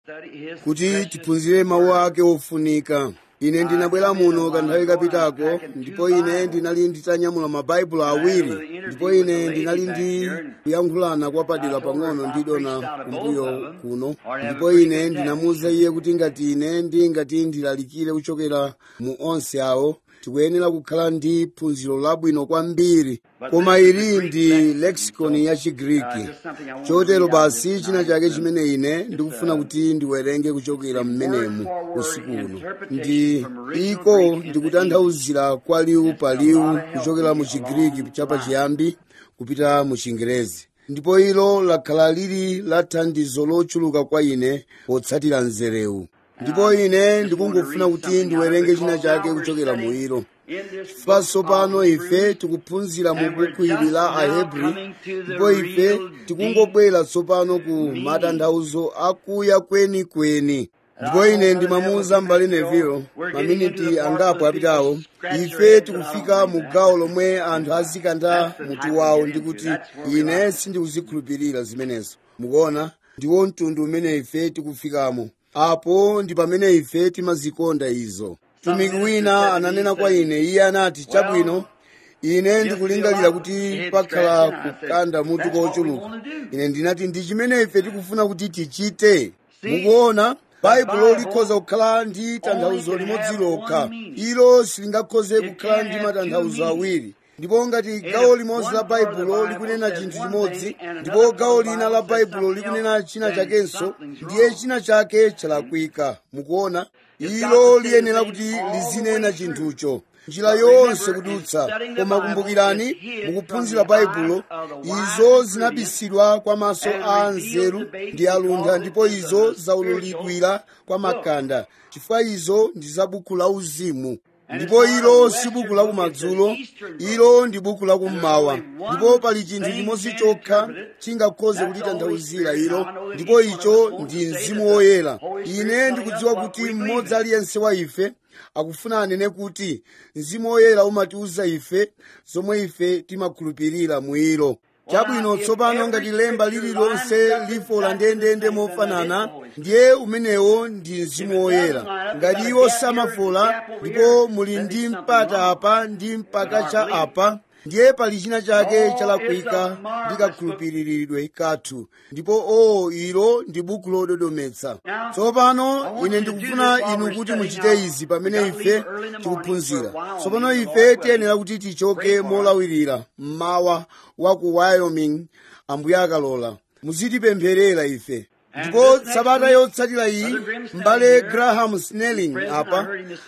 kuti tiphunzire mawu ake ofunika ine ndinabwera muno kanthawi kapitako ndipo ine ndinali nditanyamula mabaibulo awiri ndipo ine ndinali ndi kuyankhulana kwa padera pang'ono ndi dona kumbuyo kuno ndipo ine ndinamuwuza iye kuti ngati ine ndingati ndilalikire kuchokera mu onse awo tikuyenera kukhala ndi phunziro labwino kwambiri koma ili ndi lexicon ya chigriki chotero basi china chake chimene ine ndikufuna kuti ndiwerenge kuchokera mmenemu usiku uno ndi iko ndikutanthauzira kwa liwu pa liwu kuchokera mu chigriki chapachiyambi kupita mu chingerezi ndipo ilo lakhala lili la thandizo lochuluka kwa ine potsatira nzerewu ndipo ine ndikungofuna kuti ndiwerenge china chake kuchokera mu ilo chifukwa tsopano ife tikuphunzira mu buku ili la ahebri ndipo ife tikungobwera tsopano ku matanthauzo akuya kwenikweni ndipo ine ndimamuwuza m'bale neville maminiti angapo apitawo ife tikufika mu gawo lomwe anthu azikanda mutu wawo ndi kuti ine sindikuzikhulupirira zimenezo mukuona ndiwo mtundu umene ife tikufikamo apo ndi pamene ife timazikonda izo mtumiki wina ananena kwa ine iye anati chabwino ine ndikulingalira kuti pakhala kukanda mutu kochuluka ine ndinati ndi chimene ife tikufuna kuti tichite mukuona baibulo likhoza kukhala ndi tanthauzo limodzi lokha ilo silingakhoze kukhala ndi matanthauzo awiri ndipo ngati gawo limodzi la baibulo likunena chinthu chimodzi ndipo gawo lina la baibulo likunena china chakenso ndiye china chake chalakwika mukuona ilo liyenera kuti lizinena chinthucho njira yonse kudutsa koma kumbukirani mukuphunzira baibulo izo zinabisidwa kwa maso a anzeru ndi aluntha ndipo izo zaululidwira kwa makanda chifukwa izo ndi za buku la uzimu ndipo ilo si buku la kumadzulo ilo ndi buku la kummawa ndipo pali chinthu chimodzi chokha chingakhoze kulitanthauzira ilo ndipo icho ndi mzimu woyera ine ndikudziwa kuti mmodzi aliyense wa ife akufuna anene kuti mzimu woyera umatiuza ife zomwe ife timakhulupirira mu ilo chabwino tsopano ngati lemba lililonse lifola ndendende mofanana ndiye umenewo ndi mzimu woyera ngati iwo samafola ndipo muli ndi mpata apa ndi mpaka cha apa ndiye pali china chake chalakwika ndi kakhulupiriridwe kathu ndipo o ilo ndi buku lododometsa tsopano ine ndikufuna inu kuti muchite izi pamene ife tikuphunzira tsopano ife tiyenera kuti tichoke molawirira mmawa wa ku wyoming ambuye akalola muzitipempherera ife ndipo sabata yotsatira iyi m'bale graham snelling apa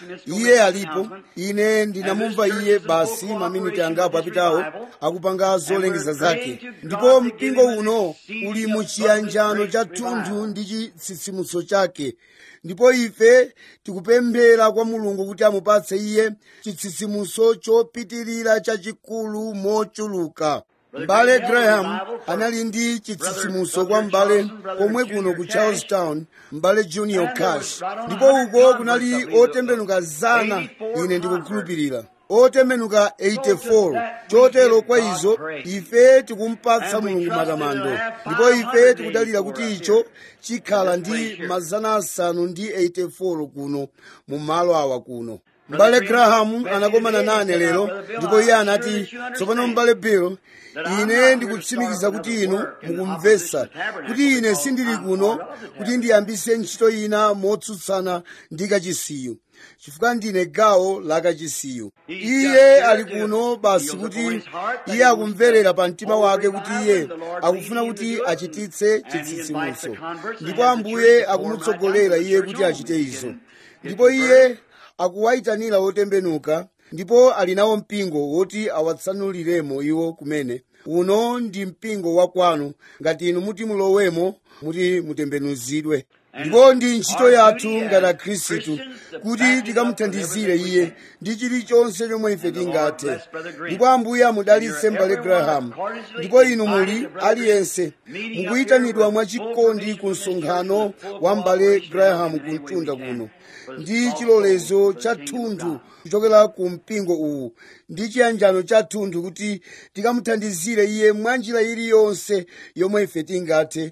iye alipo ine ndinamumva iye basi maminiti angapo apitawo akupanga zolengeza zake ndipo mpingo uno uli mu chiyanjano cha thunthu ndi chitsitsimutso chake ndipo ife tikupemphera kwa mulungu kuti amupatse iye chitsitsimutso chopitirira chachikulu mochuluka m'bale graham anali ndi chitsitsimutso kwa m'bale komwe kuno ku charlestown m'bale junior cash ndipo uko kunali otembenuka zana ine ndikukhulupirira otembenuka 84 chotero kwa izo ife tikumpatsa mulungu matamando ndipo ife tikudalira kuti icho chikhala ndi mazana asanu ndi 84 kuno mu malo awa kuno m'bale graham anakomana nane lero ndipo iye anati tsopano m'bale bill ine ndikutsimikiza kuti inu mukumvetsa kuti ine sindili kuno kuti ndiyambise ntchito ina motsutsana ndi kachisiyu chifukwa ndine gawo la kachisiyu iye ali kuno basi kuti iye akumverera pa mtima wake kuti iye akufuna kuti achititse chitsitsimutso ndipo ambuye akumutsogolera iye kuti achite izo ndipo iye akuwayitanira otembenuka ndipo ali nawo mpingo woti awatsanuliremo iwo kumene uno ndi mpingo wa kwanu ngati inu muti mulowemo muti mutembenuzidwe ndipo ndi ntchito yathu ngati akhristu kuti tikamuthandizire iye ndi chilichonse chomwe ife tingathe ndipo ambuye amudalitse m'bale graham ndipo inu muli aliyense mukuyitanidwa mwachikondi ku msonkhano wa m'bale graham ku mtunda kuno ndi chilolezo cha thunthu kuchokera ku mpingo uwu ndi chiyanjano cha thunthu kuti tikamuthandizire iye mwa njira iliyonse yomwe ife tingathe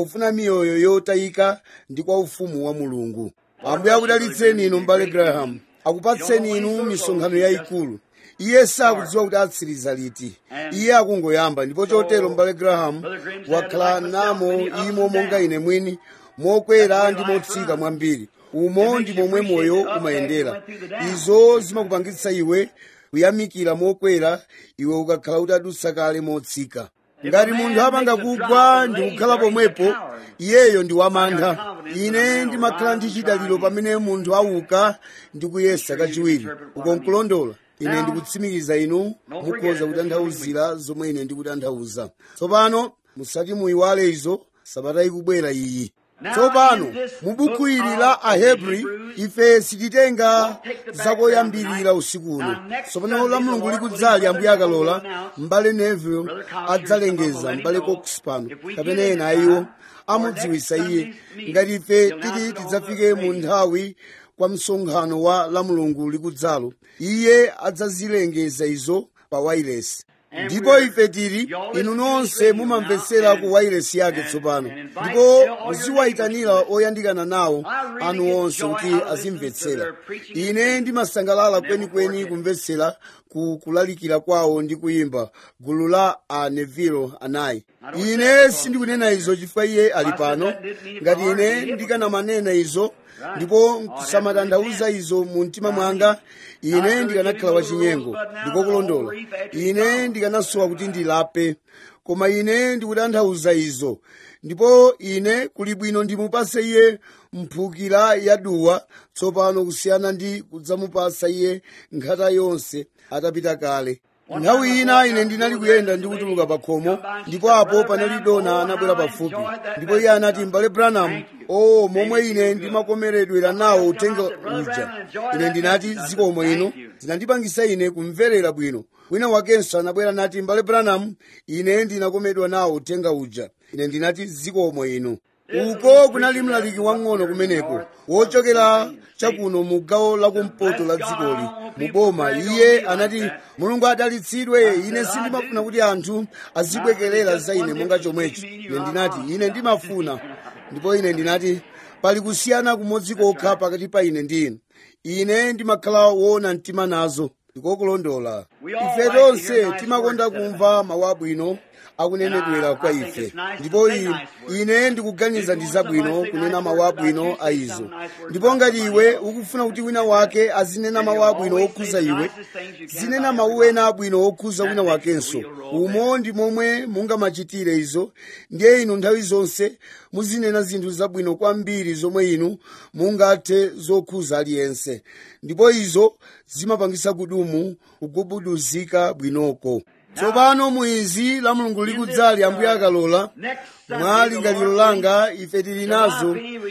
pofuna miyoyo yotayika ndi kwa ufumu wa mulungu ambuye akudalitseni inu mbale graham akupatseni inu misonkhano yayikulu iye sakudziwa kuti atsiriza liti iye akungoyamba ndipo chotero mbale graham wakhala namo imo monga ine mwini mokwera ndi motsika mwambiri umo ndi momwe moyo umayendera izo zimakupangitsa iwe kuyamikira mokwera iwe ukakhala utadutsa kale motsika ngati munthu apanga kugwa ndi kukhala pomwepo iyeyo ndi wamantha ine ndimakhala ndi chidaliro pamene munthu auka ndi kuyesa kachiwiri uko nkulondola ine ndikutsimikiza inu mukhoza kutanthauzira zomwe ine ndikutanthauza tsopano musati muyiwale izo sabata ikubwera iyi tsopano mu buku ili la ahebri ife sititenga zakoyambirira usiku uno tsopano la mulungu likudzali ambuye akalola mbale neville adzalengeza mbale cox pano kapena ena ayiwo amudziwisa iye ngati ife titi tidzafike mu nthawi kwa msonkhano wa la mulungu likudzalo iye adzazilengeza izo pa wailesi ndipo ife tili inu nonse mumamvetsera ku wailesi yake tsopano ndipo muziwayitanira oyandikana nawo anu onse kuti azimvetsera ine ndimasangalala kwenikweni kumvetsera ku kulalikira kwawo ndi kuyimba gulu la a neville anayi ine sindikunena izo chifukwa iye ali pano ngati ine ndikanamanena izo ndipo kusamatanthauza izo mu mtima mwanga ine ndikanakhala wachinyengo ndikokulondola ine ndikanasowa kuti ndilape koma ine ndikutanthauza izo ndipo ine kuli bwino ndimupase iye mphukira yaduwa tsopano kusiyana ndi kudzamupasa iye nkhata yonse atapita kale nthawi ina ine ndinali kuyenda ndi kutuluka pa khomo ndipo apo panali dona anabwera pafupi ndipo iye anati mbale branham o momwe ine ndimakomeredwera nawo uthenga uja ine ndinati zikomo inu zinandipangisa ine kumverera bwino wina wakenso anabwera nati mbale branham ine ndinakomedwa nawo uthenga uja ine ndinati zikomo inu uko kunali mlaliki wang'ono kumeneko wochokera chakuno mu gawo lakumpoto la dzikoli mu boma iye anati mulungu adalitsidwe ine sindimafuna kuti anthu azibwekerera za ine monga chomwechi ine ndinati ine ndimafuna ndipo ine ndinati pali kusiyana kumodzi kokha pakati pa ine ndi inu ine ndimakhala woona mtima nazo ndikokulondola ife tonse timakonda kumva mawu abwino akunenedwera kwa ife ndipo ine ndikuganiza ndi zabwino kunena mawu abwino a izo ndipo ngati iwe ukufuna kuti wina wake azinena mawu abwino okhuza iwe zinena mawu ena abwino okhuza wina wakenso umo ndi momwe mungamachitire izo ndiye inu nthawi zonse muzinena zinthu zabwino kwambiri zomwe inu mungathe zokhuza aliyense ndipo izo zimapangisa kudumu kugubuduzika bwinoko tsopano muizi la mulungu likudzali ambuye akalola mwa lingaliro langa ife tili nazo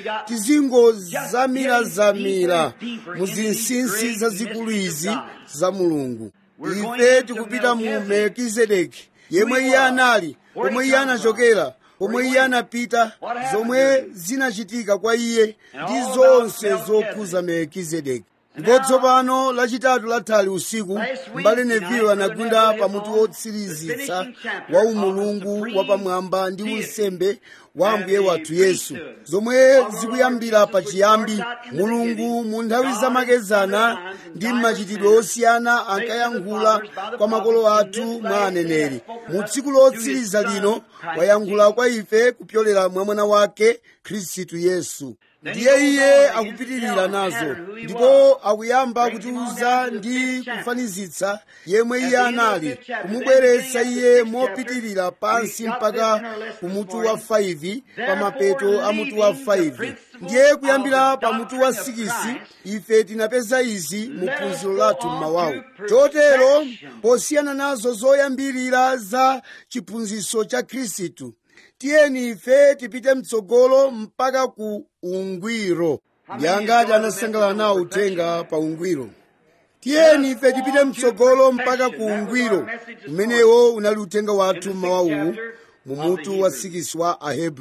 tizingozamirazamira mu zinsinsi zazikulu izi za mulungu ife tikupita mu melkizedeki yemwe iye anali pomwe iye anachokera pomwe iye anapita zomwe zinachitika kwa iye ndi zonse zokhuza melkizedeki ndipo tsopano lachitatu lathali usiku mbale neville anagunda pamutu wotsirizitsa wa umulungu wapamwamba ndi unsembe wa ambuye wathu yesu zomwe zikuyambira pachiyambi mulungu mu nthawi zamakezana ndi mmachitidwe osiyana ankayankhula kwa makolo athu mwa aneneri mu tsiku lotsiriza lino wayankhula kwa ife kupyolera mwa mwana wake khristu yesu ndiye iye akupitirira nazo ndipo akuyamba kutiuza ndi kufanizitsa yemwe iye anali kumubweretsa iye mopitirira pansi mpaka kumutu wa 5 pa mapeto a mutu wa 5 ndiye kuyambira pa mutu wa 6 ife tinapeza izi mu phunziro lathu mmawawu chotero posiyana nazo zoyambirira za chiphunzitso cha khristu tiyeni ife tipite mtsogolo mpaka ku ungwiro ndi angati anasangalala nawo uthenga pa ungwiro tiyeni ife tipite mtsogolo mpaka ku ungwiro umenewo unali uthenga wathu mmawawuwu mu mutu wa sikisi wa ahebri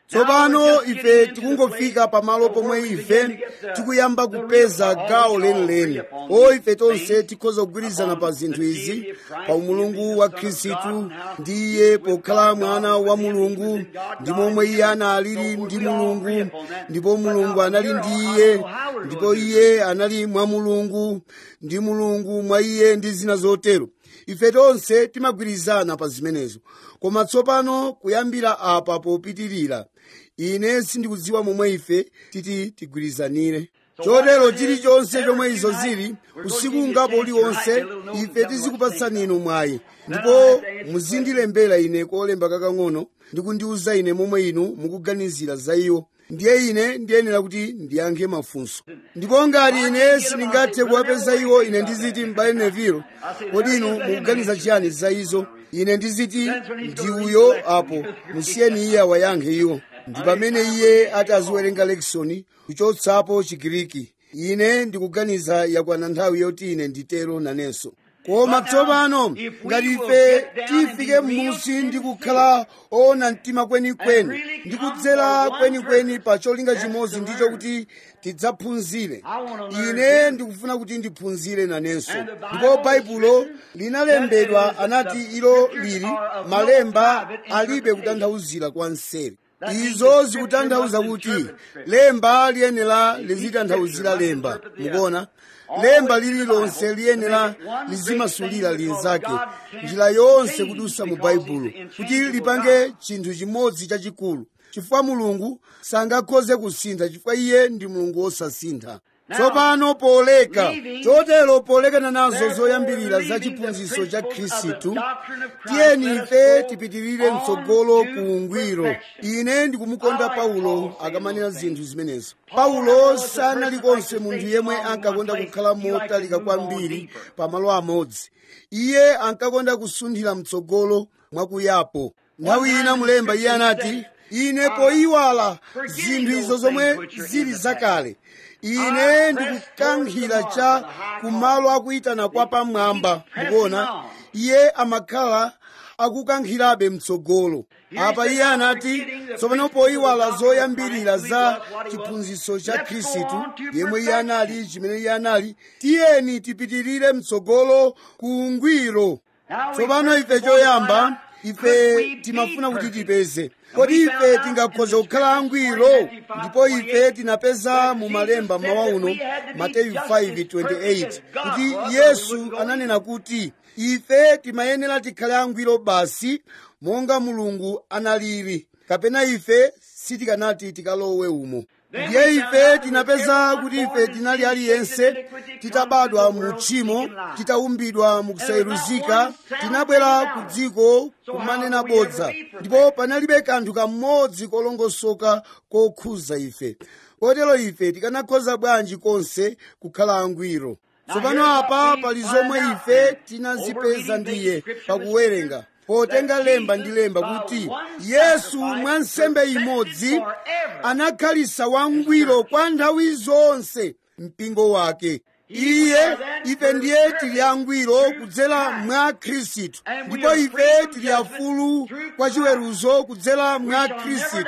tsopano ife tikungofika pamalo pomwe ife tikuyamba kupeza gawo lenileni o ife tonse tikhoza kugwirizana pa zinthu izi pa umulungu wa khristu ndi iye pokhala mwana wa mulungu ndi momwe iye analili ndi mulungu ndipo mulungu anali ndi iye ndipo iye anali mwa mulungu ndi mulungu mwa iye ndi zina zotero ife tonse timagwirizana pa zimenezo koma tsopano kuyambira apa popitirira ine sindikudziwa momwe ife titi tigwirizanire chotero chilichonse chomwe izo zili usiku ungapo uliwonse ife tizikupatsani inu mwayi ndipo muzindilembera ine kolemba kakang'ono ndi kundiwuza ine momwe inu mukuganizira za iwo ndiye ine ndiyenera kuti ndiyankhe mafunso ndipo ngati ine sindingathe kuwapeza iwo ine ndiziti m'bale nevilo kodi inu mukuganiza chiyani za izo ine ndiziti ndi uyo apo musiyeni iye awayankhe iwo ndi pamene iye ati aziwerenga lekisoni kuchotsapo chigiriki ine ndikuganiza yakwana nthawi yoti ine nditero nanenso koma tsopano ngati ife tifike m'musi ndi kukhala oona mtima kwenikweni ndi kudzera kwenikweni pa cholinga chimodzi ndicho kuti tidzaphunzire ine ndikufuna kuti ndiphunzire nanenso ndipo baibulo linalembedwa anati ilo lili malemba alibe kutanthauzira kwa nseri izo zikutanthauza kuti lemba liyenera lizitanthauzira lemba mukuona lemba lililonse liyenera lizimasulira linzake njira yonse kudusa mu baibulo kuti lipange chinthu chimodzi chachikulu chifukwa mulungu sangakhoze kusintha chifukwa iye ndi mulungu wosasintha tsopano poleka chotero polekana nazo zoyambirira za chiphunzitso cha khristu tiyeni ife tipitirire mtsogolo ku ungwiro ine ndikumukonda paulo akamanena zinthu zimenezo paulo sanali konse munthu yemwe ankakonda kukhala motalika kwambiri pamalo amodzi iye ankakonda kusunthira mtsogolo mwakuyapo nthawi ina mulemba iye anati ine poyiwala zinthu izo zomwe zili zakale ine ndikukankhira cha kumalo akuyitana kwa pamwamba mukuona iye amakhala akukankhirabe mtsogolo apa iye anati tsopano poyiwala zoyambirira za chiphunzitso cha khristu yemwe iye anali chimene iye anali tiyeni tipitirire mtsogolo ku ungwiro tsopano ife choyamba ife timafuna kuti tipeze kodi ife tingakhoza kukhala angwiro ndipo ife tinapeza mu malemba mawa uno mateyu 5:28 kuti yesu ananena kuti ife timayenera tikhale angwiro basi monga mulungu analili kapena ife sitikanati tikalowe umo ndiye ife tinapeza kuti ife tinali aliyense titabadwa mu tchimo titaumbidwa mu kusayeruzika tinabwera ku dziko kumanena bodza ndipo panalibe kanthu kamodzi kolongosoka kokhuza ife kotero ife tikanakhoza bwanji konse kukhala angwiro tsopano apa pali zomwe ife tinazipeza ndiye pakuwerenga potenga lemba ndi lemba kuti yesu mwa nsembe imodzi anakhalisa wangwiro kwa nthawi zonse mpingo wake iye ife ndiye tili angwiro kudzera mwa khristu ndipo ife tili afulu kwa chiweruzo kudzera mwa khristu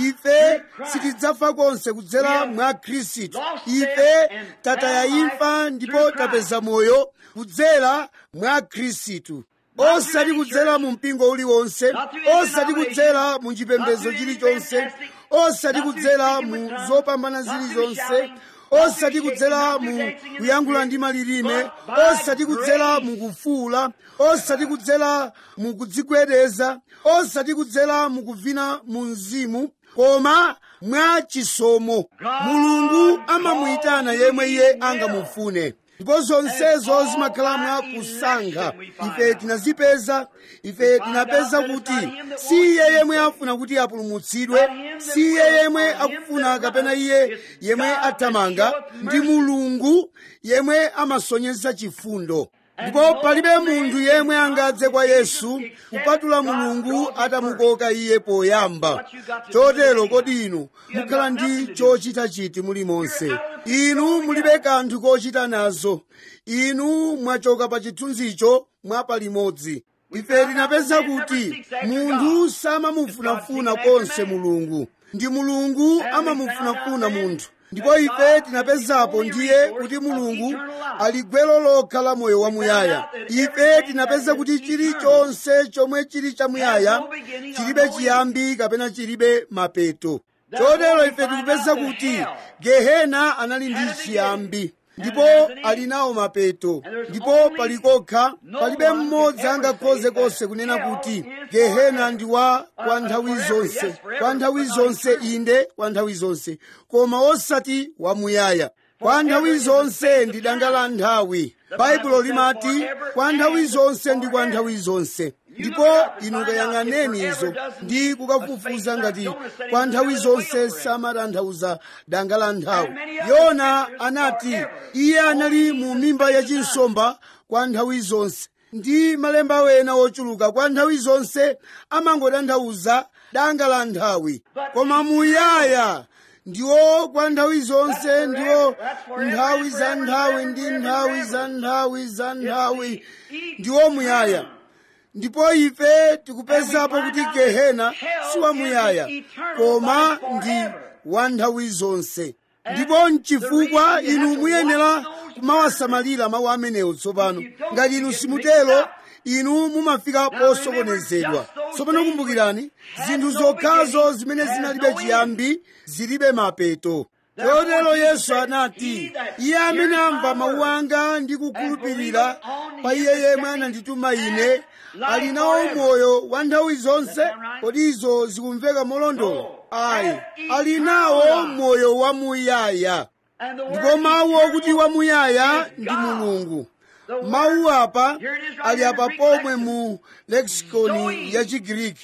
ife sitidzafa konse kudzera mwa khristu ife tataya imfa ndipo tapeza moyo kudzera mwa khristu osati kudzera mu mpingo uliwonse osati kudzera mu chipembedzo chilichonse osati kudzera mu zopambana zilizonse osati kudzera mu kuyankhula ndi malilime osati kudzera mu kufuula osati kudzera mu kudzigwedeza osati kudzera mu kuvina mu mzimu koma mwa chisomo mulungu amamuyitana yemwe iye angamufune ndipo zonsezo zimakhala mwa kusankha ife tinazipeza ife tinapeza kuti si iye yemwe afuna kuti apulumutsidwe si iye yemwe akufuna kapena iye yemwe athamanga ndi mulungu yemwe amasonyeza chifundo ndipo palibe munthu yemwe angadze kwa yesu kupatula mulungu atamukoka iye poyamba chotero kodi inu mukhala ndi chochita chiti mulimonse inu mulibe kanthu kochita nazo inu mwachoka pa chithunzicho mwapa limodzi ife tinapeza kuti munthu samamufunafuna konse mulungu ndi mulungu amamufunafuna munthu ndipo ife tinapezapo ndiye kuti mulungu ali gwero lokha la moyo wamuyaya ife tinapeza kuti chilichonse chomwe chili chamuyaya chilibe chiyambi kapena chilibe mapeto chotero ife tikupeza kuti gehena anali ndi chiyambi ndipo ali nawo mapeto ndipo palikokha palibe mmodzi angakhoze konse kunena kuti gehena ndi wa kwa nthawi zonse kwa nthawi zonse inde kwa nthawi zonse koma osati wamuyaya kwa nthawi zonse ndi danga la nthawi baibulo limati kwa nthawi zonse ndi kwa nthawi zonse ndipo inu kayang'aneni izo ndi kukafufuza ngati kwa nthawi zonse samatanthauza danga la nthawi yona anati iye anali mu mimba yachinsomba kwa nthawi zonse ndi malemba wena ochuluka kwa nthawi zonse amangotanthauza danga la nthawi koma muyaya ndiwo kwa nthawi zonse ndiwo nthawi za nthawi ndi nthawi za nthawi za nthawi ndiwo muyaya ndipo ife tikupezapo kuti gehena si wamuyaya koma ndi wa nthawi zonse ndipo mchifukwa inu muyenera kumawasamalira mawu amenewo tsopano ngati inu simutero inu mumafika posokonezedwa tsopano kumbukirani zinthu zokhazo zimene zinalibe chiyambi zilibe mapeto chotero yesu anati iye amene amva mawu anga ndi kukhulupirira pa iye yemwe anandituma ine ali nawo moyo wa nthawi zonse kodi izo zikumveka molondola ayi ali nawo moyo wamuyaya ndipo mawu okuti wamuyaya ndi mulungu mawu apa ali apa pomwe mu leksikoni ya chigiriki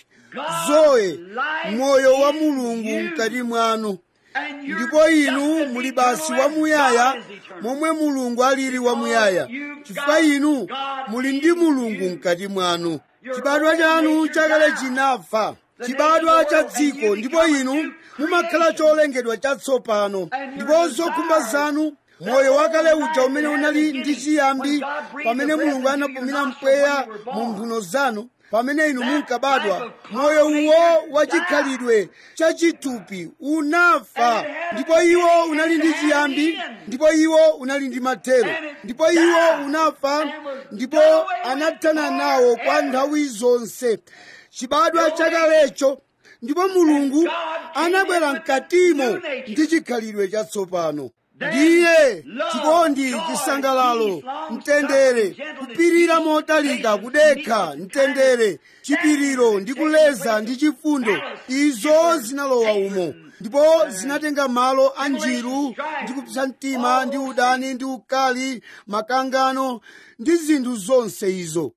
zoe moyo wa mulungu mkati mwanu ndipo inu muli basi wamuyaya momwe mulungu alili wamuyaya chifukwa inu muli ndi mulungu mkati mwanu chibadwa chanu chakale chinafa chibadwa cha dziko ndipo inu mumakhala cholengedwa chatsopano ndipo zokhumba zanu moyo wakale uja umene unali ndi chiyambi pamene mulungu anapumira mpweya mu mphuno zanu pamene inu munkabadwa moyo uwo wachikhalidwe chachitupi unafa ndipo iwo unali ndi chiyambi ndipo iwo unali ndi mathero ndipo iwo unafa ndipo anathana nawo kwa nthawi zonse chibadwa chakalecho ndipo mulungu anabwera mkatimo ndi chikhalidwe chatsopano ndiye chikondi chisangalalo mtendere kupirira motalika kudekha mtendere chipiriro ndi kuleza ndi chifundo izo zinalowa umo ndipo zinatenga malo a njiru ndi kupsa mtima ndi udani ndi ukali makangano ndi zinthu zonse izo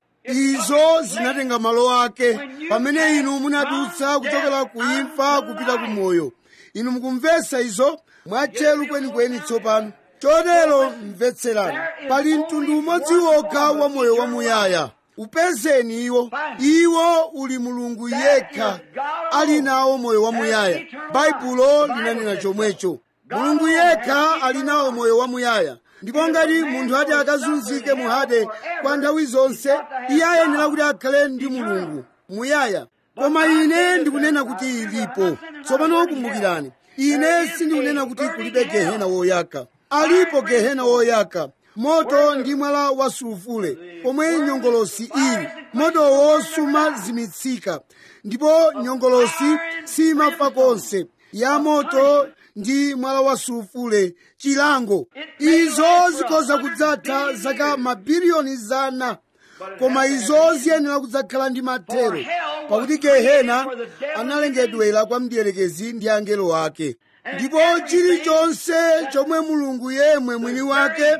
izo zinatenga malo ake pamene inu munadutsa kuchokera ku imfa kupita ku moyo inu mukumvetsa izo mwatcheru kwenikweni tsopano chotero mvetserani pali mtundu umodzi wokha wa moyo wamuyaya upezeni iwo iwo uli mulungu yekha ali nawo moyo wamuyaya baibulo linanena chomwecho mulungu yekha ali nawo moyo wamuyaya ndipo ngati munthu ati akazunzike muhade kwa nthawi zonse iye ayenera kuti akhale ndi mulungu muyaya koma ine ndikunena kuti ilipo tsopano kumbukirani ine sindikunena kuti kulibe gehena woyaka alipo gehena woyaka moto ndi mwala wa sulufule pomwe nyongolosi ili motowo sumazimitsika ndipo nyongolosi simafa konse ya moto ndi mwala wa sulufule chilango izo zikhoza kudzatha zaka mabiliyoni zana koma izo ziyenera kudzakhala ndi mathero pakuti gehena analengedwera kwa mdierekezi ndi angelo ake ndipo chilichonse chomwe mulungu yemwe mwini wake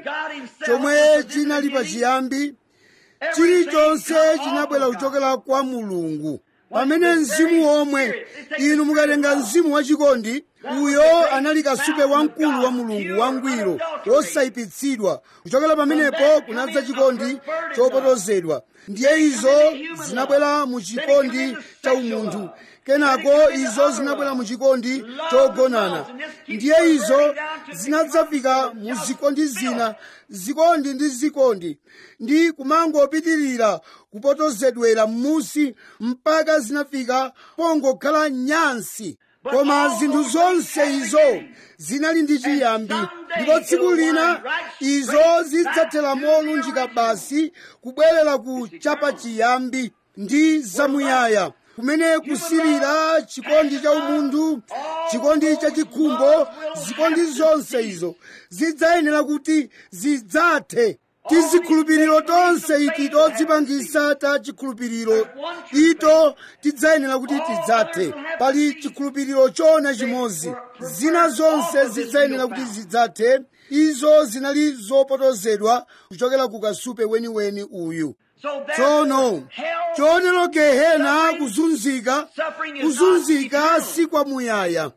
chomwe chinali pachiyambi chilichonse chinabwera kuchokera kwa mulungu pamene mzimu womwe inu mukatenga mzimu wachikondi uyo anali kasupe wamkulu wa mulungu wangwiro wosayipitsidwa kuchokera pamenepo kunadza chikondi chopotozedwa ndiye izo zinabwera mu chikondi cha umunthu kenako izo zinabwera mu chikondi chogonana ndiye izo zinadzafika mu zikondi zina zikondi ndi zikondi ndi kumangopitirira kupotozedwera m'musi mpaka zinafika pongokhala nyansi koma zinthu zonse izo zinali ndi chiyambi ndipo tsiku lina izo zidzathera molunjika basi kubwerera ku chapa chiyambi ndi zamuyaya kumene kusirira chikondi cha umunthu chikondi cha chikhumbo zikondi zonse izo zidzayenera kuti zidzathe tizikhulupiriro tonse iti todzipangisa ta chikhulupiriro ito tidzayenera kuti tidzathe pali chikhulupiriro chona chimodzi zina zonse zidzayenera kuti zidzathe izo zinali zopotozedwa kuchokera ku kasupe weniweni uyu tsono chotero gehena kuzunzika kuzunzika si kwamuyaya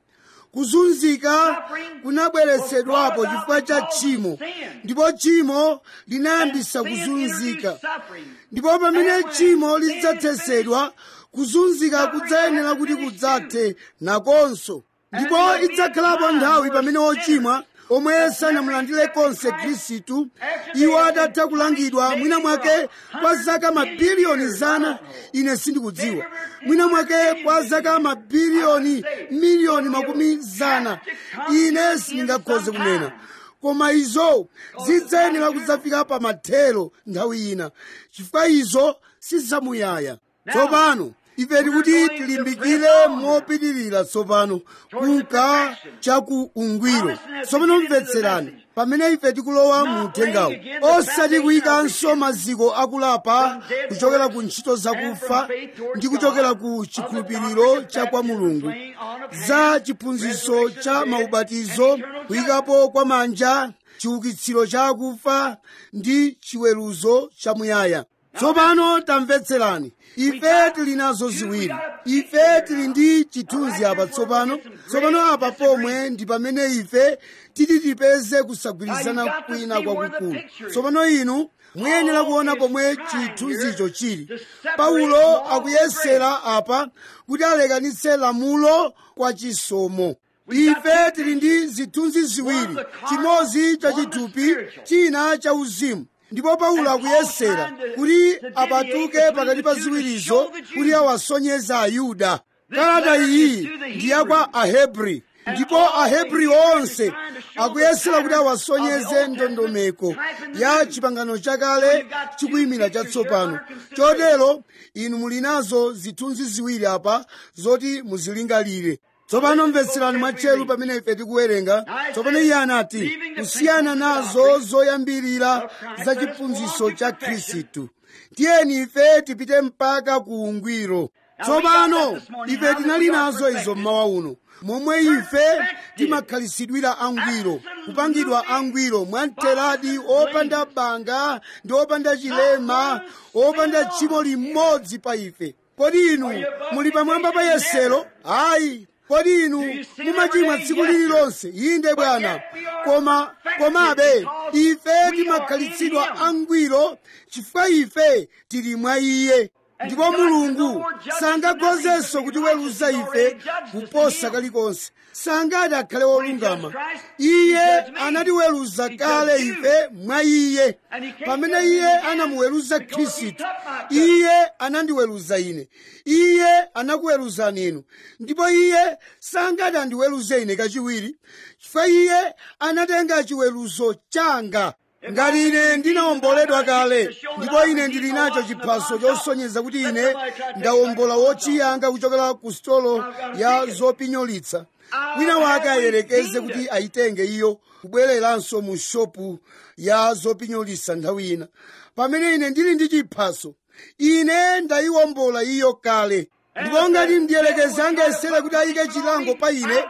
kuzunzika kunabweretsedwapo chifukwa cha tchimo ndipo tchimo linayambisa kuzunzika ndipo pamene tchimo lidzathetsedwa kuzunzika kudzayenera kuti kudzathe nakonso ndipo idzakhalapo nthawi pamene ochimwa omwe sanamulandire konse khristu iwo atatha kulangidwa mwina mwake kwa zaka mabiliyoni zana ine sindikudziwa mwina mwake kwa zaka mabiliyoni miliyoni makumi zana ine sindingakhoze kunena koma izo zidzayenera kudzafika pa mathero nthawi ina chifukwa izo sizamuyaya tsopano ife tikuti tilimbikire mopitirira tsopano kunka chaku ungwiro tsopano mvetserani pamene ife tikulowa mu uthengawu osati kuyikanso maziko akulapa kuchokera ku ntchito zakufa ndi kuchokera ku chikhulupiriro cha kwa mulungu za chiphunzitso cha maubatizo kuyikapo kwa manja chiukitsiro cha akufa ndi chiweruzo chamuyaya tsopano tamvetserani ife tili nazo ziwiri ife tili ndi chithunzi apa tsopano tsopano apa pomwe ndi pamene ife titi tipeze kusagwirizana kwina kwakukulu tsopano inu muyenera kuona pomwe chithunzicho chili paulo akuyesera apa kuti alekanitse lamulo kwa chisomo ife tili ndi zithunzi ziwiri chimodzi cha chithupi china cha uzimu ndipo paulo akuyesera kuti apatuke pakati pa ziwirizo kuti awasonyeza ayuda kalata iyi ndi yakwa ahebri ndipo ahebri onse akuyesera kuti awasonyeze ndondomeko ya chipangano chakale chikuyimira chatsopano chotero inu muli nazo zithunzi ziwiri apa zoti muzilingalire tsopano mvetserani mwatcheru pamene ife tikuwerenga tsopano iye anati kusiyana nazo zoyambirira za chiphunzitso cha khristu tiyeni ife tipite mpaka ku ungwiro tsopano ife tinali nazo izo mmawa uno momwe ife timakhalisidwira angwiro kupangidwa angwiro mwamteradi opanda banga ndi opanda chilema opanda tchimo limodzi pa ife kodi inu muli pamwamba pa yesero ayi kodi inu mumachimwa tsiku lililonse inde bwana koma komabe ife timakhalitsidwa angwiro chifukwa ife tili mwa iye ndipo mulungu sangakhozenso kutiweruza ife kuposa kalikonse sangati akhale wolungama iye anatiweruza kale ife mwa iye pamene iye anamuweruza khristu iye anandiweruza ine iye anakuweruzani inu ndipo iye sangati andiweruze ine kachiwiri chifukwa iye anatenga chiweruzo changa ngati ine ndinawomboledwa kale ndipo ine ndili nacho chiphaso chosonyeza kuti ine ndawombola wochiyanga kuchokera ku stolo ya zopinyolitsa wina wake ayerekeze kuti ayitenge iyo kubwereranso mu shopu ya zopinyolitsa nthawi ina pamene ine ndili ndi chiphaso ine ndayiwombola iyo kale ndipo ngati mdierekezi angayesere kuti ayike chilango pa ine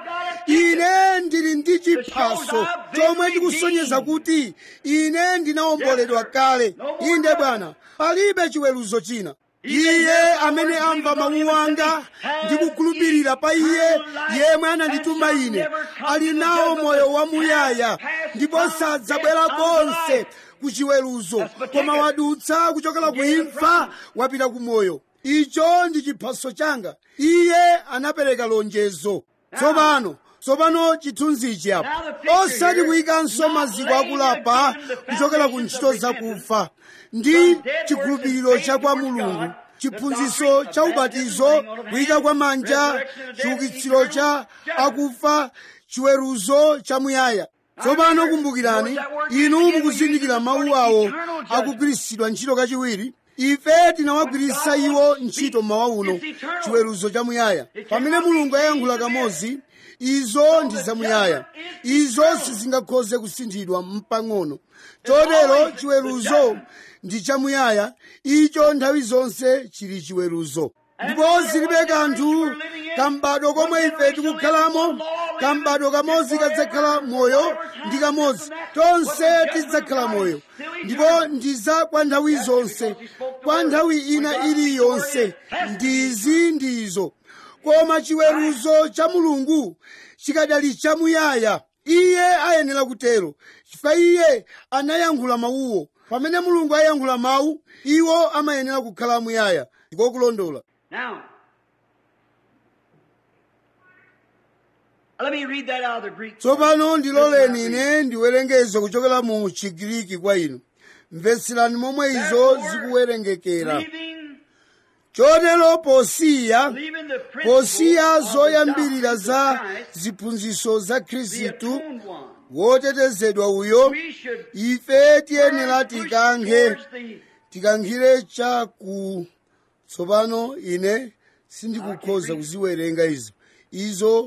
ine ndili ndi chiphaso chomwe chikusonyeza kuti ine ndinawomboledwa kale inde bwana palibe chiweruzo china iye amene amva mawu anga ndi kukhulupirira pa iye yemwe anandituma ine ali nawo moyo wamuyaya ndipo sadzabwera konse ku chiweruzo koma wadutsa kuchokera ku imfa wapita ku moyo icho ndi chiphaso changa iye anapereka lonjezo tsopano tsopano chithunzichi apo osati kuyikanso maziko akulapa kuchokera ku ntchito zakufa ndi chikhulupiriro cha kwa mulungu chiphunzitso cha ubatizo kuyika kwa manja chiukitsiro cha akufa chiweruzo chamuyaya tsopano kumbukirani inu mukuzindikira mawu awo akugwiritsidwa ntchito kachiwiri ife tinawagwiritsa iwo ntchito mmawa uno chiweruzo chamuyaya pamene mulungu ayankhula kamodzi izo ndi zamuyaya izo sizingakhoze kusinthidwa mpang'ono chotero chiweruzo ndi chamuyaya icho nthawi zonse chili chiweruzo ndipo zilibe kanthu kambadwo komwe ife tikukhalamo kambadwo kamodzi kadzakhala moyo ndi kamodzi tonse tidzakhala moyo ndipo ndi za kwa nthawi zonse kwa nthawi ina iliyonse ndizi ndizo koma chiweruzo cha mulungu chikadali chamuyaya iye ayenera kutero chifukwa iye anayankhula mawuwo pamene mulungu ayankhula mawu iwo amayenera kukhala muyaya ndiko kulondola Now, let me read that out of the Greek. tsopano ndiloleni ine ndiwerengezo kuchokera mu chigiriki kwa inu mvetserani momwe izo zikuwerengekera Leaving, chotero posiya leaving the principle posiya of the zoyambirira doctrines za of Christ, ziphunzitso za the khristu atoned one. wotetezedwa uyo We should ife tiyenera push tikankhe towards the tikankhire chaku tsopano ine sindikukhoza kuziwerenga izo izo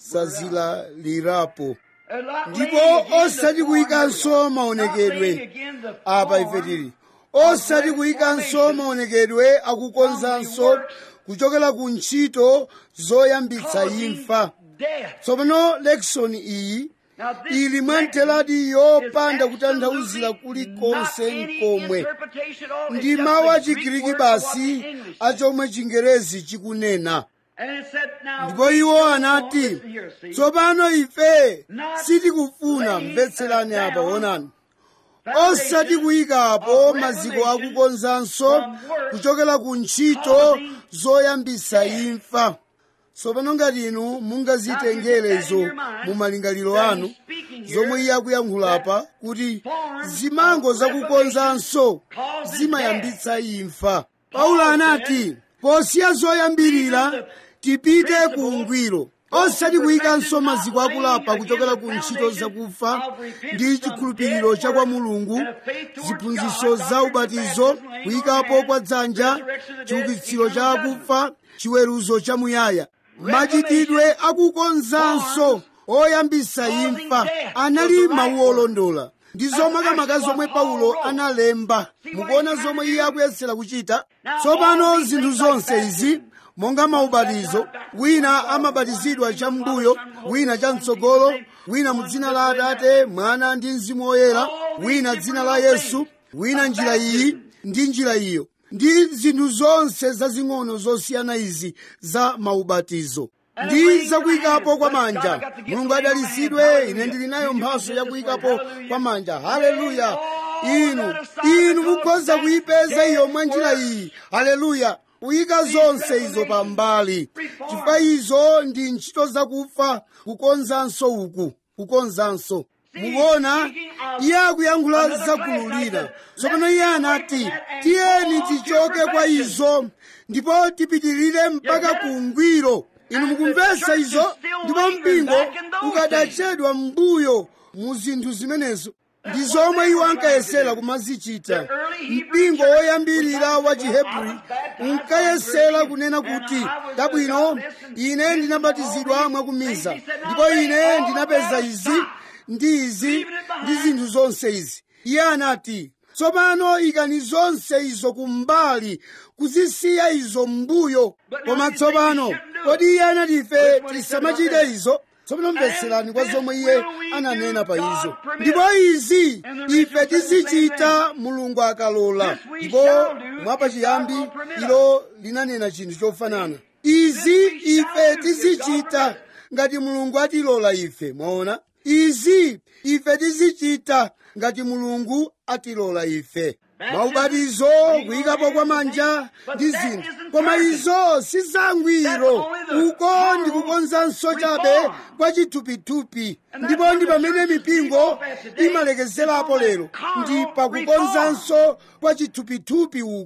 zazilalirapo a lot ndipo laying again osati the kuyikanso form, not maonekedwe laying again the apa ife form tili osati kuyikanso maonekedwe akukonzanso kuchokera ku ntchito zoyambitsa causing imfa death. tsopano lekisoni iyi Now, this ili mwamtheradi is yopanda kutanthauzira absolutely kulikonse not any nkomwe interpretation at all. It's ndi just mawu the a Greek chigiriki word for what basi the English a says. chomwe chingerezi chikunena And it said, now, ndipo we iwo don't anati listen here, see. tsopano ife Not sitikufuna laying mvetserani down apa onani foundation osati kuyikapo of maziko revelation akukonzanso from works kuchokera ku ntchito causing zoyambitsa death. imfa tsopano ngati inu mungazitengerezo mu malingaliro anu zomwe iye akuyankhulapa kuti zimango zakukonzanso zimayambitsa imfa paulo anati posiya zoyambirira tipite ku ungwiro osati kuyikanso maziko akulapa kuchokera ku ntchito zakufa ndi chikhulupiriro cha kwa mulungu ziphunzitso za ubatizo kuyikapo kwa dzanja chiukitsiro cha akufa chiweruzo cha muyaya machitidwe akukonzanso oyambitsa imfa anali mawu olondola ndi zomwe zomwe paulo analemba mukuona zomwe iye akuyesera kuchita tsopano zinthu zonse izi monga maubatizo wina amabatizidwa cham'mbuyo wina cham'tsogolo wina mu dzina la atate mwana ndi mzimu woyera wina dzina la yesu wina njira iyi ndi njira iyo ndi zinthu zonse zazing'ono zosiyana izi za maubatizo ndi zakuyikapo kwa manja mulungu adalitsidwe ine ndili nayo mphatso yakuyikapo kwa manja haleluya inu inu mukhoza kuyipeza iyo mwa njira iyi haleluya kuyika zonse izo pambali chifukwa izo ndi ntchito zakufa kukonzanso uku kukonzanso mukuona iye akuyankhula zakululira tsopano iye anati tiyeni tichoke kwa izo ndipo tipitirire mpaka ku ungwiro inu mukumvetsa izo ndipo mpingo ukadachedwa m'mbuyo mu zinthu zimenezo ndi zomwe iwo ankayesera kumazichita mpingo woyambirira wa chihebri unkayesera kunena kuti tabwino ine ndinabatizidwa mwakumiza ndipo ine ndinapeza izi ndi izi ndi zinthu zonse izi iye anati tsopano ikani zonse izo kumbali kuzisiya izo m'mbuyo koma tsopano kodi iye anati ife tisamachite izo tsopano mvetserani kwa zomwe iye ananena pa izo ndipo izi ife tizichita mulungu akalola ndipo mwapachiyambi ilo linanena chinthu chofanana izi ife tizichita ngati mulungu atilola ife mwaona izi ife tizichita ngati mulungu atilola ife maubatizo kuyikapo kwa manja ndi zinthu koma izo si zangwiro uko ndi kukonzanso chabe kwa chithupithupi ndipo ndi pamene mipingo imalekezerapo lero ndi pakukonzanso kwa chithupithupi uko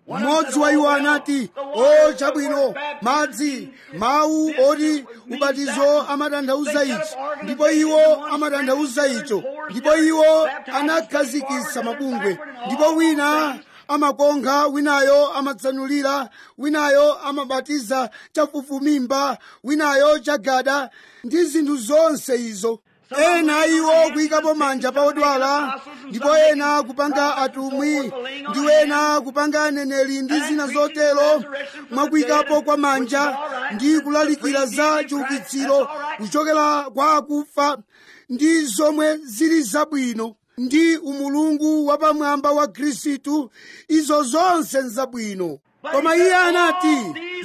mmodzi wa iwo anati o chabwino madzi mawu oti ubatizo amatanthauza ichi ndipo iwo amatanthauza icho ndipo iwo anakhazikitsa mabungwe ndipo wina amakonkha winayo amatsanulira winayo amabatiza chafufumimba winayo chagada ndi zinthu zonse izo ena iwo kuyikapo manja pa odwala ndipo ena kupanga atumwi ndi ena kupanga aneneri ndi zina zotero mwakuyikapo kwa manja ndi kulalikira za chiukitsiro kuchokera kwa akufa ndi zomwe zili zabwino ndi umulungu wapamwamba wa khristu izo zonse nzabwino koma iye anati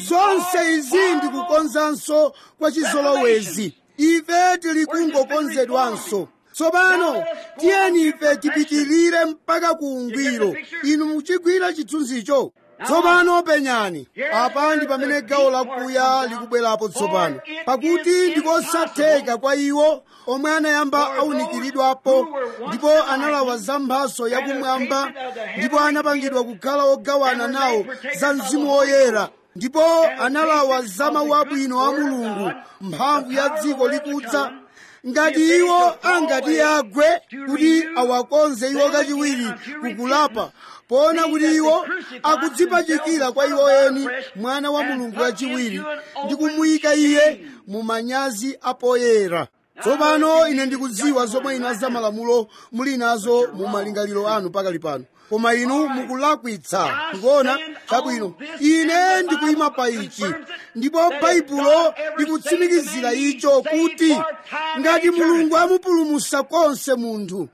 zonse izi ndikukonzanso kwa chizolowezi ife tili kungokonzedwanso tsopano tiyeni ife tipitirire mpaka ku ungwiro inu muchigwira chithunzicho tsopano penyani apa ndi pamene gawo lakuya likubwerapo tsopano pakuti ndikosatheka kwa iwo omwe anayamba awunikiridwapo ndipo analawa za mphaso yakumwamba ndipo anapangidwa kukhala ogawana nawo za mzimu woyera ndipo analawa za mawu abwino a mulungu mphamvu ya dziko likudza ngati iwo angati agwe kuti awakonze iwo kachiwiri kukulapa poona kuti iwo akudzipachikira kwa iwo eni mwana wa mulungu wachiwiri ndi kumuyika iye mu manyazi apoyera tsopano ine ndikudziwa zomwe inu azamalamulo muli nazo mu malingaliro anu pakali pano koma inu mukulakwitsa ndikuona chabwino ine ndikuyima pa ichi ndipo baibulo likutsimikizira icho kuti ngati mulungu amupulumutsa konse munthu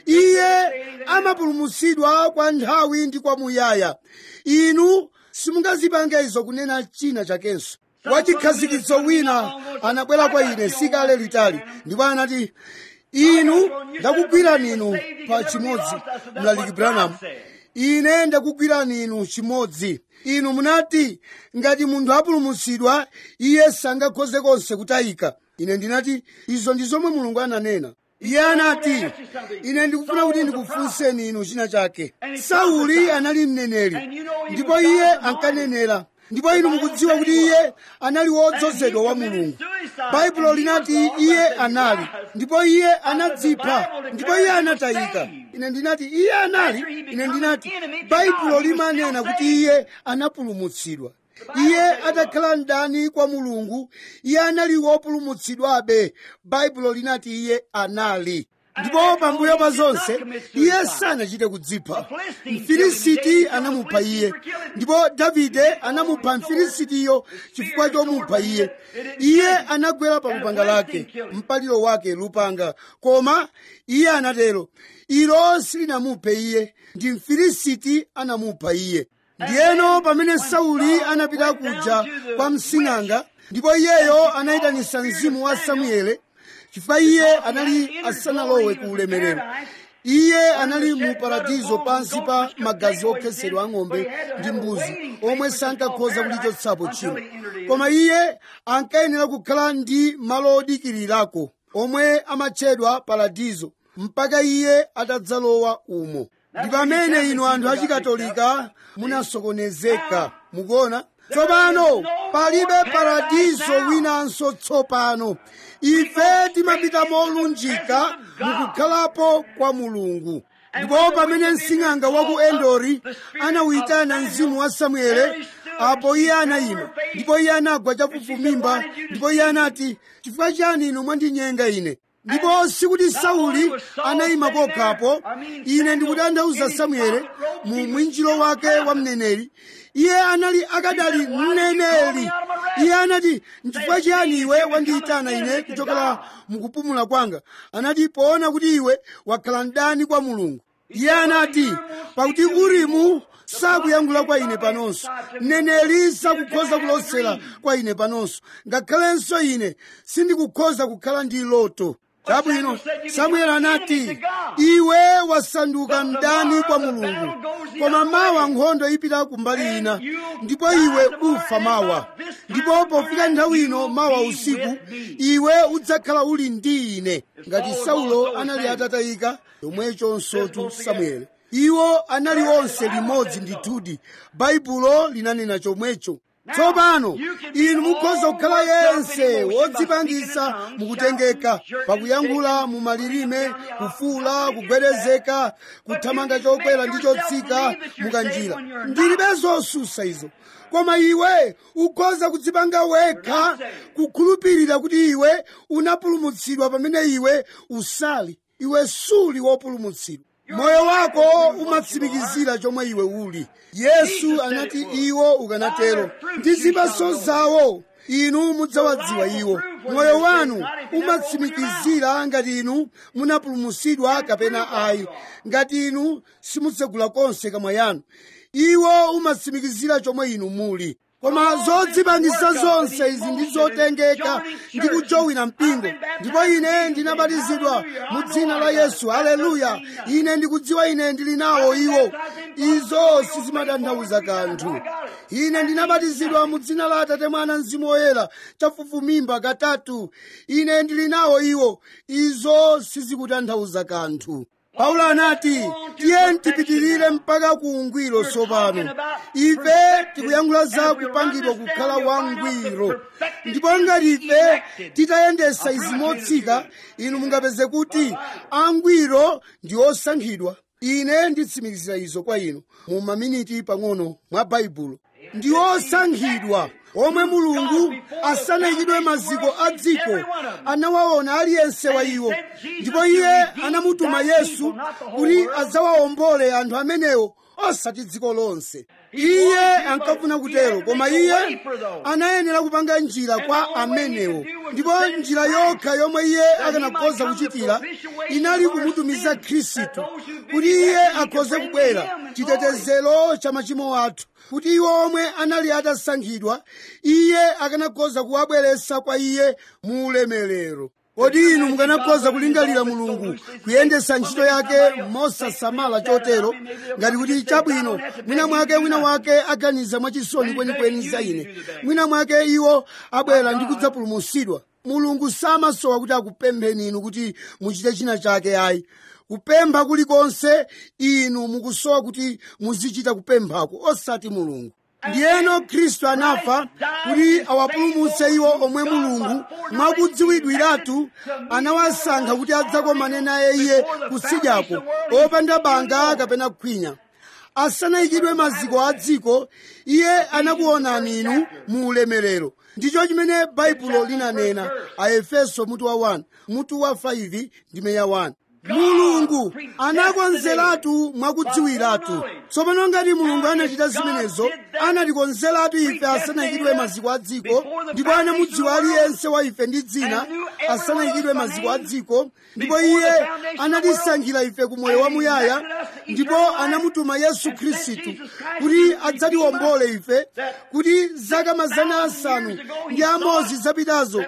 iye amapulumutsidwa kwa nthawi ndi kwa muyaya inu simungazipange izo kunena china chakenso wachikhazikitso wina anabwera kwa ine sikale litali ndipo anati inu ndakugwirani inu pa chimodzi mlaliki branham ine ndakugwirani inu chimodzi inu munati ngati munthu apulumutsidwa iye sangakhoze konse kutayika ine ndinati izo ndi zomwe mulungu ananena iye anati ine ndikufuna kuti ndikufunseni inu china chake sauli anali mneneri ndipo iye ankanenera ndipo inu mukudziwa kuti iye anali wodzozedwa wa mulungu baibulo linati iye anali ndipo iye anadzipha ndipo iye anatayika ine ndinati iye anali ine ndinati baibulo limanena kuti iye anapulumutsidwa iye atakhala mdani kwa mulungu iye anali wopulumutsidwabe baibulo linati iye anali ndipo pambuyo pa zonse iye sanachite kudzipha mfilisiti anamupha iye ndipo davide anamupha mfilisitiyo chifukwa chomupha iye iye anagwera pa lupanga lake mpaliro wake lupanga koma iye anatero ilo silinamuphe iye ndi mfilisiti anamupha iye ndiyeno pamene sauli anapita kuja kwa msing'anga ndipo iyeyo anayitanisa mzimu wa samuele chifukwa iye anali asanalowe ku ulemerero iye anali mu paradizo pansi pa magazi okhetsedwa ang'ombe ndi mbuzi omwe sankakhoza kulichotsapo tchimo koma iye ankayenera kukhala ndi malo odikirirako omwe amatchedwa paradizo mpaka iye atadzalowa umo ndi pamene inu anthu achikatolika munasokonezeka mukuona tsopano palibe paradizo winanso tsopano ife timapita molunjika mukukhalapo kwa mulungu ndipo pamene msing'anga wa ku endori anawuyitana mzimu wa samuele apo iye anayima ndipo iye anagwa chafufumimba ndipo iye anati chifukwa chani inu mwandinyenga ine ndipo sikuti sauli anayima pokhapo ine ndikutanthauza samuele mu mwinjiro wake wa mneneri iye anali akadali mneneri iye anati nchifukwa chiyani iwe wandiyitana ine kuchokera mukupumula kwanga anati poona kuti iwe wakhala mdani kwa mulungu iye anati pakuti urimu sakuyankhula kwa ine panonso mneneri sakukhoza kulosera kwa ine panonso ngakhalenso ine sindikukhoza kukhala ndi loto chabwino samueli anati iwe wasanduka mdani kwa mulungu koma mawa nkhondo ipita kumbali ina ndipo iwe ufa mawa ndipo pofika nthawi ino mawa usiku iwe udzakhala uli ndi ine ngati saulo anali atatayika chomwechonsotu samueli iwo anali onse limodzi ndithudi baibulo linanena chomwecho tsopano inu mukhoza kukhala yense wodzipangisa mukutengeka pakuyankhula mu malilime kufuula kugwedezeka kuthamanga chokwera ndi chotsika mukanjira ndilibe zosusa izo koma iwe ukhoza kudzipanga wekha kukhulupirira kuti iwe unapulumutsidwa pamene iwe usali iwe suli wopulumutsidwa moyo wako umatsimikizira chomwe iwe uli yesu anati iwo ukanatero ndi zipatso zawo inu mudzawadziwa iwo moyo wanu umatsimikizira ngati inu munapulumutsidwa kapena ayi ngati inu simutsegula konse kamwa yanu iwo umatsimikizira chomwe inu muli koma zodzipangisa zonse izi ndi zotengeka ndi kujowina mpingo ndipo ine ndinabatizidwa mu dzina la yesu haleluya ine ndikudziwa ine ndili nawo iwo izo sizimatanthauza kanthu ine ndinabatizidwa mu dzina la atate mwana mzimu woyera chafufumimba katatu ine ndili nawo iwo izo sizikutanthauza kanthu paulo anati tiye tipitirire mpaka ku ungwiro tsopano ife tikuyankhula za kupangidwa kukhala wangwiro ndipo ngati ife titayendesa izi motsika inu mungapeze kuti angwiro ndi osankhidwa ine nditsimikizira izo kwa inu mu maminiti pang'ono mwa baibulo ndi osankhidwa omwe mulungu asanayikidwe maziko a dziko anawaona aliyense wa iwo ndipo iye anamutuma yesu kuti adzawawombole anthu amenewo osati dziko lonse iye ankafuna kutero koma iye anayenera kupanga njira kwa amenewo ndipo njira yokha yomwe iye akanakhoza kuchitira inali kumutumiza khristu kuti iye akhoze kubwera chitetezero cha machimo athu kuti iwo omwe anali atasankhidwa iye akanakhoza kuwabweretsa kwa iye mu ulemerero kodi inu mukanakhoza kulingalira mulungu kuyendesa ntchito yake mosasamala chotero ngati kuti chabwino mwina mwake wina wake aganiza mwachisoni kwenikweni za ine mwina mwake iwo abwera ndi kudzapulumutsidwa mulungu samasowa kuti akupempheni inu kuti muchite china chake ayi kupempha kulikonse inu mukusowa kuti muzichita kupemphako osati mulungu ndiyeno khristu anafa kuti awapulumutse iwo omwe mulungu mwakudziwidwiratu anawasankha kuti adzakomane naye iye kutsidyako opanda banga kapena khwinya asanayikidwe maziko a dziko iye anakuonani inu mu ulemerero ndicho chimene baibulo linanena a efeso mutu wa 1 mutu wa 5 ndime ya 1 mulungu anakonzeratu mwakudziwiratu tsopano ngati mulungu anachita zimenezo anatikonzeratu ife asanayikidwe maziko a dziko ndipo anamudziwa aliyense wa ife ndi dzina asanayikidwe maziko a dziko ndipo iye anatisankhira ife ku moyo wamuyaya ndipo anamutuma yesu khristu kuti adzatiwombole ife kuti zaka mazana asanu ndi amodzi zapitazo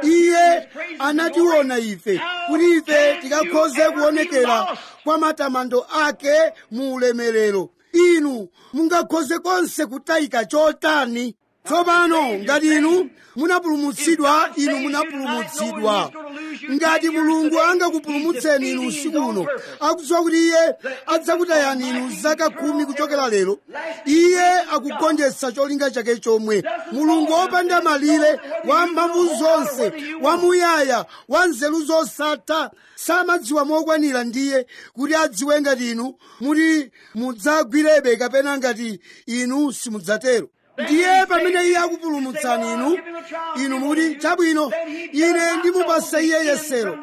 iye anationa ife kuti ife tikakhoze kuonekera kwa matamando ake mu ulemerero inu mungakhoze konse kutayika chotani tsopano ngati inu munapulumutsidwa inu munapulumutsidwa ngati mulungu angakupulumutseni inu usiku uno akudziwa kuti iye adzakutayani inu zaka khumi kuchokera lero iye akugonjetsa cholinga chake chomwe mulungu wopanda malire wa mphamvu zonse wamuyaya wa nzeru zosatha samadziwa mokwanira ndiye kuti adziwe ngati inu muti mudzagwirebe kapena ngati inu simudzatero ndiye pamene iye akupulumutsani inu inu muti chabwino ine ndimupasa iye yesero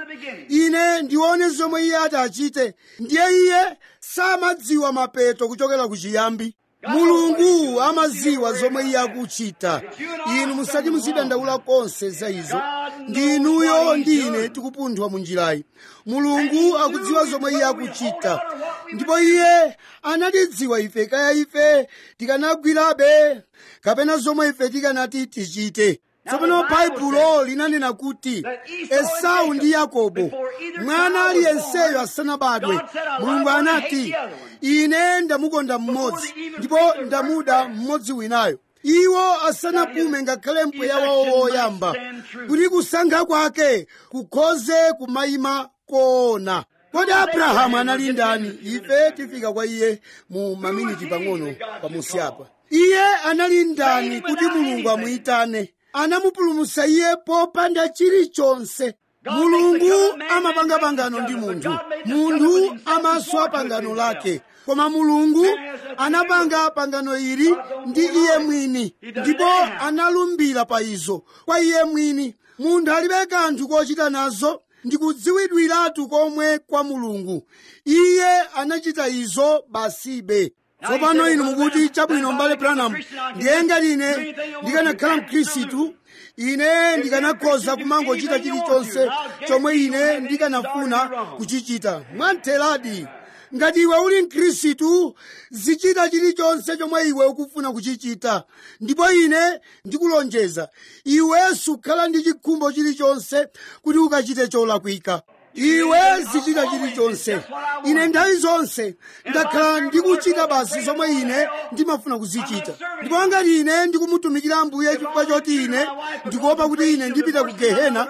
ine ndione zomwe iye ati achite ndiye iye samadziwa mapeto kuchokera ku chiyambi mulungu amadziwa zomwe iye akuchita inu musati muzidandaula konse za izo ndi inuyo ndi ine tikupunthwa mu njirayi mulungu akudziwa zomwe iye akuchita ndipo iye anatidziwa ife kaya ife tikanagwirabe kapena zomwe ife tikanati tichite tsopano baibulo linanena kuti esau ndi yakobo mwana aliyenseyo asanabadwe mulungu anati ine ndamukonda mmodzi ndipo ndamuda mmodzi winayo iwo asanapume ngakhale mpweya wawo woyamba kuti kusankha kwake kukhoze kumayima koona kodi abrahamu anali ndani ife tifika kwa iye mu maminiti pang'ono pamusi apa iye anali ndani kuti mulungu amuyitane anamupulumutsa iye popanda chilichonse mulungu amapanga pangano ndi munthu munthu amaswa pangano lake koma mulungu anapanga pangano ili ndi iye mwini ndipo analumbira pa izo kwa iye mwini munthu alibe kanthu kochita nazo ndi kudziwidwiratu komwe kwa mulungu iye anachita izo basibe tsopano inu mukuti chabwino mbale branham ndiye ngati ine ndikanakhala mkhristu ine ndikanakhoza kumangochita chilichonse chomwe ine ndikanafuna kuchichita mwantheradi ngati iwe uli mkhristu zichita chilichonse chomwe iwe ukufuna kuchichita ndipo ine ndikulonjeza iwe sukhala ndi chikhumbo chilichonse kuti ukachite cholakwika iwe zichita chilichonse ine nthawi zonse ndakhala ndikuchita basi zomwe ine ndimafuna kuzichita ndipo ngati ine ndikumutumikira ambuye chifukwa choti ine ndikuopa kuti ine ndipita ku gehena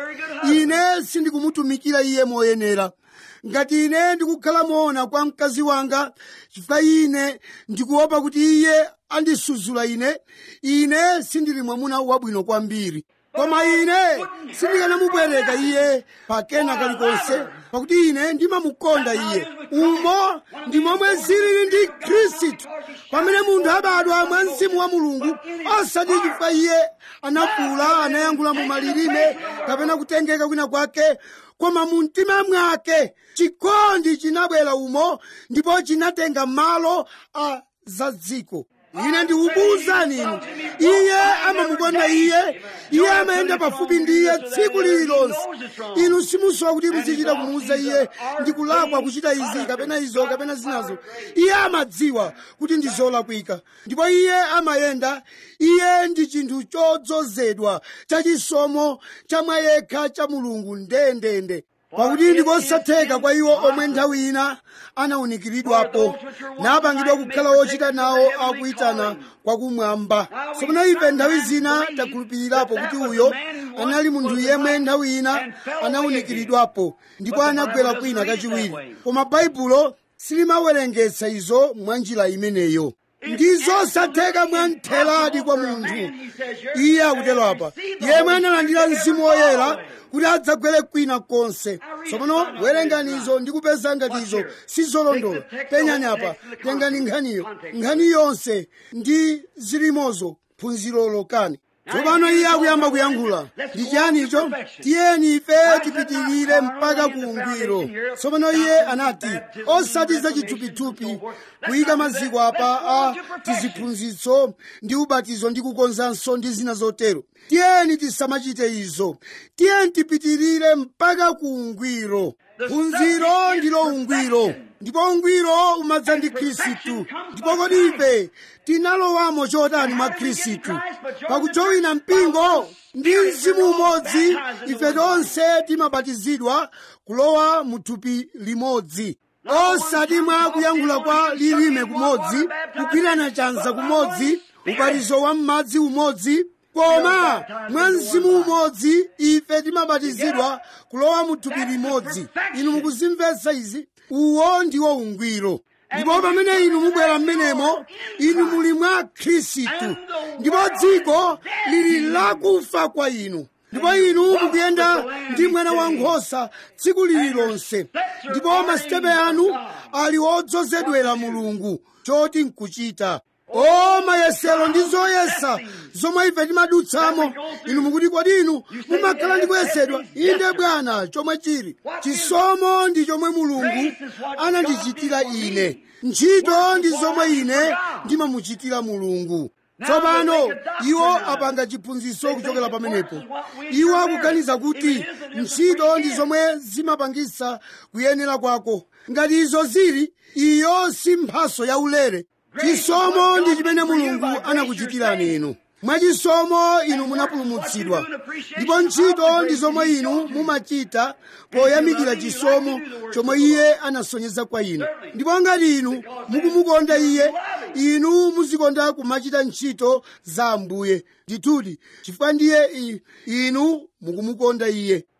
ine sindikumutumikira iye moyenera ngati ine ndikukhala moona kwa mkazi wanga chifukwa ine ndikuopa kuti iye andisudzula ine ine sindili mwamuna wabwino kwambiri koma ine sindikanamubwereka iye pakena kalikonse pakuti ine ndimamukonda iye umo ndi momwe zilili ndi khristu pamene munthu abadwa mwa mzimu wa mulungu osati chifukwa iye anafuula anayankhula mu malilime kapena kutengeka kwina kwake koma mu mtima mwake chikondi chinabwera umo ndipo chinatenga malo a za dziko ine ndikukuwuzani inu iye amamukonda iye iye amayenda pafupi ndi iye tsiku lililonse inu simusowa kuti muzichita kumuwuza iye ndikulakwa kuchita izi kapena izo kapena zinazo iye amadziwa kuti ndi zolakwika ndipo iye amayenda iye ndi chinthu chodzozedwa chachisomo chamwa yekha cha mulungu ndendende pakuti ndikosatheka kwa iwo omwe nthawi ina anawunikiridwapo napangidwa kukhala ochita nawo akuyitana kwakumwamba tsopano ife nthawi zina takhulupirirapo kuti uyo anali munthu yemwe nthawi ina anawunikiridwapo ndipo anagwera kwina kachiwiri koma baibulo silimawerengetsa izo mwa njira imeneyo ndizosatheka mwantheradi kwa munthu iye akutero apa yemwe analandira mzimu woyera kuti adzagwere kwina konse tsopano werengani izo ndi kupeza ngati izo sizolondola penyani apa tengani nkhaniyo nkhani yonse ndi zilimozo phunziro lokani tsopano iye akuyamba kuyankhula ndi chiyani icho tiyeni ife tipitirire mpaka ku ungwiro tsopano iye anati osati zachithupithupi kuyika maziko apa a tiziphunzitso ndi ubatizo ndi kukonzanso ndi zina zotero tiyeni tisamachite izo tiyeni tipitirire mpaka ku ungwiro phunziro ndilo ungwiro ndipo ungwiro umadza ndi khristu ndipo kodi ife tinalowamo chotani mwa khristu pakujowina mpingo ndi mzimu umodzi ife tonse timabatizidwa kulowa mu thupi limodzi osati mwa kuyankhula kwa lilime kumodzi kugwirana chanza kumodzi ubatizo wa m'madzi umodzi koma mwa mzimu umodzi ife timabatizidwa kulowa mu thupi limodzi inu mukuzimvetsa izi uwo ndiwo ungwiro ndipo pamene inu mubwera m'menemo inu muli mwa khristu ndipo dziko lili lakufa kwa inu ndipo inu mukuyenda ndi mwana wankhosa tsiku lililonse ndipo masitepe anu ali odzozedwera mulungu choti nkuchita o mayesero ndi zoyesa zomwe ife timadutsamo inu mukuti kodi inu mumakhala ndi kuyesedwa inde bwana chomwe chili chisomo ndi chomwe mulungu anandichitira ine ntchito ndi zomwe ine ndimamuchitira mulungu tsopano iwo apanga chiphunzitso kuchokera pamenepo iwo akuganiza kuti ntchito ndi zomwe zimapangisa kuyenera kwako ngati izo zili iyo si mphaso yaulere chisomo ndi chimene mulungu anakuchitirani inu mwachisomo inu munapulumutsidwa ndipo ntchito ndi zomwe inu mumachita poyamikira chisomo chomwe iye anasonyeza kwa inu ndipo ngati inu mukumukonda iye inu muzikonda kumachita ntchito za ambuye ndithudi chifukwa ndiye inu mukumukonda iye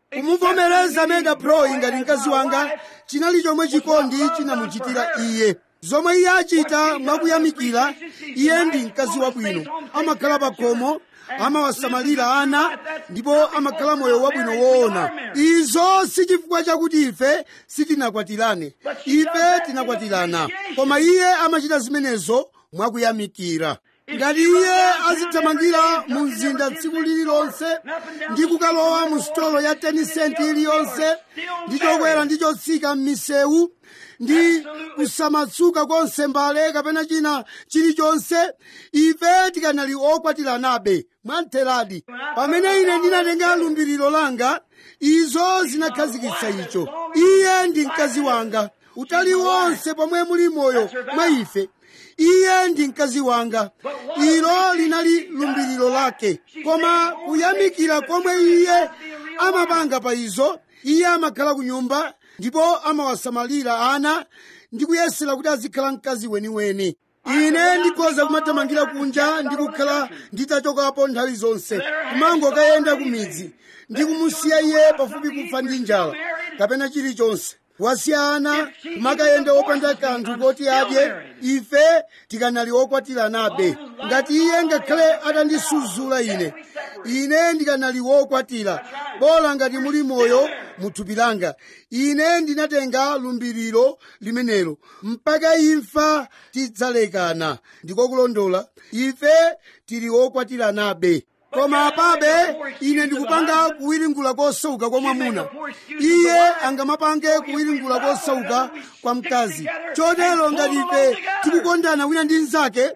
kumuvomereza mega pro ngati mkazi wanga chinali chomwe chikondi chinamuchitira iye zomwe iye achita mwakuyamikira iye ndi mkazi wabwino amakhala pa khomo amawasamalira ana ndipo amakhala moyo wabwino woona izo si chifukwa chakuti ife sitinakwatirane ife tinakwatirana koma iye amachita zimenezo mwakuyamikira ngati iye azithamangira mu mzinda tsiku lililonse ndi kukalowa mu sitolo ya 10 cent iliyonse ndi chokwera ndi chotsika m'misewu ndi kusamatsuka konse mbale kapena china chilichonse ife tikanali okwatiranabe mwamtheradi pamene ine ndinatenga lumbiriro langa izo zinakhazikitsa icho iye ndi mkazi wanga utali wonse pomwe muli moyo mwa ife iye ndi mkazi wanga ilo linali lumbiriro lake koma kuyamikira komwe iye amapanga pa izo iye amakhala ku nyumba ndipo amawasamalira ana ndi kuyesera kuti azikhala mkazi weniweni ine ndikhoza kumathamangira kunja ndi kukhala nditachokapo nthawi zonse kumangokayenda ku midzi ndi kumusiya iye pafupi kufa ndi njala kapena chilichonse wasiyana kumakayenda wopanda kanthu koti adye ife tikanali okwatiranabe ngati iye ngakhale atandisudzula ine ine ndikanali wokwatira bola ngati muli moyo muthupi langa ine ndinatenga lumbiriro limenelo mpaka imfa tidzalekana ndikokulondola ife tili okwatiranabe koma apabe ine ndikupanga kuwiringula kosauka kwa mwamuna iye angamapange kuwiringula kosauka kwa mkazi chotero ngati ife tikukondana wina ndi mnzake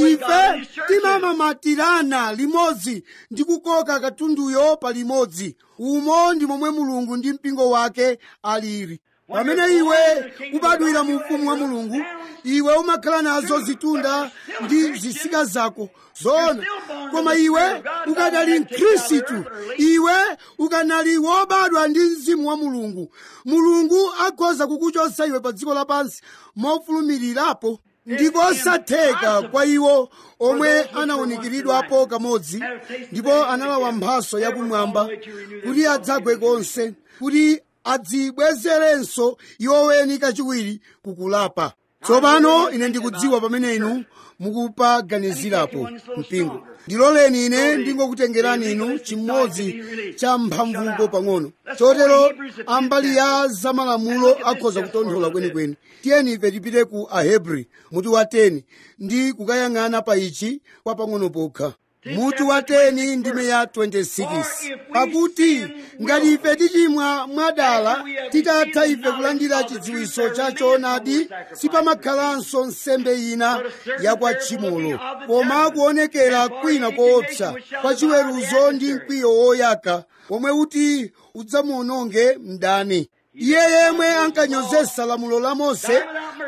ife timamamatirana limodzi ndi kukoka katunduyo pa limodzi umo ndi momwe mulungu ndi mpingo wake alili pamene iwe ubadwira mu ufumu wa mulungu iwe umakhala nazo zitunda ndi zisika zako zona koma iwe ukadali mkhristu iwe ukanali wobadwa ndi mzimu wa mulungu mulungu akhoza kukuchotsa iwe pa dziko lapansi mofulumirirapo ndikosatheka kwa iwo omwe anawunikiridwapo kamodzi ndipo analawa mphaso yakumwamba kuti adzagwe konse kuti adzibwezerenso iwoweni kachiwiri kukulapa tsopano ine ndikudziwa pamene inu mukupaganizirapo mpingo ndiloleni ine ndingokutengerani inu chimodzi cha mphamvuko pang'ono chotero ambali ya zamalamulo akhoza kutonthola kwenikweni tiyeni ife tipite ku ahebri mutu wa 10 ndi kukayang'ana pa ichi kwa pang'ono pokha mutu wa 10 ndime ya 26 pakuti ngati ife tichimwa mwadala titatha ife kulandira chidziwiso cha choonadi sipamakhalanso nsembe ina yakwa tchimolo koma kuonekera kwina koopsa kwa chiweruzo ndi mkwiyo woyaka omwe uti udzamuononge mdani iye yemwe ankanyozesa lamulo la mose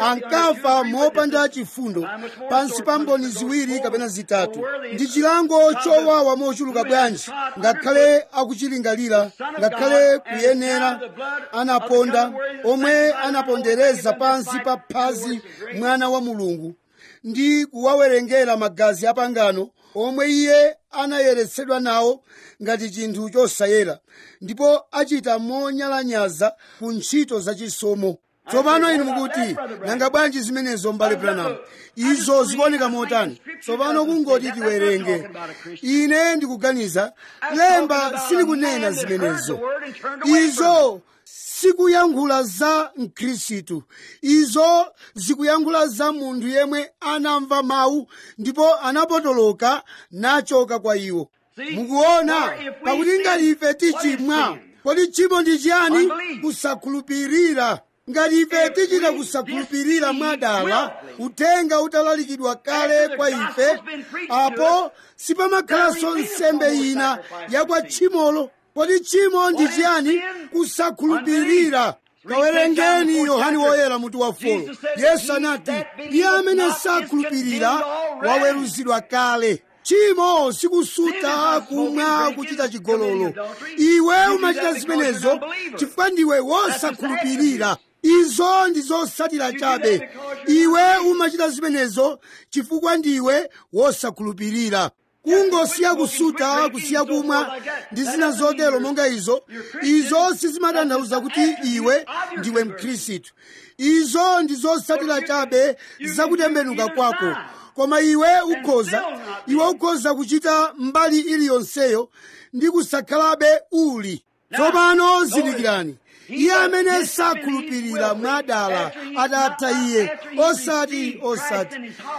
ankafa mopanda chifundo pansi pa mboni ziwiri kapena zitatu ndi chilango chowawa mochuluka bwanji ngakhale akuchilingalira ngakhale kuyenera anaponda omwe anapondereza pansi pa phazi mwana wa mulungu ndi kuwawerengera magazi apangano omwe iye anayeretsedwa nawo ngati chinthu chosayera ndipo achita monyalanyaza ku ntchito zachisomo tsopano inu mukuti nanga bwanji zimenezo mbale branham izo zikuoneka motani tsopano kungoti tiwerenge ine ndikuganiza lemba silikunena zimenezo izo sikuyankhula za mkhristu izo zikuyankhula za munthu yemwe anamva mawu ndipo anapotoloka nachoka kwa iwo mukuona pakuti ngati ife tichimwa kodi tchimo ndi chiyani kusakhulupirira ngati ife tichita kusakhulupirira mwadala uthenga utalalikidwa kale kwa ife apo sipamakhalanso nsembe ina yakwa tchimolo kodi tchimo ndi chiyani kusakhulupirira kawerengeni yohani woyera mutu wa folo yesu anati iye amene sakhulupirira waweruzidwa kale tchimo sikusuta kumwa kuchita chigololo iwe umachita zimenezo chifukwa ndiwe wosakhulupirira izo ndi zosatira chabe iwe umachita zimenezo chifukwa ndiwe wosakhulupirira kungosiya kusuta kusiya kumwa ndi zina zotero monga izo izo sizimatanthauza kuti iwe ndiwe mkhristu izo ndi zotsatira chabe zakutembenuka kwako koma iwe ukhoza iwe ukhoza kuchita mbali iliyonseyo ndi kusakhalabe uli tsopano zindikirani iye amene sakhulupirira mwadala atatha iye osati osati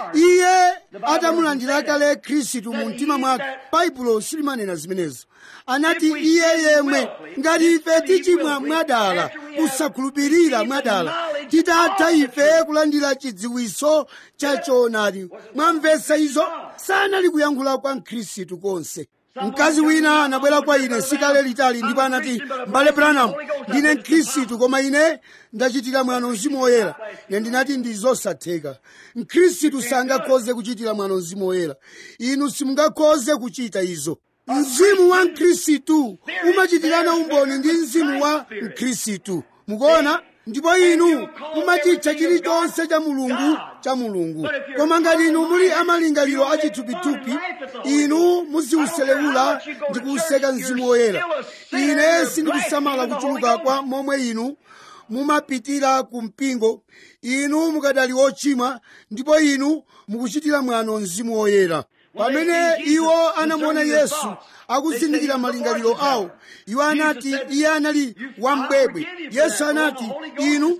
iye atamulandira kale khristu mu mtima mwake baibulo silimanena zimenezo anati iye yemwe ngati ife tichimwa mwadala kusakhulupirira mwadala titatha ife kulandira chidziwiso cha choonadi mwamvetsa izo sanali kuyankhula kwa mkhristu konse mkazi wina anabwera kwa ine sikale litali ndipo anati mbale branham ndine mkhristu koma ine ndachitira mwano mzimu woyera ine ndinati ndi zosatheka mkhristu sangakhoze kuchitira mwano mzimu woyera inu simungakhoze kuchita izo mzimu wa mkhristu umachitirana umboni ndi mzimu wa mkhristu mukuona ndipo inu mumachitcha chilichonse cha mulungu cha mulungu koma ngati inu muli amalingaliro achithupithupi inu muziuselewula ndi kuuseka mzimu woyera ine sindikusamala kuchuluka kwa momwe inu mumapitira ku mpingo inu mukadali ochimwa ndipo inu mukuchitira mwano mzimu woyera pamene iwo anamuona yesu akuzindikira malingaliro awo iwo anati iye anali wambwebwe yesu anati inu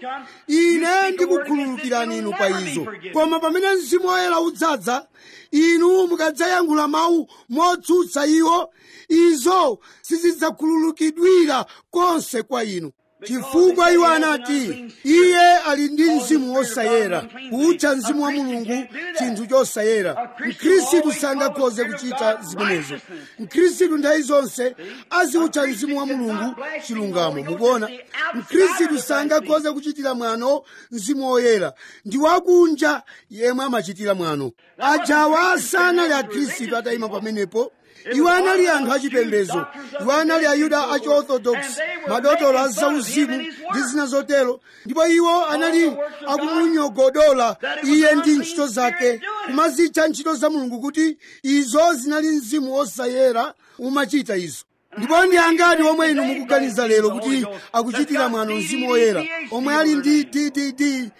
ine ndikukhululukirani inu pa izo koma pamene mzimu woyera udzadza inu mukadzayankhula mawu motsutsa iwo izo sizidzakhululukidwira konse kwa inu chifukwa iwo anati iye ali ndi mzimu wosayera kutcha mzimu wa mulungu chinthu chosayera mkhristu sangakhoze kuchita zimenezo mkhristu nthawi zonse aziutcha mzimu wa mulungu chilungamo mukuona mkhristu sangakhoze kuchitira mwano mzimu woyera ndi wakunja yemwe amachitira mwano ajawa sanali akhristu atayima pamenepo iwo anali anthu achipembedzo iwo anali ayuda achiorthodox madotolo azauzimu ndi zina zotero ndipo iwo anali akumunyogodola iye ndi ntchito zake kumazitcha ntchito za mulungu kuti izo zinali mzimu wosayera umachita izo ndipo ndi angati omwe inu mukuganiza lero kuti akuchitira mwano mzimu woyera omwe ali ndi ddd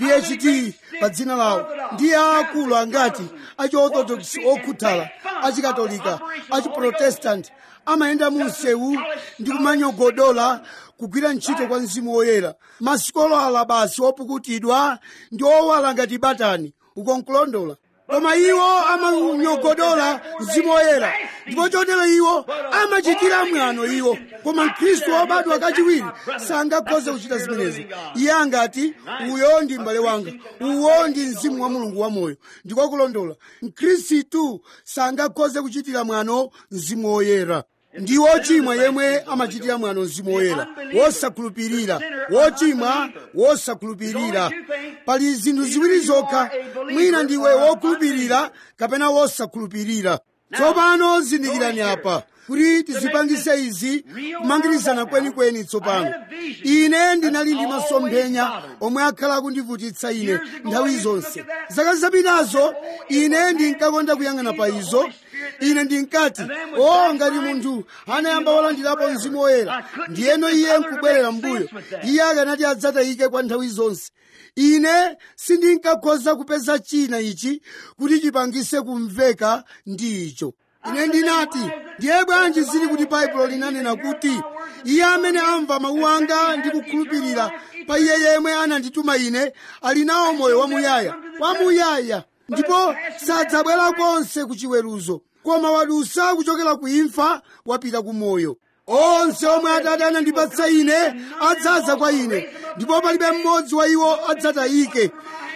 phd pa dzina lawo ndiye aakulu angati achiorthodox okhuthala achikatolika achiprotestanti amayenda mu msewu ndi kumanyogodola kugwira ntchito kwa mzimu woyera masikolala basi opukutidwa ndi owala ngati batani ukonkulondola koma iwo amanyogodola mzimu woyera ndipo chotero iwo amachitira mwano iwo koma mkhristu wobadwa kachiwiri sangakhoze kuchita zimenezo iye angati uyo ndi m'bale wanga uwo ndi mzimu wa mulungu wamoyo ndiko kulondola mkhristu sangakhoze kuchitira mwano mzimu woyera ndi wochimwa yemwe amachitira mwano mzimu woyera wosakhulupirira wochimwa wosakhulupirira pali zinthu ziwiri zokha mwina ndiwe wokhulupirira kapena wosakhulupirira tsopano zindikirani apa kuti tizipangise izi kumangirizana kwenikweni tsopano ine ndinali ndi masomphenya omwe akhala akundivutitsa ine nthawi zonse zaka zapitazo ine ndinkakonda kuyang'ana pa izo ine ndinkati o ngati munthu anayamba walandirapo mzimu woyera ndiyeno iye nkubwerera mbuyo iye akanati adzatayike kwa nthawi zonse ine sindinkakhoza kupeza china ichi kuti chipangise kumveka ndi icho ine ndinati ndiye bwanji zili kuti baibulo linanena kuti iye amene amva mawu anga ndi kukhulupirira pa iye yemwe anandituma ine ali nawo moyo wamuyaya wamuyaya ndipo sadzabwera konse ku chiweruzo koma wadusa kuchokera ku imfa wapita ku moyo onse omwe atate anandipatsa ine adzaza kwa ine ndipo palibe mmodzi wa iwo adzatayike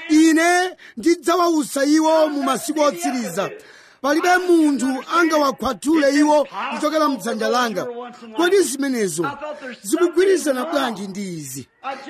ine ndidzawawusa iwo mu masiku otsiriza palibe munthu angawakhwathule iwo kuchokera mdzanja langa kodi zimenezo zikugwirizana bwanji ndi izi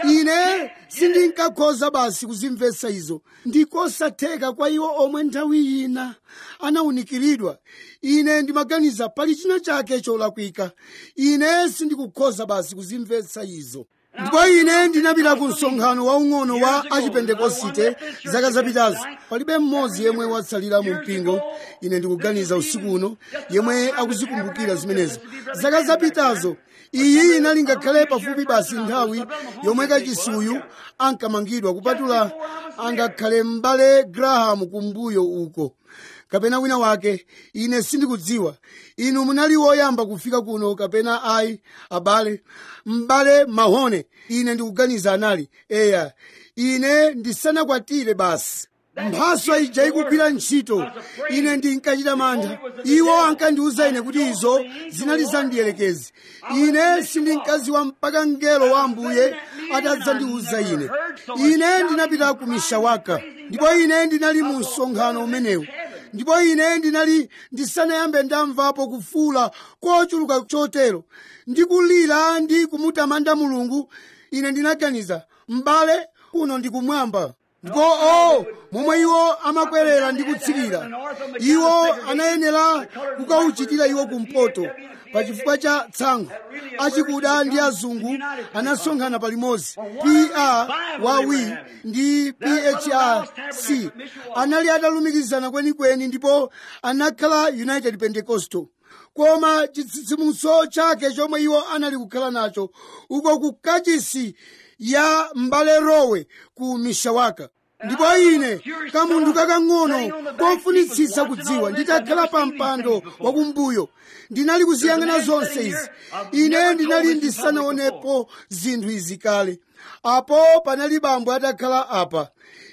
ine sindinkakhoza basi kuzimvetsa izo ndikosatheka kwa iwo omwe nthawi ina anawunikiridwa ine ndimaganiza pali china chake cholakwika ine sindikukhoza basi kuzimvetsa izo ndipo ine ndinapita ku msonkhano waung'ono wa achipentekosite zaka zapitazo palibe mmodzi yemwe watsalira mu mpingo ine ndikuganiza usiku uno yemwe akuzikumbukira zimenezo zaka zapitazo iyi inali ngakhale pafupi basi nthawi yomwe kachisuyu ankamangidwa kupatula angakhale m'bale graham kumbuyo uko kapena wina wake ine sindikudziwa inu munali woyamba kufika kuno kapena ayi abale m'bale mahone ine ndikuganiza anali eya ine ndisanakwatire basi mphaso ija ikugwira ntchito ine ndinkachita mantha iwo ankandiwuza ine kuti izo zinali zandiyelekezi ine sindinkaziwa mpaka mngelo wa ambuye atadzandiwuza ine ine ndinapita ku mishawaka ndipo ine ndinali mu msonkhano umenewu ndipo ine ndinali ndisanayambe ndamvapo kufuula kochuluka chotero ndikulira ndi kumutamanda mulungu ine ndinaganiza m'bale kuno ndikumwamba ndipo o momwe iwo amakwerera ndi kutsikira iwo anayenera kukauchitira iwo kumpoto pachifukwa cha tsankho achikuda ndi azungu anasonkhana palimodzi pr wawi ndi phrc anali atalumikizana kwenikweni ndipo anakhala united pentecostal koma chitsitsimutso chake chomwe iwo anali kukhala nacho uko ku kachisi ya mbale rowe ku mishawaka ndipo ine kamunthu kakang'ono kofunitsitsa kudziwa nditakhala pa mpando wakumbuyo ndinali kuziyang'ana zonse izi ine ndinali ndisanaonepo zinthu izi kale apo panali bambo atakhala apa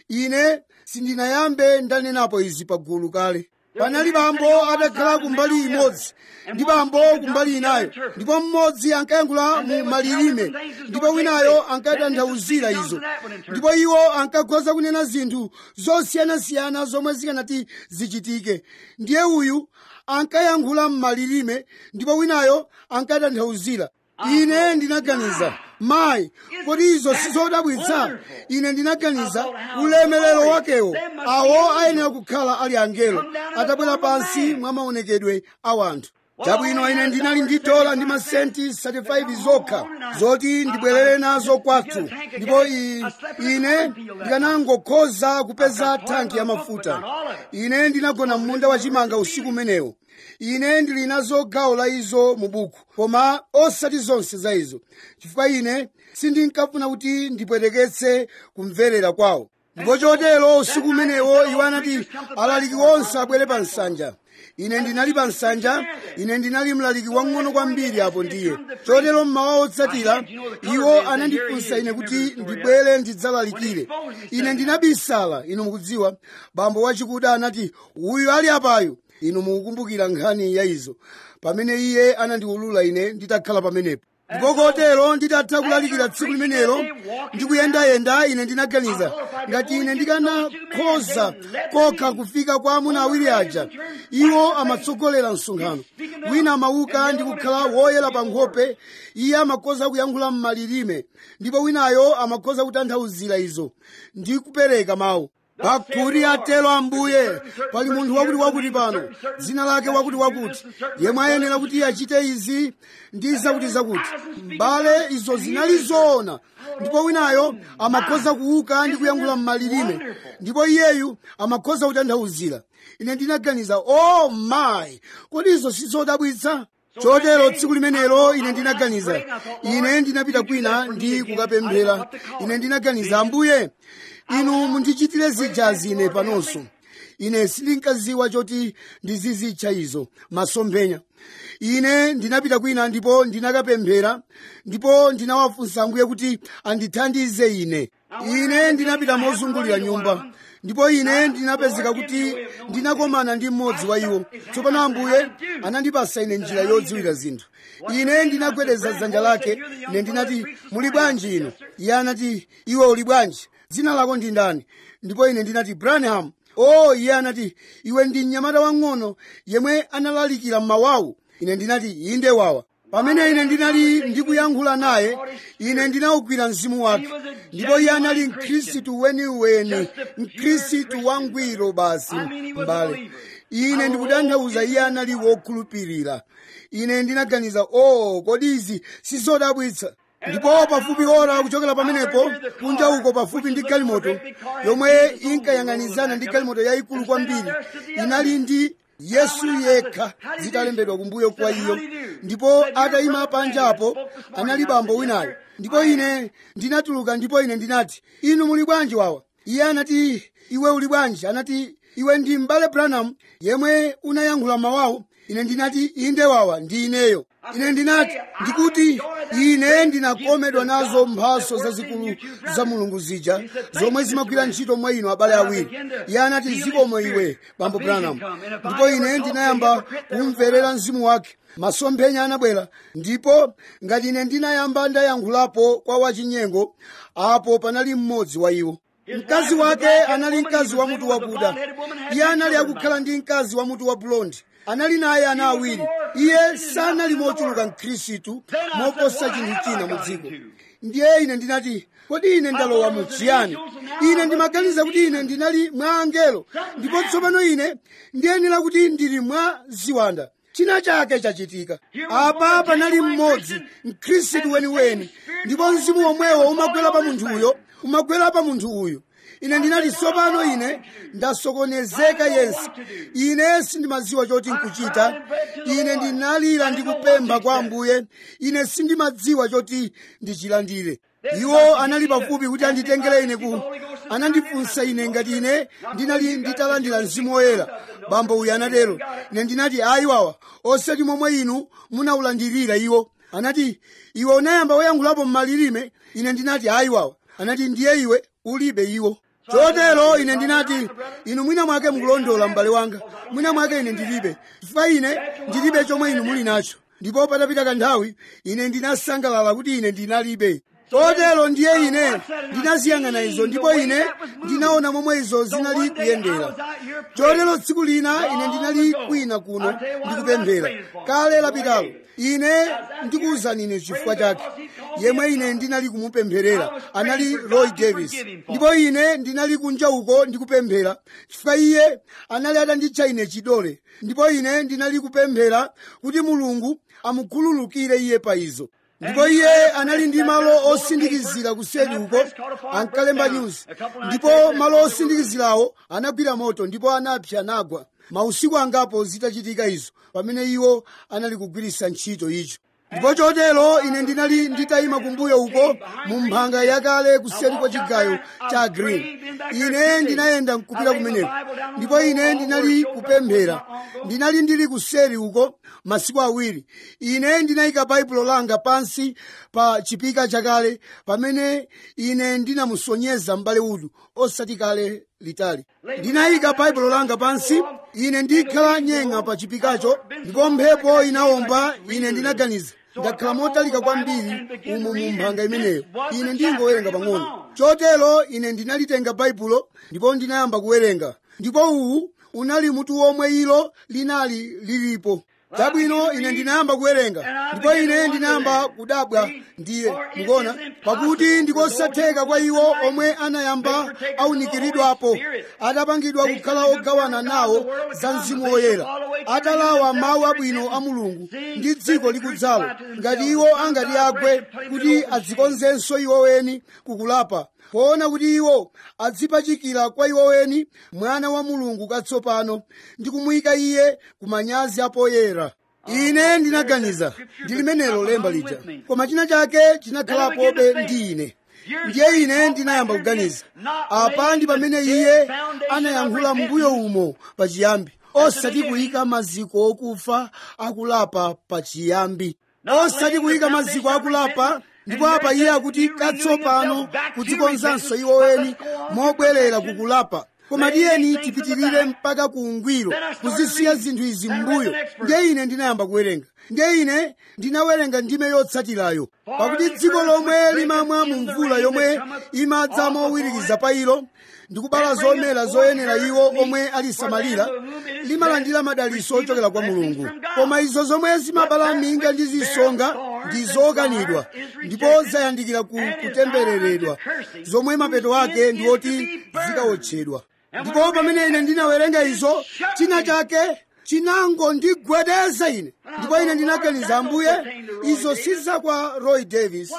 ine sindinayambe ndanenapo izi pagulu kale panali bambo atakhala kumbali imodzi ndi bambo kumbali inayo ndipo mmodzi ankayankhula mu malilime ndipo winayo ankatanthauzira izo ndipo iwo ankakhoza kunena zinthu zosiyanasiyana zomwe zikanati zichitike ndiye uyu ankayankhula m'malilime ndipo winayo ankatanthauzira ine ndinaganiza mayi kodi izo sizodabwitsa ine ndinaganiza ulemelero wakewo awo ayenera kukhala ali angelo atabwera pansi mwa maonekedwe a wanthu chabwino ine ndinali ndi dola ndi masenti 35 zokha zoti ndibwerere nazo kwathu ndipo i- ine ndikanangokhoza kupeza thanki ya mafuta ine ndinagona m'munda wachimanga usiku umenewo ine ndili nazo gawo la izo mu buku koma osati zonse za izo chifukwa ine sindinkafuna kuti ndipweteketse kumverera kwawo ndipo chotero usiku umenewo iwo anati alaliki onse abwere pa nsanja ine ndinali pa nsanja ine ndinali mlaliki wang'ono kwambiri apo ndiye chotero mmawa otsatira iwo anandifunsa ine kuti ndibwere ndidzalalikire ine ndinabisala inu mukudziwa bambo wachikuda anati uyu ali apayo inu mukukumbukira nkhani ya izo pamene iye anandiwulula ine nditakhala pamenepo ndipo kotero nditatha kulalikira tsiku limenelo ndikuyendayenda ine ndinaganiza ngati ine ndikanakhoza kokha kufika kwa amuna awiri aja iwo amatsogolera msonkhano wina amauka ndi kukhala woyera pa nkhope iye amakhoza kuyankhula m'malilime ndipo winayo amakhoza kutanthauzira izo ndi kupereka mawu pakuti atero ambuye pali munthu wakuti wakuti pano dzina lake wakuti wakuti yemwe ayenera kuti achite izi ndi zakuti zakuti mbale izo zinali zoona ndipo winayo amakhoza kuuka ndi kuyankhula m'malilime ndipo iyeyu amakhoza kutanthauzira ine ndinaganiza oh my kodi izo sizodabwitsa chotero tsiku limenelo ine ndinaganiza ine ndinapita kwina ndi kukapemphera ine ndinaganiza ambuye inu mundichitire zijazi ine panonso ine sindinkaziwa choti ndizizitcha izo masomphenya ine ndinapita kwina ndipo ndinakapemphera ndipo ndinawafunsa ambuye kuti andithandize ine ine ndinapita mozungulira nyumba ndipo ine ndinapezeka kuti ndinakomana ndi mmodzi wa iwo tsopano ambuye anandipasa ine njira yodziwira zinthu ine ndinagwedeza dzanja lake ine ndinati muli bwanji ino iye anati iwe uli bwanji dzina lako ndi ndani ndipo ine ndinati branham o iye anati iwe ndi mnyamata wang'ono yemwe analalikira mmawawu ine ndinati inde wawa pamene ine ndinali ndikuyankhula naye ine ndinawugwira mzimu wake ndipo iye anali mkhristu weniweni mkhristu wangwiro basi mbale ine ndikutanthauza iye anali wokhulupirira ine ndinaganiza oh kodi izi sizodabwitsa ndipo pafupi ora kuchokera pamenepo kunja uko pafupi ndi galimoto yomwe inkayang'anizana ndi galimoto yayikulu kwambiri inali ndi yesu yekha zitalembedwa kumbuyo kwa iyo ndipo atayima panjapo anali bambo winayo ndipo ine ndinatuluka ndipo ine ndinati inu muli bwanji wawa iye anati iwe uli bwanji anati iwe ndi m'bale branham yemwe unayankhula mawawo ine ndinati inde wawa ndi ineyo ine ndinati ndikuti ine ndinakomedwa nazo mphaso zazikulu za mulungu zija zomwe zimagwira ntchito mwa inu abale awiri iye anati zikomo iwe bambo branham ndipo ine ndinayamba kumverera mzimu wake masomphenya anabwera ndipo ngati ine ndinayamba ndayankhulapo kwa wachinyengo apo panali mmodzi wa iwo mkazi wake anali mkazi wa mutu wakuda iye anali akukhala ndi mkazi wa mutu wa blondi anali naye ana awiri iye sanali mochuluka mkhristu moposa chinthu china mu dziko ndiye ine ndinati kodi ine ndalowa mu chiyani ine ndimaganiza kuti ine ndinali mwa angelo ndipo tsopano ine ndiyenera kuti ndili mwa ziwanda china chake chachitika apa panali mmodzi mkhristu weniweni ndipo mzimu womwewo umagwera pa munthuyo umagwera pa munthu uyu ine ndinati tsopano ine ndasokonezeka yense ine sindimadziwa choti nkuchita ine ndinalira ndi kupempha kwa ambuye ine sindimadziwa choti ndichilandire iwo anali pafupi kuti anditengere ine ku anandifunsa ine ngati ine ndinali nditalandira mzimu woyera bambo uyu anatero ine ndinati ayi wawa osati momwe inu munawulandirira iwo anati iwe unayamba woyankhulapo m'malilime ine ndinati ayi wawa anati ndiye iwe ulibe iwo chotero ine ndinati inu mwina mwake mukulondola m'bale wanga mwina mwake ine ndilibe chifukwa ine ndilibe chomwe inu muli nacho ndipo patapita kanthawi ine ndinasangalala kuti ine ndinalibe chotero ndiye ine ndinaziyang'ana izo ndipo ine ndinaona momwe izo zinali kuyendera chotero tsiku lina ine ndinali kwina kuno ndikupemphera kale lapitalo ine ndikuwuzani ine chifukwa chake yemwe ine ndinali kumupempherera anali roy davis ndipo ine ndinali kunja uko ndikupemphera chifukwa iye anali atanditcha ine chidole ndipo ine ndinali kupemphera kuti mulungu amukhululukire iye pa izo ndipo iye anali ndi malo osindikizira kuseri uko ankalemba news ndipo malo osindikizirawo anagwira moto ndipo anapsa anagwa mausiku angapo zitachitika izo pamene iwo anali kugwiritsa ntchito icho ndipo chotero ine ndinali nditayima kumbuyo uko mu mphanga yakale kuseri kwa chigayo cha green ine ndinayenda nkupita kumeneko ndipo ine ndinali kupemphera ndinali ndili kuseri uko masiku awiri ine ndinayika baibulo langa pansi pa chipika chakale pamene ine ndinamusonyeza m'bale udu osati kale litali ndinayika baibulo langa pansi ine ndikhala nyenga pa chipikacho ndipo mphepo inawomba ine ndinaganiza ndakhala motalika kwambiri umo mu mphanga imeneyo ine ndingowerenga pang'ono chotero ine ndinalitenga baibulo ndipo ndinayamba kuwerenga ndipo uwu unali mutu womwe ilo linali lilipo chabwino ine ndinayamba kuwerenga ndipo ine ndinayamba kudabwa ndiye mukuona pakuti ndikosatheka kwa iwo omwe anayamba awunikiridwapo atapangidwa kukhala ogawana nawo za mzimu woyera atalawa mawu abwino a mulungu ndi dziko likudzalo ngati iwo angati agwe kuti adzikonzenso iwo weni kukulapa poona kuti iwo adzipachikira kwa iwo weni mwana wa mulungu katsopano ndi kumuyika iye ku manyazi apoyera ine ndinaganiza ndi limenelo lemba lija koma china chake chinakhalapobe ndi ine ndiye ine ndinayamba kuganiza apa ndi pamene iye anayankhula mbuyo umo pachiyambi osati kuyika maziko okufa akulapa pachiyambi osati kuyika maziko akulapa ndipo apa iye akuti katsopano kudzikonzanso iwo weni mobwerera kukulapa koma tiyeni tipitirire mpaka ku ungwiro kuzisiya zinthu izi m'mbuyo ndiye ine ndinayamba kuwerenga ndiye ine ndinawerenga ndime yotsatirayo pakuti dziko lomwe limamwa mu mvula yomwe imadza mowirikiza pa ilo ndikubala zomera zoyenera iwo omwe alisamalira limalandira madaliso ochokera kwa mulungu koma izo zomwe zimabala minga ndi zisonga ndi zokanidwa ndipo zayandikira ku kutembereredwa zomwe mapeto ake ndi oti zikawotchedwa ndipo pamene ine ndinawerenga izo china chake chinangondigwedeza ine ndipo ine ndinaganiza ambuye izo si za kwa roy davis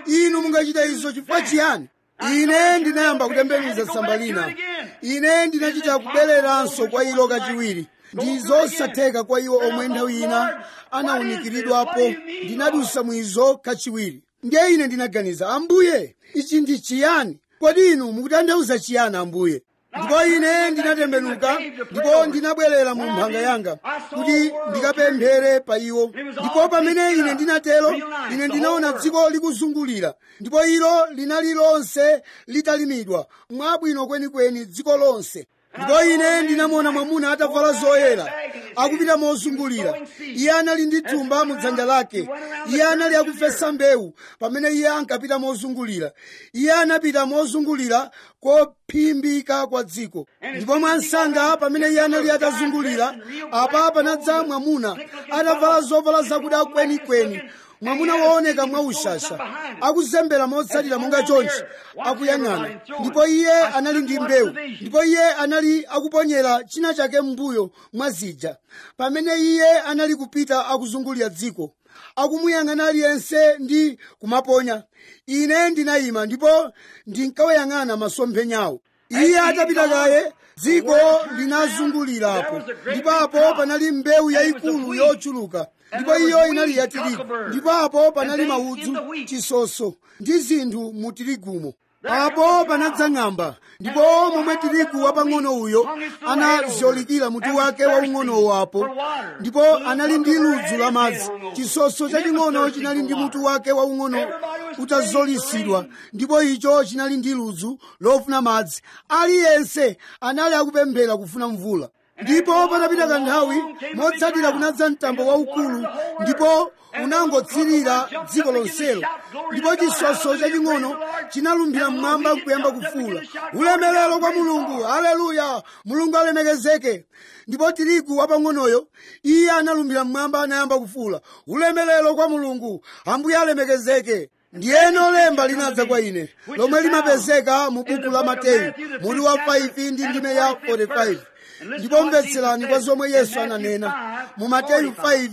inu mungachita izo chifukwa chiyani ine ndinayamba kutembenuza tsamba lina ine ndinachita kubwereranso kwa ilo kachiwiri ndi zosatheka kwa iwo omwe nthawi ina anawunikiridwapo ndinadusa mwizo kachiwiri ndiye ine ndinaganiza ambuye ichi ndi chiyani kodi inu mukutanthauza chiyani ambuye ndipo ine ndinatembenuka ndipo ndinabwerera mu mphanga yanga kuti ndikapemphere pa iwo ndipo pamene ine ndinatero ine ndinaona dziko likuzungulira ndipo ilo linali lonse litalimidwa mwabwino kwenikweni dziko lonse ndipo ine ndinamuona mwamuna atavala zoyera akupita mozungulira iye anali ndi thumba mu dzanja lake iye anali akufesa mbewu pamene iye ankapita mozungulira iye anapita mozungulira kophimbika kwa dziko ndipo mwansanga pamene iye anali atazungulira apa panadza mwamuna atavala zovala zakuda kwenikweni mwamuna wooneka mwaushasha akuzembera motsatira monga chonchi akuyang'ana ndipo iye anali ndi mbewu ndipo iye anali akuponyera china chake m'mbuyo mwa zija pamene iye anali kupita akuzungulira dziko akumuyang'ana aliyense ndi kumaponya ine ndinayima ndipo ndinkawayang'ana masomphenyawo iye atapita kaye dziko linazungulirapo ndipo apo panali mbewu yayikulu yochuluka ndipo iyo inali ya tirigu ndipo apo panali maudzu chisoso ndi zinthu mu tirigumo apo panadza ng'amba ndipo momwe tirigu wapang'ono uyo anazolikira mutu wake waung'onowo apo ndipo anali ndi ludzu la madzi chisoso chaching'ono chinali ndi mutu wake waung'ono utazolisidwa ndipo icho chinali ndi ludzu lofuna madzi aliyense anali akupemphera kufuna mvula ndipo patapita kanthawi motsatira kunadza mtambo waukulu ndipo unangotsirira dziko lonselo ndipo chisoso chaching'ono chinalumbira mmwamba nkuyamba kufuula ulemerero kwa mulungu haleluya mulungu alemekezeke ndipo tirigu wapang'onoyo iye analumbira mmwamba anayamba kufuula ulemerero kwa mulungu ambuye alemekezeke ndiyeno lemba linadza kwa ine lomwe limapezeka mu buku la mateyu mutu wa 5 ndi ndime ya 45 ndipo mvetserani kwa zomwe yesu ananena mu mateyu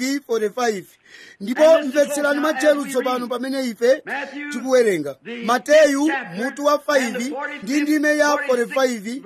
5:45 ndipo mvetserani matcheru tsopano pamene ife tikuwerenga mateyu mutu wa 5 ndi ndime ya 45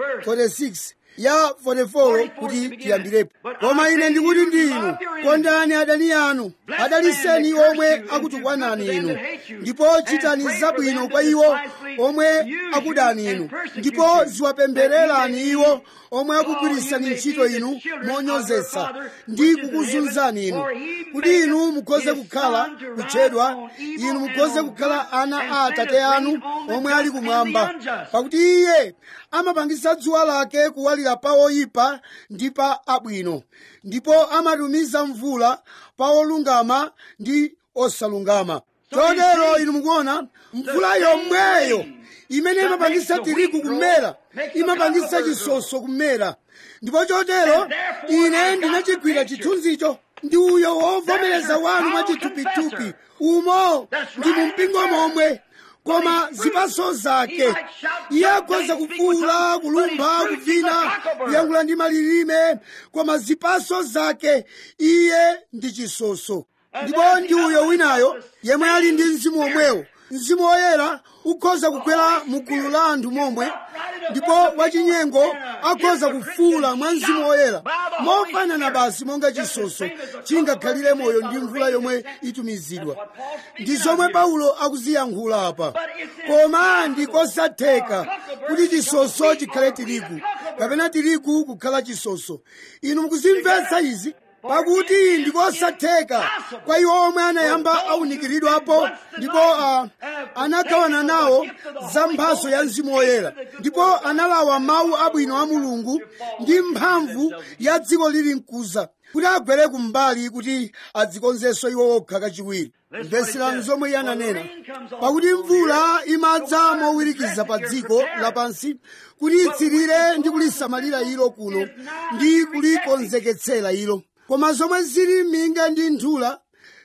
46 ya 44 kuti tiyambirepo koma ine ndikuti ndi inu kondani adani anu adaliseni iwo omwe akutukwanani inu ndipo chitani zabwino kwa iwo omwe akudani inu ndipo ziwapemphererani iwo omwe akugwirisani ntchito inu monyozetsa ndi kukuzunzani inu kuti inu mukhoze kukhala kutchedwa inu mukhoze kukhala ana a atate anu omwe ali kumwamba pakuti iye amapangisa dzuwa lake kuwalira pa oyipa ndi pa abwino ndipo amatumiza mvula pa olungama ndi osalungama chotero inu mukuona mvula yomweyo imene imapangisa tirigu kumera imapangisa chisoso kumera ndipo chotero ine ndinachigwira chithunzicho ndi uyo wovomereza wanu mwachithupithupi umo ndi mu mpingo momwe koma zipaso zake iye akhoza kufuula kulumpha kuvina kuyankhula ndi malilime koma zipaso zake iye ndi chisoso ndipo ndi uyo winayo yemwe ali ndi mzimu omwewo mzimu woyera ukhoza kukwera mu gulu la anthu momwe ndipo wachinyengo akhoza kufuula mwa mzimu woyera mofanana basi monga chisoso chingakhalire moyo ndi mvula yomwe itumizidwa ndi zomwe paulo akuziyankhula apa koma ndikosatheka kuti chisoso chikhale tirigu kapena tirigu kukhala chisoso inu mukuzimvetsa izi pakuti ndikosatheka kwa iwo omwe anayamba awunikiridwapo ndipo uh, anagawana nawo za mphaso ya mzimu woyera ndipo analawa mawu abwino a mulungu ndi mphamvu ya dziko lili mkuza kuti agwere kumbali kuti adzikonzenso iwo okha kachiwiri mveserani zomwe iye ananena pakuti mvula imadza mowirikiza pa dziko lapansi kuti itsirire ndi kulisamalira ilo kuno ndi kulikonzeketsera ilo koma zomwe zili minga ndi nthula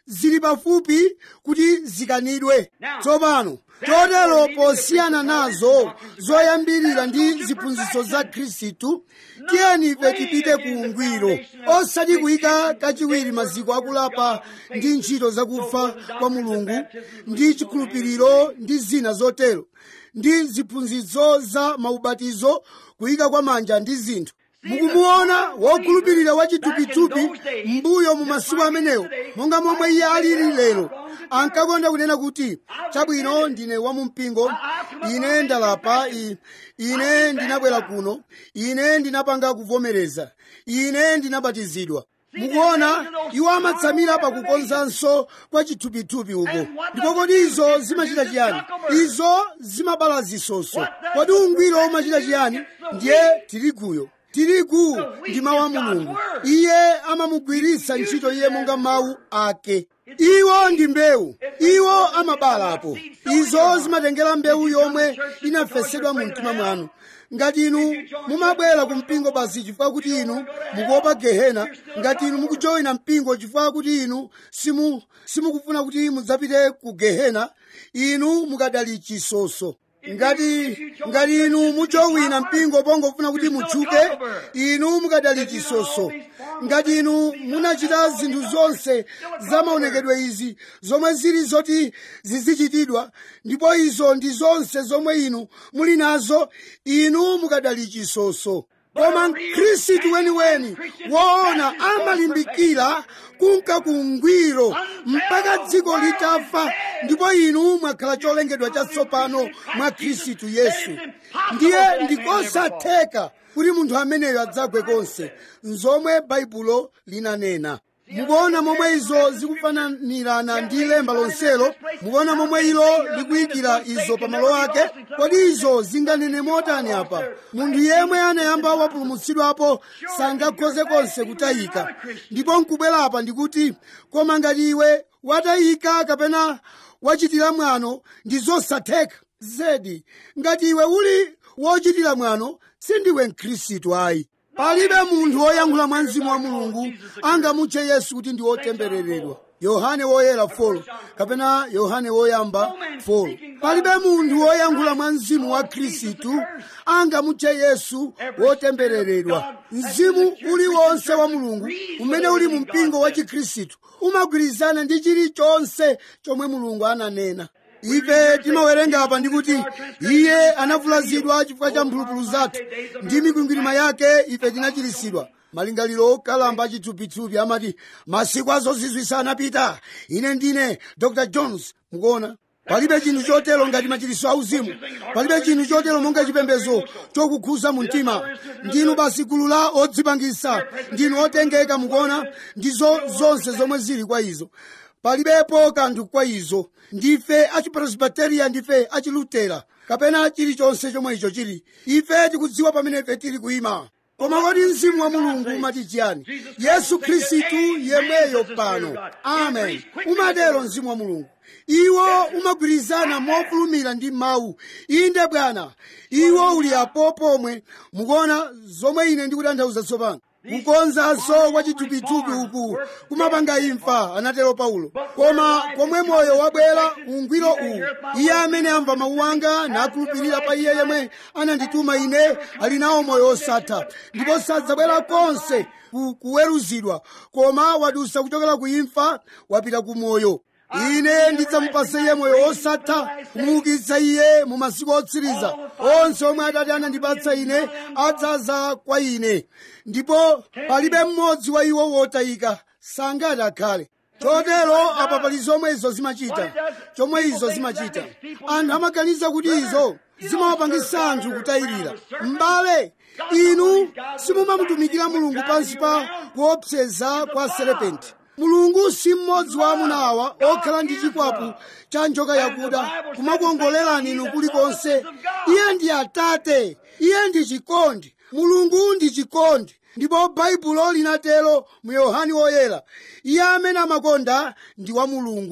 zili pafupi kuti zikanidwe tsopano chotero posiyana nazo zoyambirira ndi ziphunzitso za khristu tiyeni ife tipite ku ungwiro osati kuyika kachiwiri maziko akulapa ndi ntchito zakufa kwa mulungu ndi chikhulupiriro ndi zina zotero ndi ziphunzitso za maubatizo kuyika kwa manja ndi zinthu mukumuona wokhulupirira wachithupithupi mbuyo mu masiku amenewo monga momwe iye alili lero ankakonda kunena kuti chabwino ndine wamumpingo ine ndalapa i- ine ndinabwera kuno ine ndinapanga kuvomereza ine ndinabatizidwa mukuona iwo amatsamira pakukonzanso kwa chithupithupi uko ndipo kodi izo zimachita chiyani izo zimabala zisoso kodi ungwiro umachita chiyani ndiye tiriguyo tirigu ndi mawu a mulungu iye amamugwiritsa ntchito iye monga mawu ake iwo ndi mbewu iwo amabalapo izo zimatengera mbewu yomwe inafesedwa mu mtima mwanu ngati inu mumabwera ku mpingo basi chifukwa kuti inu mukuopa gehena ngati inu mukujoyina mpingo chifukwa kuti inu simu simukufuna kuti mudzapite ku gehena inu mukadali chisoso ngati ngati inu mujowina mpingo pongofuna kuti mutchuke inu mukadali chisoso ngati inu munachita zinthu zonse za maonekedwe izi zomwe zili zoti zizichitidwa ndipo izo ndi zonse zomwe inu muli nazo inu mukadali chisoso koma mkhristu weniweni woona amalimbikira kunka kungwiro mpaka dziko litafa ndipo inu mwakhala cholengedwa chatsopano mwa khristu yesu ndiye ndikosatheka kuti munthu ameneyo adzagwe konse nzomwe baibulo linanena mukuona momwe izo zikufananirana ndi lemba lonselo mukuona momwe ilo likuyikira izo pamalo ake kodi izo zinganene motani apa munthu yemwe anayamba wapulumutsidwapo sangakhoze konse kutayika ndipo nkubwera apa ndikuti koma ngati iwe watayika kapena wachitira mwano ndi zosatheka zedi ngati iwe uli wochitira mwano sindiwe mkhristu ayi palibe munthu woyankhula mwa mzimu wa mulungu angamutche yesu kuti ndi wotembereredwa yohane woyera folo kapena yohane woyamba folo palibe munthu woyankhula mwa mzimu wa khristu angamutche yesu wotembereredwa mzimu uliwonse wa mulungu umene uli mu mpingo wa chikhristu umagwirizana ndi chilichonse chomwe mulungu ananena ife timawerenga apa ndikuti iye anavulazidwa chifukwa cha mphulupulu zathu ndi mikwingwirima yake ife tinachiritsidwa malingaliro okalamba achithupithupi amati masiku azozizwisa anapita ine ndine dr jones mukuona palibe chinthu chotero ngati machiritso auzimu palibe chinthu chotero monga chipembedzo chokukhuza mu mtima ndinu basi gulu la odzipangisa ndinu otengeka mukuona ndizo zonse zomwe zili kwa izo palibepo kanthu kwa izo ndife achipresbiteriya ndife achilutera kapena chilichonse chomwe icho chili ife tikudziwa pamene ife tili kuyima koma kodi mzimu wa mulungu umati chiyani yesu khristu yemweyo pano amen umatero mzimu wa mulungu iwo umagwirizana mofulumira ndi mawu inde bwana iwo uli apo pomwe mukuona zomwe ine ndikutanthauza tsopano kukonzanso kwa chithupithupi uku kumapanga imfa anatero paulo koma komwe moyo wabwera ungwiro uwu iye amene amva mawu anga nakhulupirira pa iye yemwe anandituma ine ali nawo moyo osatha ndipo sadzabwera konse ku- kuweruzidwa koma wadusa kuchokera ku imfa wapita ku moyo ine ndidzamupasa iye moyo osatha kumuukitsa iye mu masiku otsiriza onse omwe atate anandipatsa ine adzaza kwa ine ndipo palibe mmodzi wa iwo wotayika sangati akhale chotero apa pali zomwe izo zimachita chomwe izo zimachita anthu amaganiza kuti izo zimawapangisa anthu kutayirira m'bale inu simumamutumikira mulungu pansi pa kuopseza kwa serepenti mulungu si mmodzi wa amuna awa okhala ndi chikwapu cha njoka yakuda kumakuongolerani inu kulikonse iye ndi atate iye ndi chikondi mulungu ndi chikondi ndipo baibulo linatero mu yohani woyera iye amene amakonda ndi wa mulungu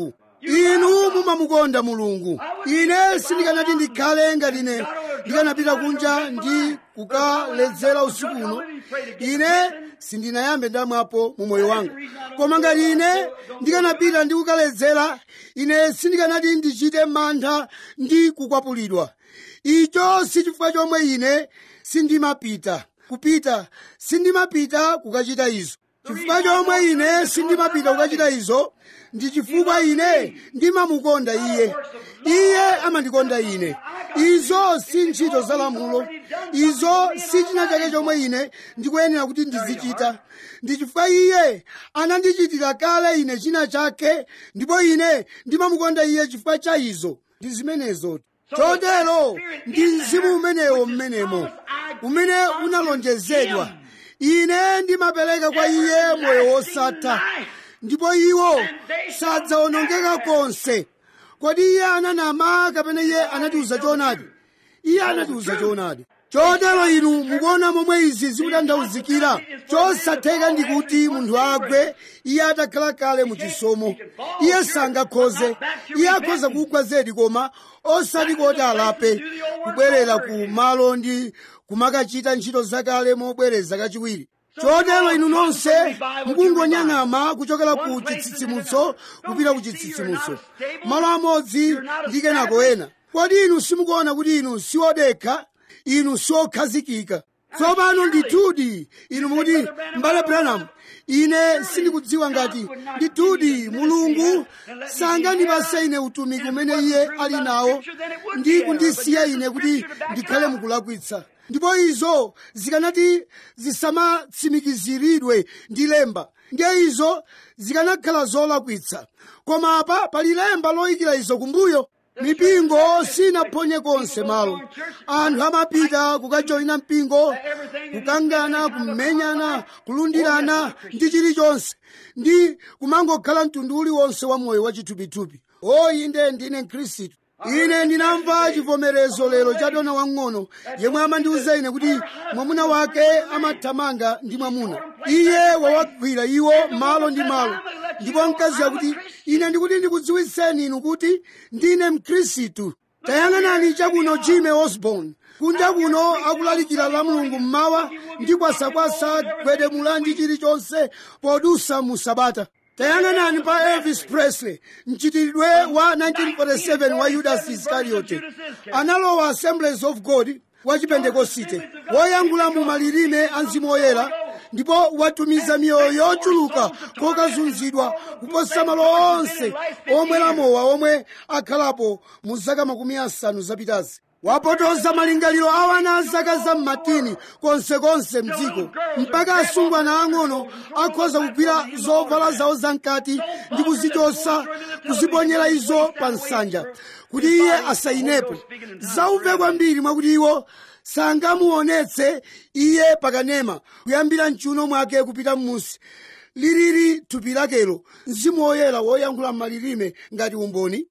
inu mumamukonda mulungu ine sindikanati ndikhale ngati ine ndikanapita kunja ndi kukaledzera usiku uno ine sindinayambe ndamwapo mu moyo wanga koma ngati ine ndikanapita ndi kukaledzera ine sindikanati ndichite mantha ndi kukwapulidwa icho si chifukwa chomwe ine sindimapita kupita sindimapita kukachita izo chifukwa chomwe ine sindimapita kukachita izo ndi chifukwa ine ndimamukonda iye iye amandikonda ine izo si ntchito za lamulo izo si china chake chomwe ine ndikuyenera kuti ndizichita ndi chifukwa iye anandichitira kale ine china chake ndipo ine ndimamukonda iye chifukwa cha izo ndi zimenezo chotero ndi mzimu umenewo mmenemo umene unalonjezedwa ine ndimapereka kwa iye moyo wosatha ndipo iwo sadzawonongeka konse kodi iye ananama kapena iye anatiuza choonadi iye anatiuza choonadi chotero inu mukuona momwe izi zikutanthauzikira chosatheka ndi kuti munthu agwe iye atakhala kale mu chisomo iye sangakhoze iye akhoza kugwa zedi koma osati kuti alape kubwerera ku malo ndi kumakachita ntchito zakale mobwereza kachiwiri chotero inu nonse mukungonyang'ama kuchokera ku chitsitsimutso kupita ku chitsitsimutso malo amodzi ndi kenako ena kodi inu simukuona kuti inu siodekha inu siokhazikika tsopano ndithudi inu mukuti mbale branham ine sindikudziwa ngati ndithudi mulungu sangandipase ine utumiki umene iye ali nawo ndi kundisiya ine kuti ndikhale mukulakwitsa ndipo izo zikanati zisamatsimikiziridwe ndi lemba ndiye izo zikanakhala zolakwitsa koma apa pali lemba loyikira izo kumbuyo mipingo sinaphonye konse malo anthu amapita kukajoyina mpingo kukangana kumenyana kulundirana ndi chilichonse ndi kumangokhala mtundu uliwonse wa moyo wachithupithupi o inde ndine mkhristu ine ndinamva chivomerezo lero cha dona wang'ono yemwe amandiuza ine kuti mwamuna wake amathamanga ndi mwamuna iye wawagwira iwo malo ndi malo ndipo mkazi yakuti ine ndikuti ndikudziwitseni inu kuti ndine mkhristu tayang'anani chakuno jime osborn kunja kuno akulalikira la mulungu mmawa ndi kwasakwasa gwedemula ndi chilichonse podusa mu sabata tayang'anani pa elvis presley mchitiridwe wa 1947 wa yudas iskariote analowa assemblies of god wa chipentekosite woyankhula mu malilime a mzimu woyera ndipo watumiza miyoyo yochuluka kokazunzidwa kuposa malo onse omwera mowa omwe akhalapo mu zaka makumi asanu zapitazi wapotoza malingaliro awana a zaka za mmatini konsekonse mdziko mpaka asungwana ang'ono akhoza kugwira zovala zawo zamkati ndi kuzichosa kuziponyera izo pa nsanja kuti iye asayinepo zauve kwambiri mwakuti iwo sangamuonetse iye pakanema kuyambira mchiuno mwake kupita m'musi liliri thupi lakelo mzimu woyera woyankhula m'malilime ngati umboni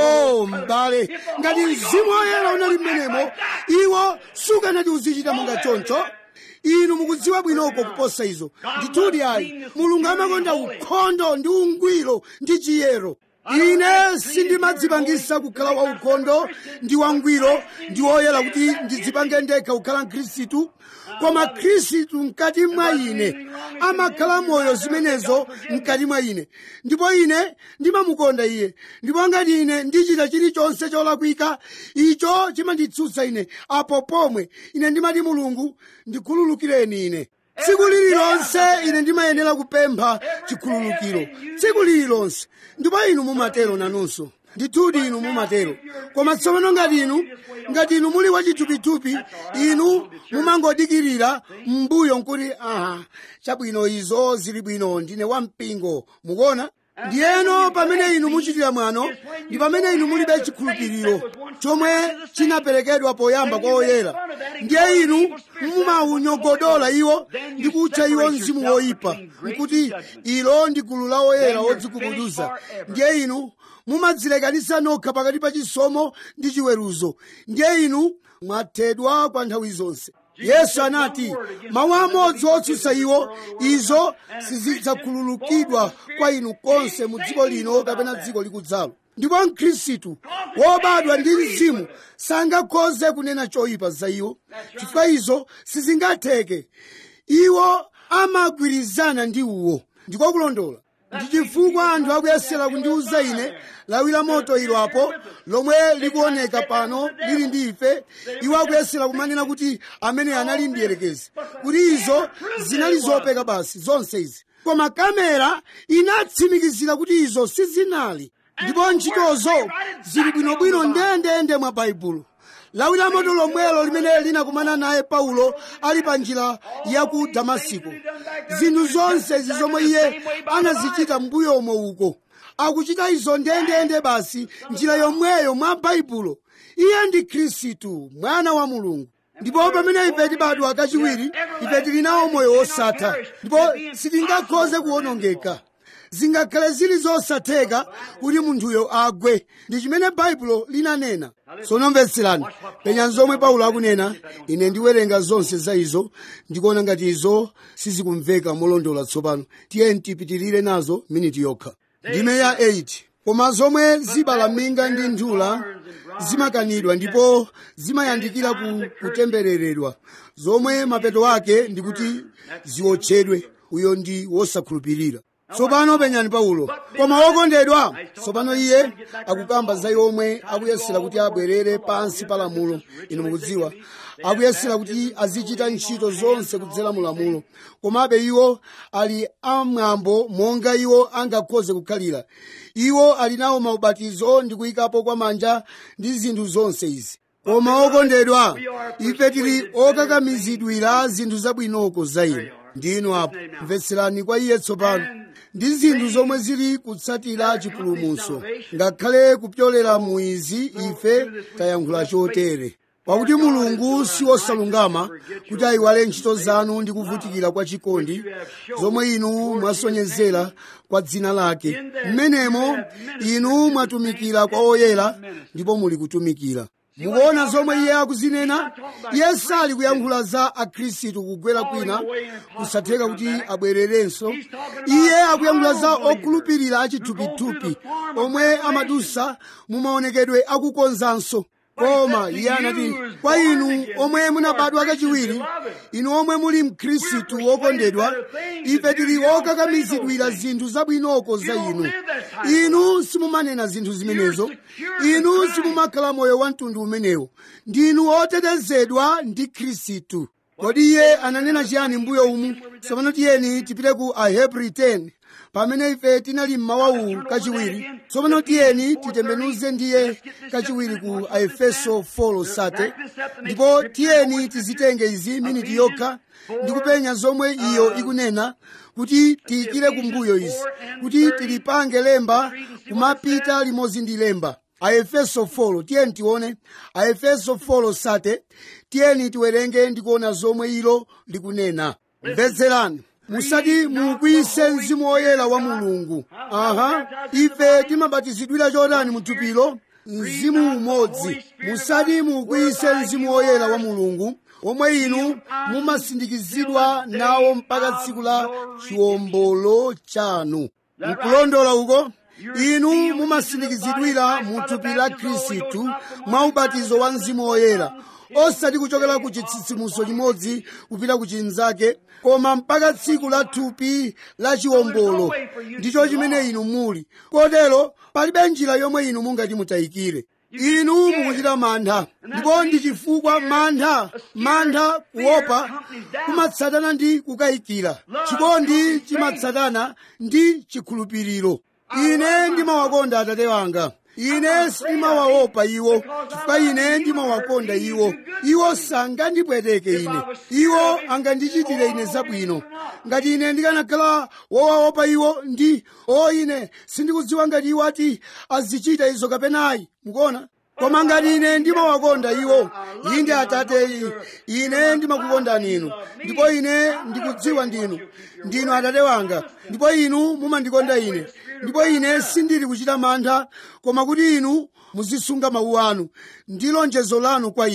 o m'bale ngati mzimu woyera unali m'menemo iwo sukanati uzichita monga choncho inu mukudziwa bwinoko kuposa izo ndithudi ayi mulungu amakonda ukhondo ndi ungwiro ndi chiyero ine sindimadzipangisa kukhala waukhondo ndi wangwiro ndi woyera kuti ndidzipange ndekha kukhala mkhristu koma khristu mkati mwa ine amakhala moyo zimenezo mkati mwa ine ndipo ine ndimamukonda iye ndipo ngati ine ndichita chilichonse cholakwika icho chimanditsutsa ine apo pomwe ine ndimati mulungu ndikhululukireni ine tsiku lililonse ine ndimayenera kupempha chikhululukiro tsiku lililonse ndipo inu mumatero nanunso ndithudi inu mumatero koma tsopano ngati inu ngati inu muli wachithupithupi inu mumangodikirira m'mbuyo nkuti aha chabwino izo zili bwino ndine wampingo mukuona ndiyeno pamene inu muchitira mwano ndi pamene inu mulibe chikhulupiriro chomwe chinaperekedwa poyamba kwa oyera ndiye inu mumawunyogodola iwo ndi kutcha iwo mzimu woyipa nkuti ilo ndi gulu la oyera odzigubuduza ndiye inu mumadzilekanisa nokha pakati pa chisomo ndi chiweruzo ndiye inu mwathedwa kwa nthawi zonse yesu anati mawu amodzi otsutsa iwo izo sizidzakhululukidwa kwa inu konse mu dziko lino kapena dziko likudzalo ndipo mkhristu wobadwa ndi mzimu sangakhoze kunena choyipa za iwo chifukwa izo sizingatheke iwo amagwirizana ndi uwo ndiko kulondola ndi chifukwa anthu akuyesera kundiwuza ine lawi la moto ilo apo lomwe likuoneka pano lili ndi ife iwo akuyesera kumanena kuti amene anali mdierekezi kuti izo zinali zopeka basi zonse izi koma kamera inatsimikizira kuti izo sizinali ndipo ntchitozo zili bwinobwino ndendende mwa baibulo lawi la moto lomwelo limene linakumana naye paulo ali pa njira ya ku damasiko zinthu zonse izi zomwe iye anazichita mbuyomo uko akuchita izo ndendende basi njira yomweyo mwa baibulo iye ndi khristu mwana wa mulungu ndipo pamene ife tibadwa kachiwiri ife tili nawo moyo wosatha ndipo sitingakhoze kuwonongeka zingakhale zili zosatheka kuti munthuyo agwe ndi chimene baibulo linanena tsono mvetserani penyani zomwe paulo akunena ine ndiwerenga zonse za izo ndikuona ngati izo sizikumveka molondola tsopano tiye tipitirire nazo miniti yokha ndime ya 8 koma zomwe zibala minga ndi nthula zimakanidwa ndipo zimayandikira ku kutembereredwa zomwe mapeto ake ndikuti ziwotchedwe uyo ndi wosakhulupirira tsopano penyani paulo koma wokondedwa tsopano iye akukamba za yomwe akuyesera kuti abwerere pansi pa lamulo inu mukudziwa akuyesera kuti azichita ntchito zonse kudzera mu lamulo komabe iwo ali amwambo monga iwo angakhoze kukhalira iwo ali nawo maubatizo ndi kuyikapo kwa manja ndi zinthu zonse izi koma okondedwa ife tili okakamizidwira zinthu zabwinoko za inu ndinu apo mvetserani kwa iye tsopano ndi zinthu zomwe zili kutsatira chipulumutso ngakhale kupyolera mu izi ife tayankhula chotere pakuti mulungu si wosalungama kuti ayiwale ntchito zanu ndi kuvutikira kwa chikondi zomwe inu mwasonyezera kwa dzina lake mmenemo inu mwatumikira kwa oyera ndipo muli kutumikira mukuona zomwe iye akuzinena iye sali kuyankhula za akhristu kugwera kwina kusatheka kuti abwererenso iye akuyankhula za okhulupirira achithupithupi omwe amadusa mu maonekedwe akukonzanso koma iye anati kwa inu omwe munabadwa kachiwiri inu omwe muli mkhristu wokondedwa ife tili okakamizidwira zinthu zabwinoko za inu inu simumanena zinthu zimenezo inu simumakhala moyo wa mtundu umenewo ndinu otetezedwa ndi khristu kodi iye ananena chiyani mbuyo umu tsopano tiyeni tipite ku ahebri 10 pamene ife tinali mmawa uwu kachiwiri tsopano tiyeni titembenuze ndiye kachiwiri ku aefeso 4 sate ndipo tiyeni tizitenge izi miniti yokha ndi kupenya zomwe iyo ikunena kuti tiyikire kumbuyo izi kuti tilipange lemba kumapita limodzi ndi lemba aefeso 4 tiyeni tione aefeso 4 sate tiyeni tiwerenge ndi kuona zomwe ilo likunena mvetserani musati mukwiyise mzimu woyera wa mulungu aha ife timabatizidwira chotani muthupilo mzimu umodzi musati mukwiyise mzimu woyera wa mulungu omwe inu mumasindikizidwa nawo mpaka tsiku la chiwombolo chanu mkulondola uko inu mumasindikizidwira mu thupi la khristu mwa ubatizo wa mzimu woyera osati kuchokera ku chitsitsimutso chimodzi kupita ku chinzake koma mpaka tsiku la thupi la chiwombolo ndicho chimene inu muli kotero palibe njira yomwe inu mungati mutayikire inu mukuchita mantha ndipo ndi chifukwa mantha mantha kuopa kumatsatana ndi kukayikira chikondi chimatsatana ndi chikhulupiriro ine ndimawakonda atate wanga ine sindimawaopa iwo chifukwa ine ndimawakonda iwo iwo sangandipweteke ine iwo angandichitire ine zabwino ngati ine ndikanakhala wowaopa iwo ndi o ine sindikudziwa ngati iwo ati azichita izo kapenayi mukuona koma ngati ine ndimawakonda iwo inde atate ine ndimakukondani inu ndipo ine ndikudziwa ndinu ndinu atate wanga ndipo inu mumandikonda ine ndipo ine sindili kuchita mantha koma kuti inu muzisunga mawu anu ndi lonjezo lanu kwa ine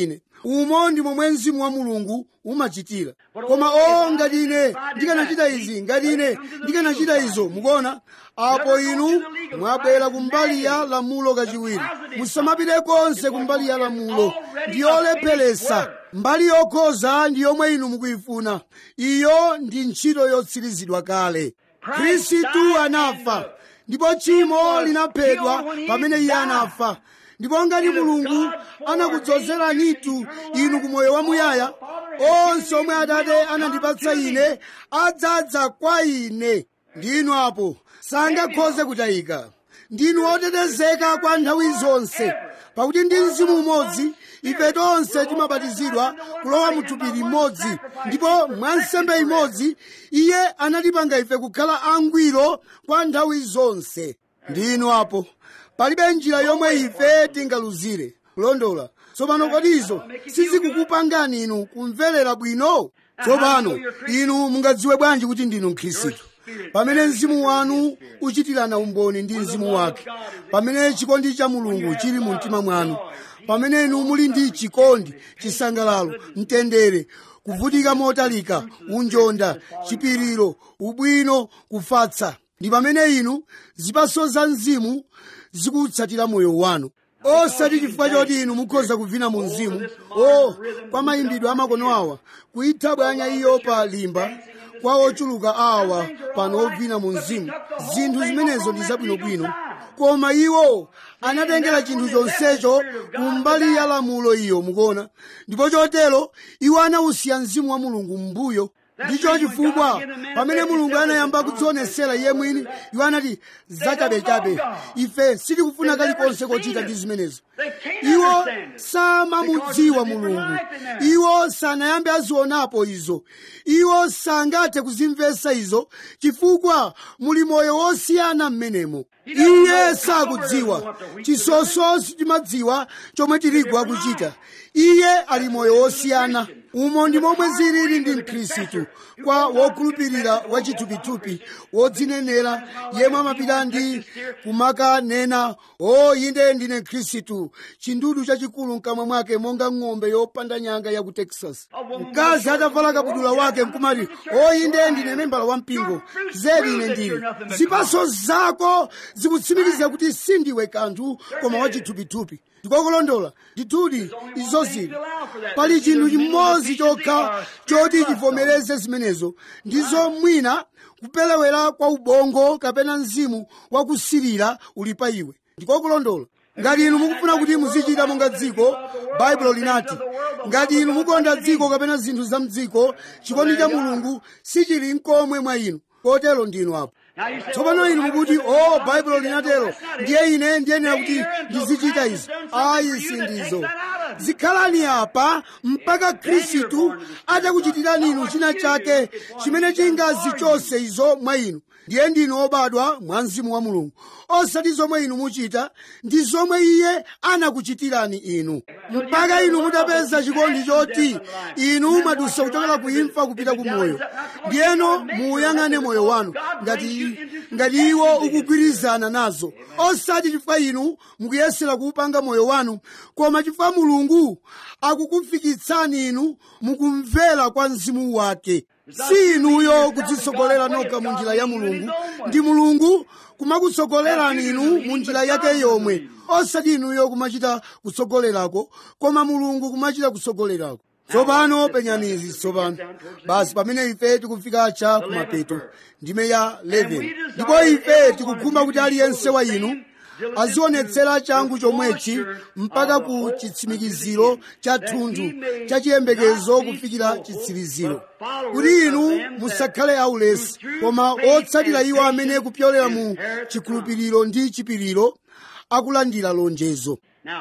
umo ndi momwe mzimu wa mulungu umachitira koma o ngati ine ndikanachita izi ngati ine ndikanachita izo mukuona apo inu mwabwera kumbali ya lamulo kachiwiri musamapite konse kumbali ya lamulo ndi yolepheresa mbali yokhoza ndi yomwe inu mukuyifuna iyo ndi ntchito yotsirizidwa kale khristu anafa ndipo tchimo linaphedwa pamene iye anafa ndipo ngati mulungu anakudzozeranitu inu ku moyo wamuyaya onse omwe atate anandipatsa ine adzadza kwa ine ndinu apo sangakhoze kutayika ndinu otetezeka kwa nthawi zonse pakuti ndi mzimu umodzi ife tonse timabatizidwa kulowa mu thupi limodzi ndipo mwa nsembe imodzi iye anatipanga ife kukhala angwiro kwa nthawi zonse ndinu apo palibe njira yomwe ife tingaluzire kulondola tsopano kodi izo sizikukupangani inu kumverera bwino tsopano inu mungadziwe bwanji kuti ndinu mkhristu pamene mzimu wanu uchitirana umboni ndi mzimu wake pamene chikondi cha mulungu chili mu mtima mwanu pamene inu muli ndi chikondi chisangalalo mtendere kuvutika motalika unjonda chipiriro ubwino kufatsa ndi pamene inu zipaso za mzimu zikutsatira moyo wanu osati chifukwa choti inu mukhoza kuvina mu mzimu o kwa mayimbidwe amakono awa kuyitha bwanya iyo pa limba kwa ochuluka awa pano ovina mu mzimu zinthu zimenezo ndi zabwinobwino koma iwo anatengera chinthu chonsecho kumbali ya lamulo iyo mukuona ndipo chotero iwo anawusiya mzimu wa mulungu m'mbuyo ndicho chifukwa pamene mulungu anayamba kudzionesera iye mwini iwo anati zachabechabe ife sitikufuna kalikonse kochita ndi zimenezo iwo samamudziwa mulungu iwo sanayambe azionapo izo iwo sangathe kuzimvetsa izo chifukwa muli moyo wosiyana m'menemo iye sakudziwa chisoso sichimadziwa chomwe tiligwa kuchita iye ali moyo wosiyana umo ndi momwe zilili ndi mkhristu kwa wokhulupirira wachithupithupi wodzinenera yemwe amapita ndi kumakanena o inde ndine mkhristu chindudu chachikulu mkamwa mwake monga ng'ombe yopanda nyanga ya ku texas mkazi atavala kabudula wake nkumati o inde ndine membala wa mpingo zedi ine ndili zipaso zako zikutsimikiza kuti sindiwe kanthu koma wachithupithupi ndikokulondola ndithudi izo zili pali chinthu chimodzi chokha choti chivomereze zimenezo ndizo mwina kupelewera kwa ubongo kapena mzimu wakusirira uli pa iwe ndikokulondola ngati inu mukufuna kuti muzichita monga dziko baibulo linati ngati inu mukonda dziko kapena zinthu za mdziko chikondi cha mulungu sichili mkomwe mwa inu kotero ndinu apo tsopano inu mukuti o baibulo linatero ndiye ine ndiyenera kuti ndizichita izi ayi sindizo zikhalani apa mpaka khristu atakuchitirani inu china chake chimene chingazichose izo mwa inu ndiye ndinu obadwa mwa mzimu wa mulungu osati zomwe inu muchita ndi zomwe iye anakuchitirani inu mpaka inu mutapeza chikondi choti inu mwadusa kuchokera ku imfa kupita ku moyo ndiyeno muuyang'ane moyo wanu ngati ngati iwo ukugwirizana nazo osati chifukwa inu mukuyesera kuupanga moyo wanu koma chifukwa mulungu akukufikitsani inu mukumvera kwa mzimu wake si inuyo kudzitsogolera nokha mu njira ya mulungu ndi mulungu kumakutsogolerani inu mu njira yake yomwe osati inuyo kumachita kutsogolerako koma mulungu kumachita kutsogolerako tsopano penyani izi tsopano basi pamene ife tikufika cha kumapeto ndime ya 11 ndipo ife tikukhumba kuti aliyense wa inu azionetsera changu chomwechi mpaka ku chitsimikiziro cha thunthu cha chiyembekezo kufikira chitsiriziro kuti inu musakhale aulesi koma otsatira iwo amene kupyolera mu chikhulupiriro ndi chipiriro akulandira lonjezo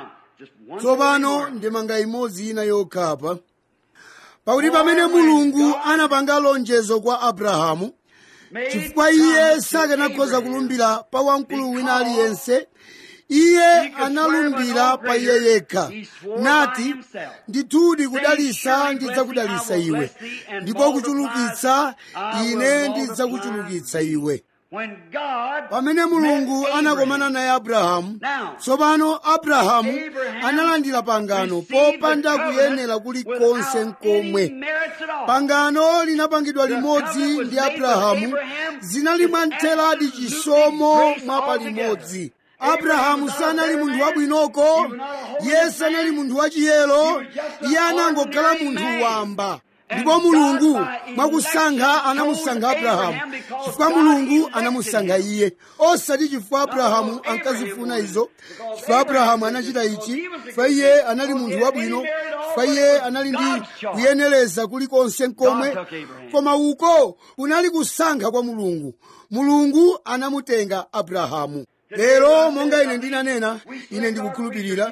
tsopano ndimanga imodzi ina yokhapa pakuti pamene mulungu anapanga lonjezo kwa abrahamu chifukwa iye sakanakhoza kulumbira pa wamkulu wina aliyense iye analumbira pa iye yekha nati ndithudi kudalisa ndidzakudalisa iwe ndipo kuchulukitsa ine ndidzakuchulukitsa iwe when God pamene mulungu met anakomana Abraham. naye abrahamu Now, tsopano abrahamu Abraham analandira pangano received popanda the covenant kuyenera kulikonse without any nkomwe merits at all. pangano linapangidwa The limodzi covenant was ndi made with abrahamu Abraham. zinali mwanteradi Absolutely chisomo grace mwa altogether. palimodzi Abraham abrahamu was not a sanali better munthu man. wabwinoko He was not a holy iye man. sanali munthu wachiyero He was just an iye anangokhala ordinary munthu man. wamba And ndipo mulungu God by mwakusankha election anamusankha chose abrahamu Abraham because chifukwa God mulungu elected anamusankha him. iye osati chifukwa abrahamu because Abraham ankazifuna wanted izo it. Because chifukwa Abraham abrahamu wanted it. anachita Because ichi he was a chifukwa good iye man. anali Because munthu he had wabwino any merit at all, chifukwa but iye it was anali ndi God's choice. kuyenereza kulikonse nkomwe God took Abraham. koma uko kunali kusankha kwa mulungu mulungu anamutenga abrahamu lero monga ine ndinanena ine ndikukhulupirira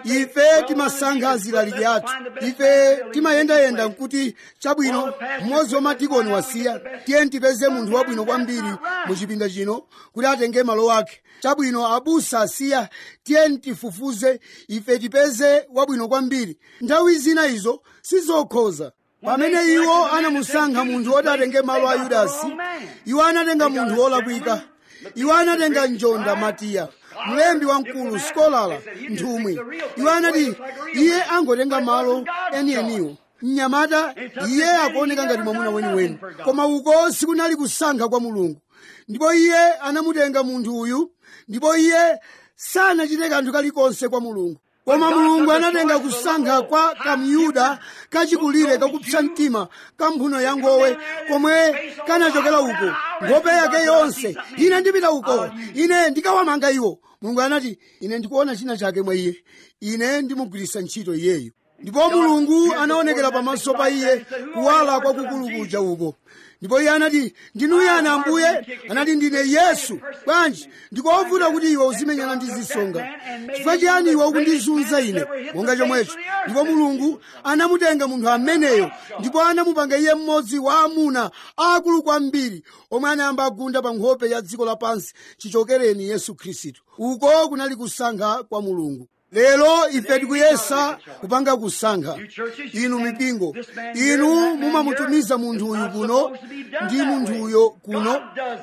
ife timasankha azilaliki athu ife timayendayenda nkuti chabwino mmodzi wa madikoni wasiya tiye tipeze munthu wabwino kwambiri mu chipinda chino kuti atenge malo ake chabwino abusa asiya tiye tifufuze ife tipeze wabwino kwambiri nthawi zina izo sizokhoza pamene iwo anamusankha munthu woti atenge malo a yudasi iwo anatenga munthu wolakwika iwo anatenga njonda matiya mlembi wamkulu skolala nthumwi iwo anati iye angotenga malo enieniwo mnyamata iye akuoneka ngati mwamuna weniweni koma uko sikunali kusankha kwa mulungu ndipo iye anamutenga munthu uyu ndipo iye sanachite kanthu kalikonse kwa mulungu koma mulungu anatenga kusankha kwa kamyuda kachikulire kakupsa mtima ka mphuno ya ngowe komwe kanachokera uko nkhope yake yonse ine ndipita uko ine ndikawamanga iwo mulungu anati ine ndikuona china chake mwa iye ine ndimugwiritsa ntchito iyeyu ndipo mulungu anaonekera pamaso pa iye kuwala kwakukulu kuja uko ndipo iye anati ndinu yani ambuye anati ndine yesu bwanji ndikovuta kuti iwe uzimenyana ndi zisonga chifukwa chiyani iwe ukundizunza ine monga chomwecho ndipo mulungu anamutenga munthu ameneyo ndipo anamupanga iye mmodzi wa amuna akulu kwambiri omwe anayamba agunda pa nkhope ya dziko lapansi chichokereni yesu khristu uko kunali kusankha kwa mulungu lero ife tikuyesa kupanga kusankha inu mipingo inu mumamutumiza munthu uyu kuno ndi munthu uyo kuno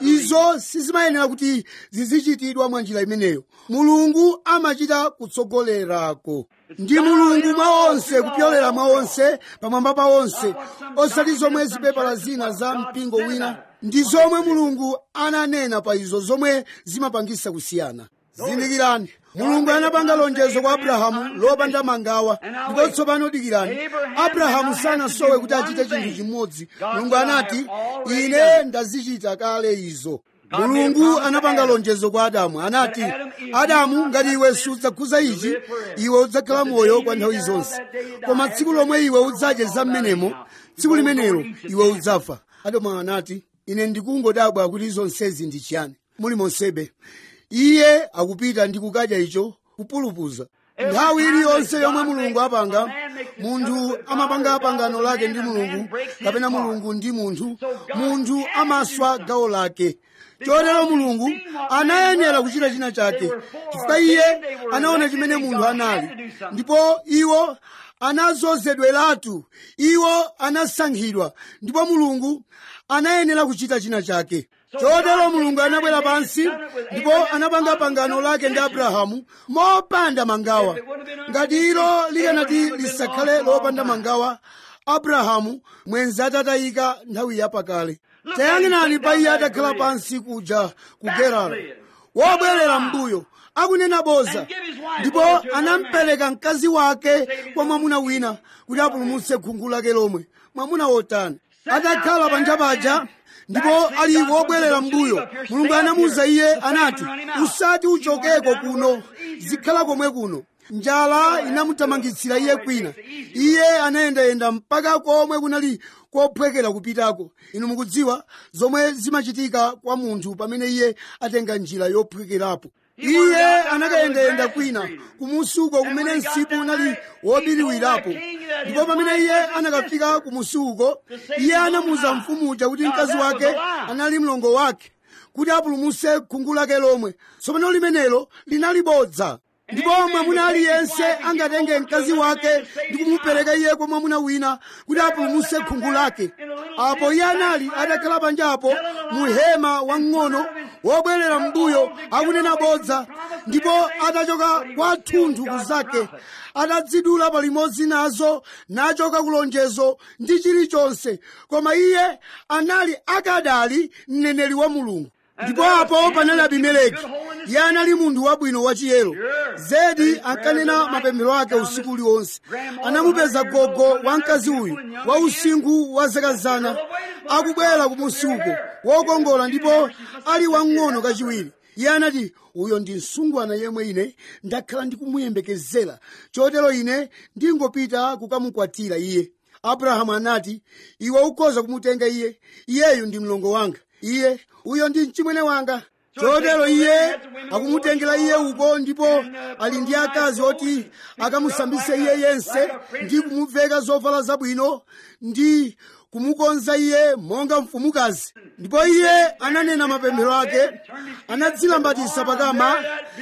izo sizimayenera kuti zizichitidwa mwa njira imeneyo mulungu amachita kutsogolerako ndi mulungu mwa onse kupyolera mwa onse pamwamba pa onse osati zomwe zipepala zina za mpingo wina ndi zomwe mulungu ananena pa izo zomwe zimapangisa kusiyana zindikirani mulungu anapanga lonjezo kwa abrahamu lopanda mangawa ndipo tsopano dikirani abrahamu sanasowe kuti achite chinthu chimodzi mulungu anati ine ndazichita kale izo mulungu anapanga lonjezo kwa adamu anati adamu ngati iwe sudzakhuza ichi iwe udzakhala moyo kwa nthawi zonse koma tsiku lomwe iwe udzadye za mmenemo tsiku limenelo iwe udzafa adamu anati ine ndikungodabwa kuti zonsezi ndi chiyani muli monsebe iye akupita ndi kukadya icho kupulupudza nthawi iliyonse yomwe mulungu apanga munthu amapanga pangano lake ndi mulungu kapena mulungu ndi munthu munthu amaswa gawo lake chotero mulungu anayenera kuchita china chake chifukwa iye anaona chimene munthu anali ndipo iwo anazozedweratu iwo anasankhidwa ndipo mulungu anayenera kuchita china chake chotero mulungu anabwera pansi ndipo anapanga pangano lake ndi abrahamu mopanda mangawa ngati ilo likanati lisakhale lopanda mangawa abrahamu mwenzi atatayika nthawi yapakale tayang'anani pa iye atakhala pansi kuja ku gerala wobwerera mbuyo akunena boza ndipo anampereka mkazi wake kwa mwamuna wina kuti apulumutse khungu lake lomwe mwamuna wotani atakhala panja paja ndipo ali wobwerera mbuyo mulungu anamuwuza iye anati usati uchokeko kuno zikhala komwe kuno njala inamuthamangitsira iye kwina iye anayendayenda mpaka komwe kunali kophwekera kupitako inu mukudziwa zomwe zimachitika kwa munthu pamene iye atenga njira yophwekerapo iye anakayendayenda kwina kumusuko kumene msipu unali wobiriwirapo ndipo pamene iye anakafika kumusuko iye anamuwuza mfumu uja kuti mkazi wake anali mlongo wake kuti apulumutse khungu lake lomwe tsopano limenelo linali bodza ndipo mwamuna aliyense angatenge mkazi wake ndi kumupereka iye kwa mwamuna wina kuti apulumutse khungu lake apo iye anali atakhala panjapo mu hema wang'ono wobwerera mbuyo akunena bodza ndipo atachoka kwathunthu kuzake atadzidula palimodzi nazo nachoka kulonjezo ndi chilichonse koma iye anali akadali mneneri wa mulungu ndipo apo panali abimeleki iye anali munthu wabwino wachiyero zedi ankanena mapemphero ake usiku uliwonse anamupeza gogo wa mkazi uyu wa usinkhu wa zaka zana akubwera kumusi uko wokongola ndipo ali wang'ono kachiwiri iye anati uyo ndi msungwana yemwe ine ndakhala ndikumuyembekezera chotero ine ndingopita kukamukwatira iye abrahamu anati iwe ukhoza kumutenga iye iyeyu ndi mlongo wanga iye uyo ndi mchimwene wanga chotero iye akumutengera iye uko ndipo ali ndi akazi oti akamusambise iye yense ndi kumuveka zovala zabwino ndi kumukonza iye monga mfumukazi ndipo iye ananena mapemphero ake anadzilambatisa pakama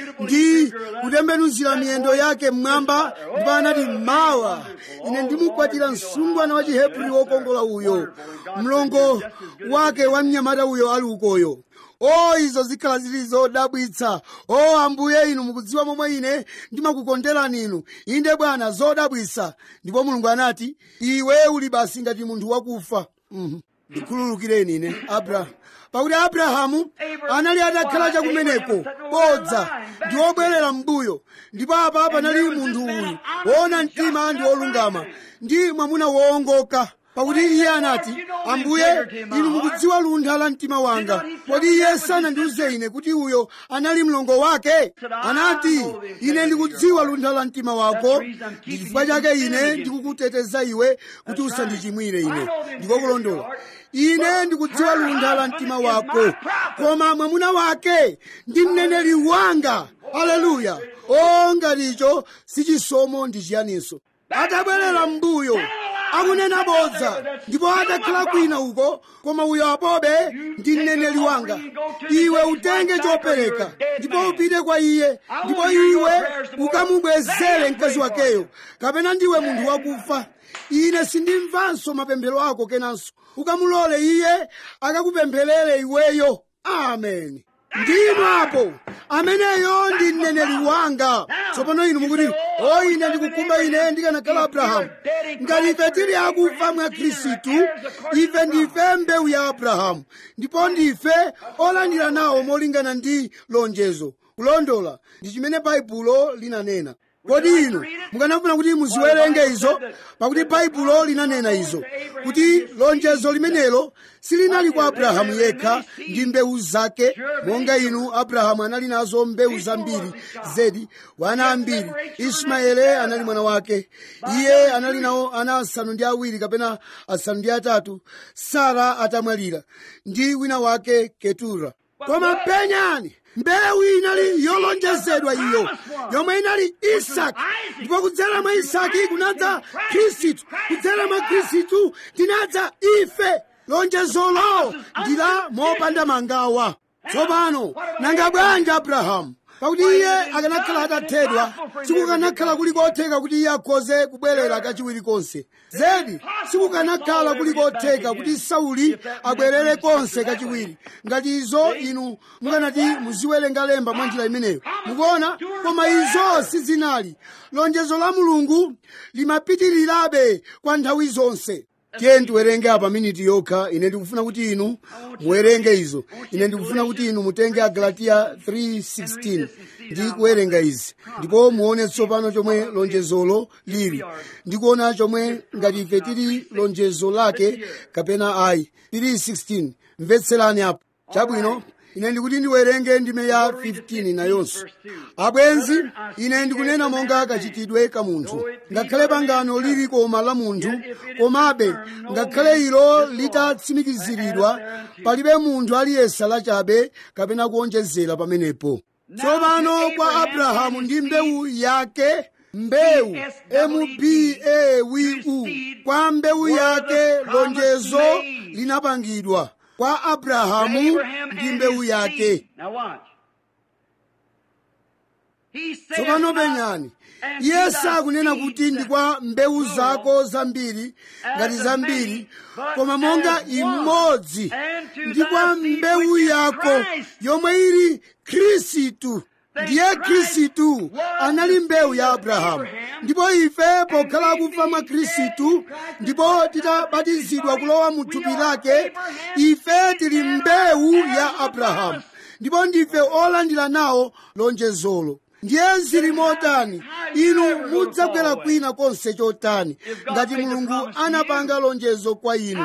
ndi kutembenuzira miyendo yake mmwamba ndipo anati mawa ine ndimukwatira msungwana wa chihebri wokongola uyo mlongo wake wa mnyamata uyo ali ukoyo o izo zikhala zili zodabwitsa o ambuye inu mukudziwa momwe ine ndimakukonderani inu inde bwana zodabwitsa ndipo mulungu anati iwe uli basi ngati munthu wakufa Mhm. ndikhululukireni ine abrahamu pakuti abrahamu anali atakhala chakumeneko bodza ndi wobwerera m'mbuyo ndipo apa panali munthu uyu woona mtima ndi wolungama ndi mwamuna woongoka pakuti iye anati ambuye inu mukudziwa luntha la mtima wanga kodi iye sanandiuze ine kuti uyo anali mlongo wake anati ine ndikudziwa luntha la mtima wako ndi chifukwa chake ine ndikukuteteza iwe kuti usandichimwire ine ndikokulondola ine ndikudziwa luntha la mtima wako koma mwamuna wake ndi mneneri wanga aleluya o ngaticho sichisomo ndi chiyaninso atabwerera m'mbuyo akunena bodza ndipo atakhala kwina uko koma uyo apobe ndi mneneri wanga iwe utenge chopereka ndipo upite kwa iye ndipo iwe ukamubwezere mkazi wakeyo kapena ndiwe munthu wakufa ine sindimvanso mapemphero ako kenanso ukamulole iye akakupempherere iweyo amen ndinu apo ameneyo ndi mneneri wanga tsopano inu mukuti o ine ndikukumba ine ndikanakhala abrahamu ngati ife tili akufa mwa khristu ife ndife mbewu ya abrahamu ndipo ndife olandira nawo molingana ndi lonjezo kulondola ndi chimene baibulo linanena kodi inu mukanafuna kuti muziwerenge izo pakuti baibulo linanena izo kuti lonjezo limenelo silinali kwa abrahamu yekha ndi mbewu zake monga inu abrahamu anali nazo mbewu zambiri zedi wana ambiri ismaele anali mwana wake iye anali nawo ana asanu ndi awiri kapena asanu ndi atatu sara atamwalira ndi wina wake ketura koma penyani mbewu inali yolonjezedwa iyo yomwe inali isaki ndipo kudzera mwa isaki kunadza khristu kudzera mwa khristu tinadza ife lonjezolo ndi la mopanda mangawa tsopano nanga bwanji abrahamu pakuti iye akanakhala atathedwa sikukanakhala kuli kotheka kuti iye akhoze kubwerera kachiwiri konse zedi sikukanakhala kuli kotheka kuti sauli abwerere konse kachiwiri ngati izo inu mukanati muziwerenga lemba mwa njira imeneyo mukuona koma izo sizinali lonjezo la mulungu limapitirirabe kwa nthawi zonse tiye ndiwerenge apa miniti yokha ine ndikufuna kuti inu muwerenge izo ine ndikufuna kuti inu mutenge agalatiya 3:16 ndi kuwerenga izi ndipo muone tsopano chomwe lonjezolo lili ndikuona chomwe ngati ife tili lonjezo lake kapena ayi 3:16 mvetserani apo chabwino ine ndikuti ndiwerenge ndime ya 15 nayonso abwenzi ine ndikunena monga kachitidwe ka munthu ngakhale pangano lili koma la munthu komabe ngakhale ilo litatsimikiziridwa palibe munthu aliyesa lachabe kapena kuonjezera pamenepo tsopano kwa abrahamu ndi mbewu yake mbewu mbewu kwa mbewu yake lonjezo linapangidwa kwa abrahamu ndi mbewu yake Now watch. He saith tsopano not, penyani and iye to thy sakunena seed kuti ndi kwa mbewu plural, zako zambiri ngati as zambiri many, but koma monga as one, imodzi and to ndi thy kwa seed mbewu which is yako Christ. yomwe ili khristu ndiye Christ khristu was anali the mbewu seed ya of abrahamu Abraham, ndipo ife pokhala we kufa mwa being khristu dead in Christ ndipo and titabatizidwa body, kulowa mu we thupi are lake Abraham's ife tili seed and mbewu heirs ya of the abrahamu promise. ndipo ndife olandira nawo lonjezolo ndiye zili motani inu mudzabwera kwina konse chotani ngati mulungu anapanga lonjezo kwa inu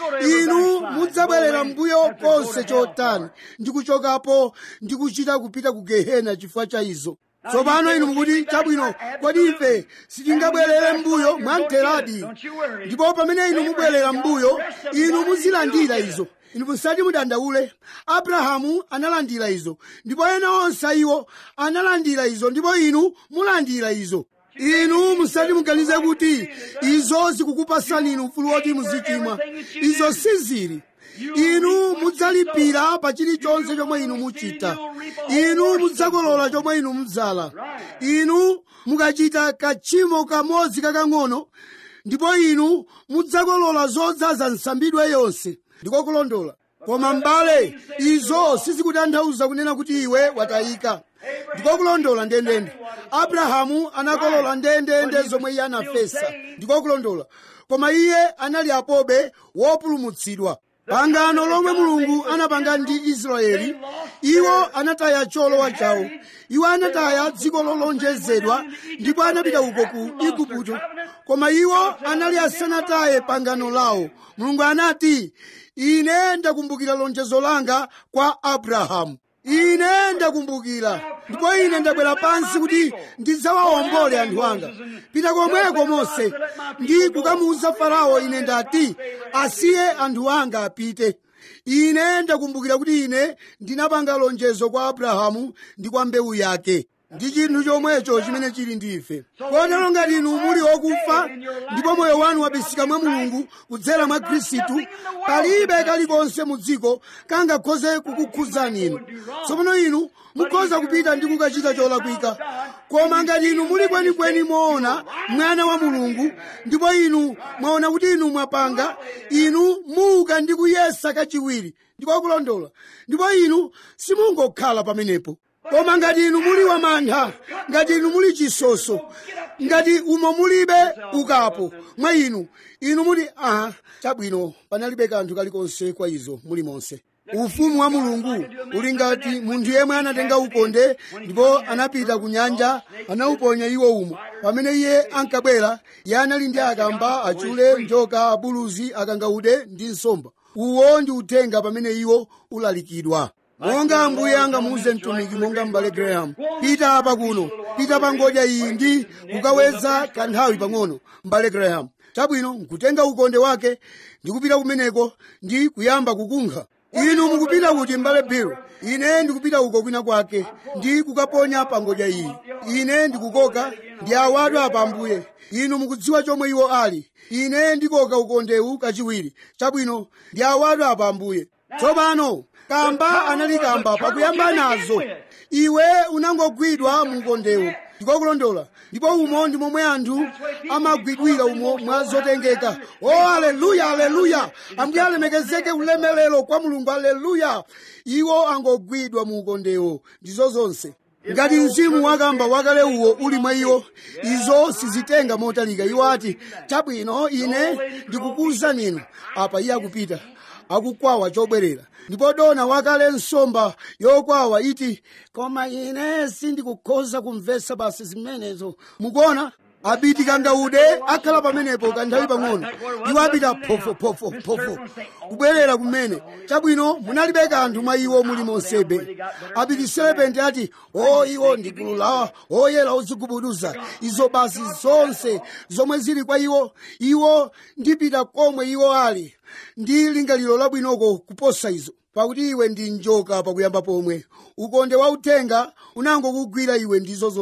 inu mudzabwerera mbuyo konse chotani ndi kuchokapo ndi kuchita kupita ku gehena chifukwa cha izo tsopano inu mukuti chabwino kodi ife sitingabwerere mbuyo mwamtheradi ndipo pamene inu mubwerera mbuyo inu muzilandira izo inu musati mudandaule abrahamu analandira izo ndipo ena onse iwo analandira izo ndipo inu mulandira izo inu musati muganize kuti izo zikukupasani inu mfulu woti muzichimwa izo sizili inu mudzalipira pa chilichonse chomwe inu muchita inu mudzakolola chomwe inu mudzala inu mukachita kachimo kamodzi kakang'ono ndipo inu mudzakolola zodzaza nsambidwe yonse ndiko kulondola koma m'bale izo sizikutanthauza kunena kuti iwe watayika ndiko kulondola ndendende abrahamu anakolola ndendende zomwe iye anafesa ndiko kulondola koma iye anali apobe wopulumutsidwa pangano lomwe mulungu anapanga ndi israeli iwo anataya cholowa chawo iwo anataya dziko lolonjezedwa ndipo anapita uko ku igupto koma iwo anali asanataye pangano lawo mulungu anati ine ndakumbukira lonjezo langa kwa abrahamu ine ndakumbukira ndipo ine ndabwera pansi kuti ndidzawawombole anthu anga pita komweko mose ndi kukamuwuza farao ine ndati asiye anthu anga apite ine ndakumbukira kuti ine ndinapanga lonjezo kwa abrahamu ndi kwa mbewu yake ndi chinthu chomwecho chimene chili ndi ife kotero ngati inu muli okufa ndipo moyo wanu wabisika mwa mulungu kudzera mwa khristu palibe kalikonse mu dziko kangakhoze kukukhudzani inu tsopano inu mukhoza kupita ndi kukachita cholakwika koma ngati inu muli kwenikweni moona mwana wa mulungu ndipo inu mwaona kuti inu mwapanga inu muuka ndi kuyesa kachiwiri ndiko kulondola ndipo inu simungokhala pamenepo koma ngati inu muli wamantha ngati inu muli chisoso ngati umo mulibe ukapo mwa inu inu muti aha chabwino panalibe kanthu kalikonse kwa izo muli monse ufumu wa mulungu uli ngati munthu yemwe anatenga ukonde ndipo anapita ku nyanja anauponya iwo umo pamene iye ankabwera iye anali ndi akamba achule njoka abuluzi akangaude ndi nsomba uwo ndi uthenga pamene iwo ulalikidwa monga ambuye angamuuze mtumiki monga m'bale graham pita apa kuno pita pa ngodya iyi ndi kukaweza kanthawi pang'ono m'bale graham chabwino nkutenga ukonde wake ndi kupita kumeneko ndi kuyamba kukunkha inu mukupita kuti m'bale bill ine ndikupita uko kwina kwake ndi kukaponya pa ngodya iyi ine ndikukoka ndi awadu apa ambuye inu mukudziwa chomwe iwo ali ine ndikoka ukondewu kachiwiri chabwino ndi awadu apa ambuye tsopano kamba anali kamba pakuyamba nazo iwe unangogwidwa mu ukondewu ndiko kulondola ndipo umo ndi momwe anthu amagwidwira umo mwa zotengeka o aleluya aleluya ambuye alemekezeke ulemelero kwa mulungu aleluya iwo angogwidwa mu ukondewo ndizo zonse ngati mzimu wakamba wakale uwo uli mwa iwo izo sizitenga motalika iwo ati chabwino ine ndikukuwuzani inu apa iye akupita akukwawa chobwerera ndipo dona wakale nsomba yokwawa iti koma ine sindikukhoza kumvetsa basi zimenezo mukuona abiti kangaude akhala pamenepo kanthawi pang'ono iwo apita phofo kubwerera kumene chabwino munalibe kanthu mwa iwo muli monsebe abiti selepenti ati o iwo ndi gulu la oyera ozigubuduza izo basi zonse zomwe zili kwa iwo iwo ndipita komwe iwo ali ndi lingaliro labwinoko kuposa izo pakuti iwe ndi njoka pakuyamba pomwe ukonde wa uthenga unangokugwira iwe ndizo zonse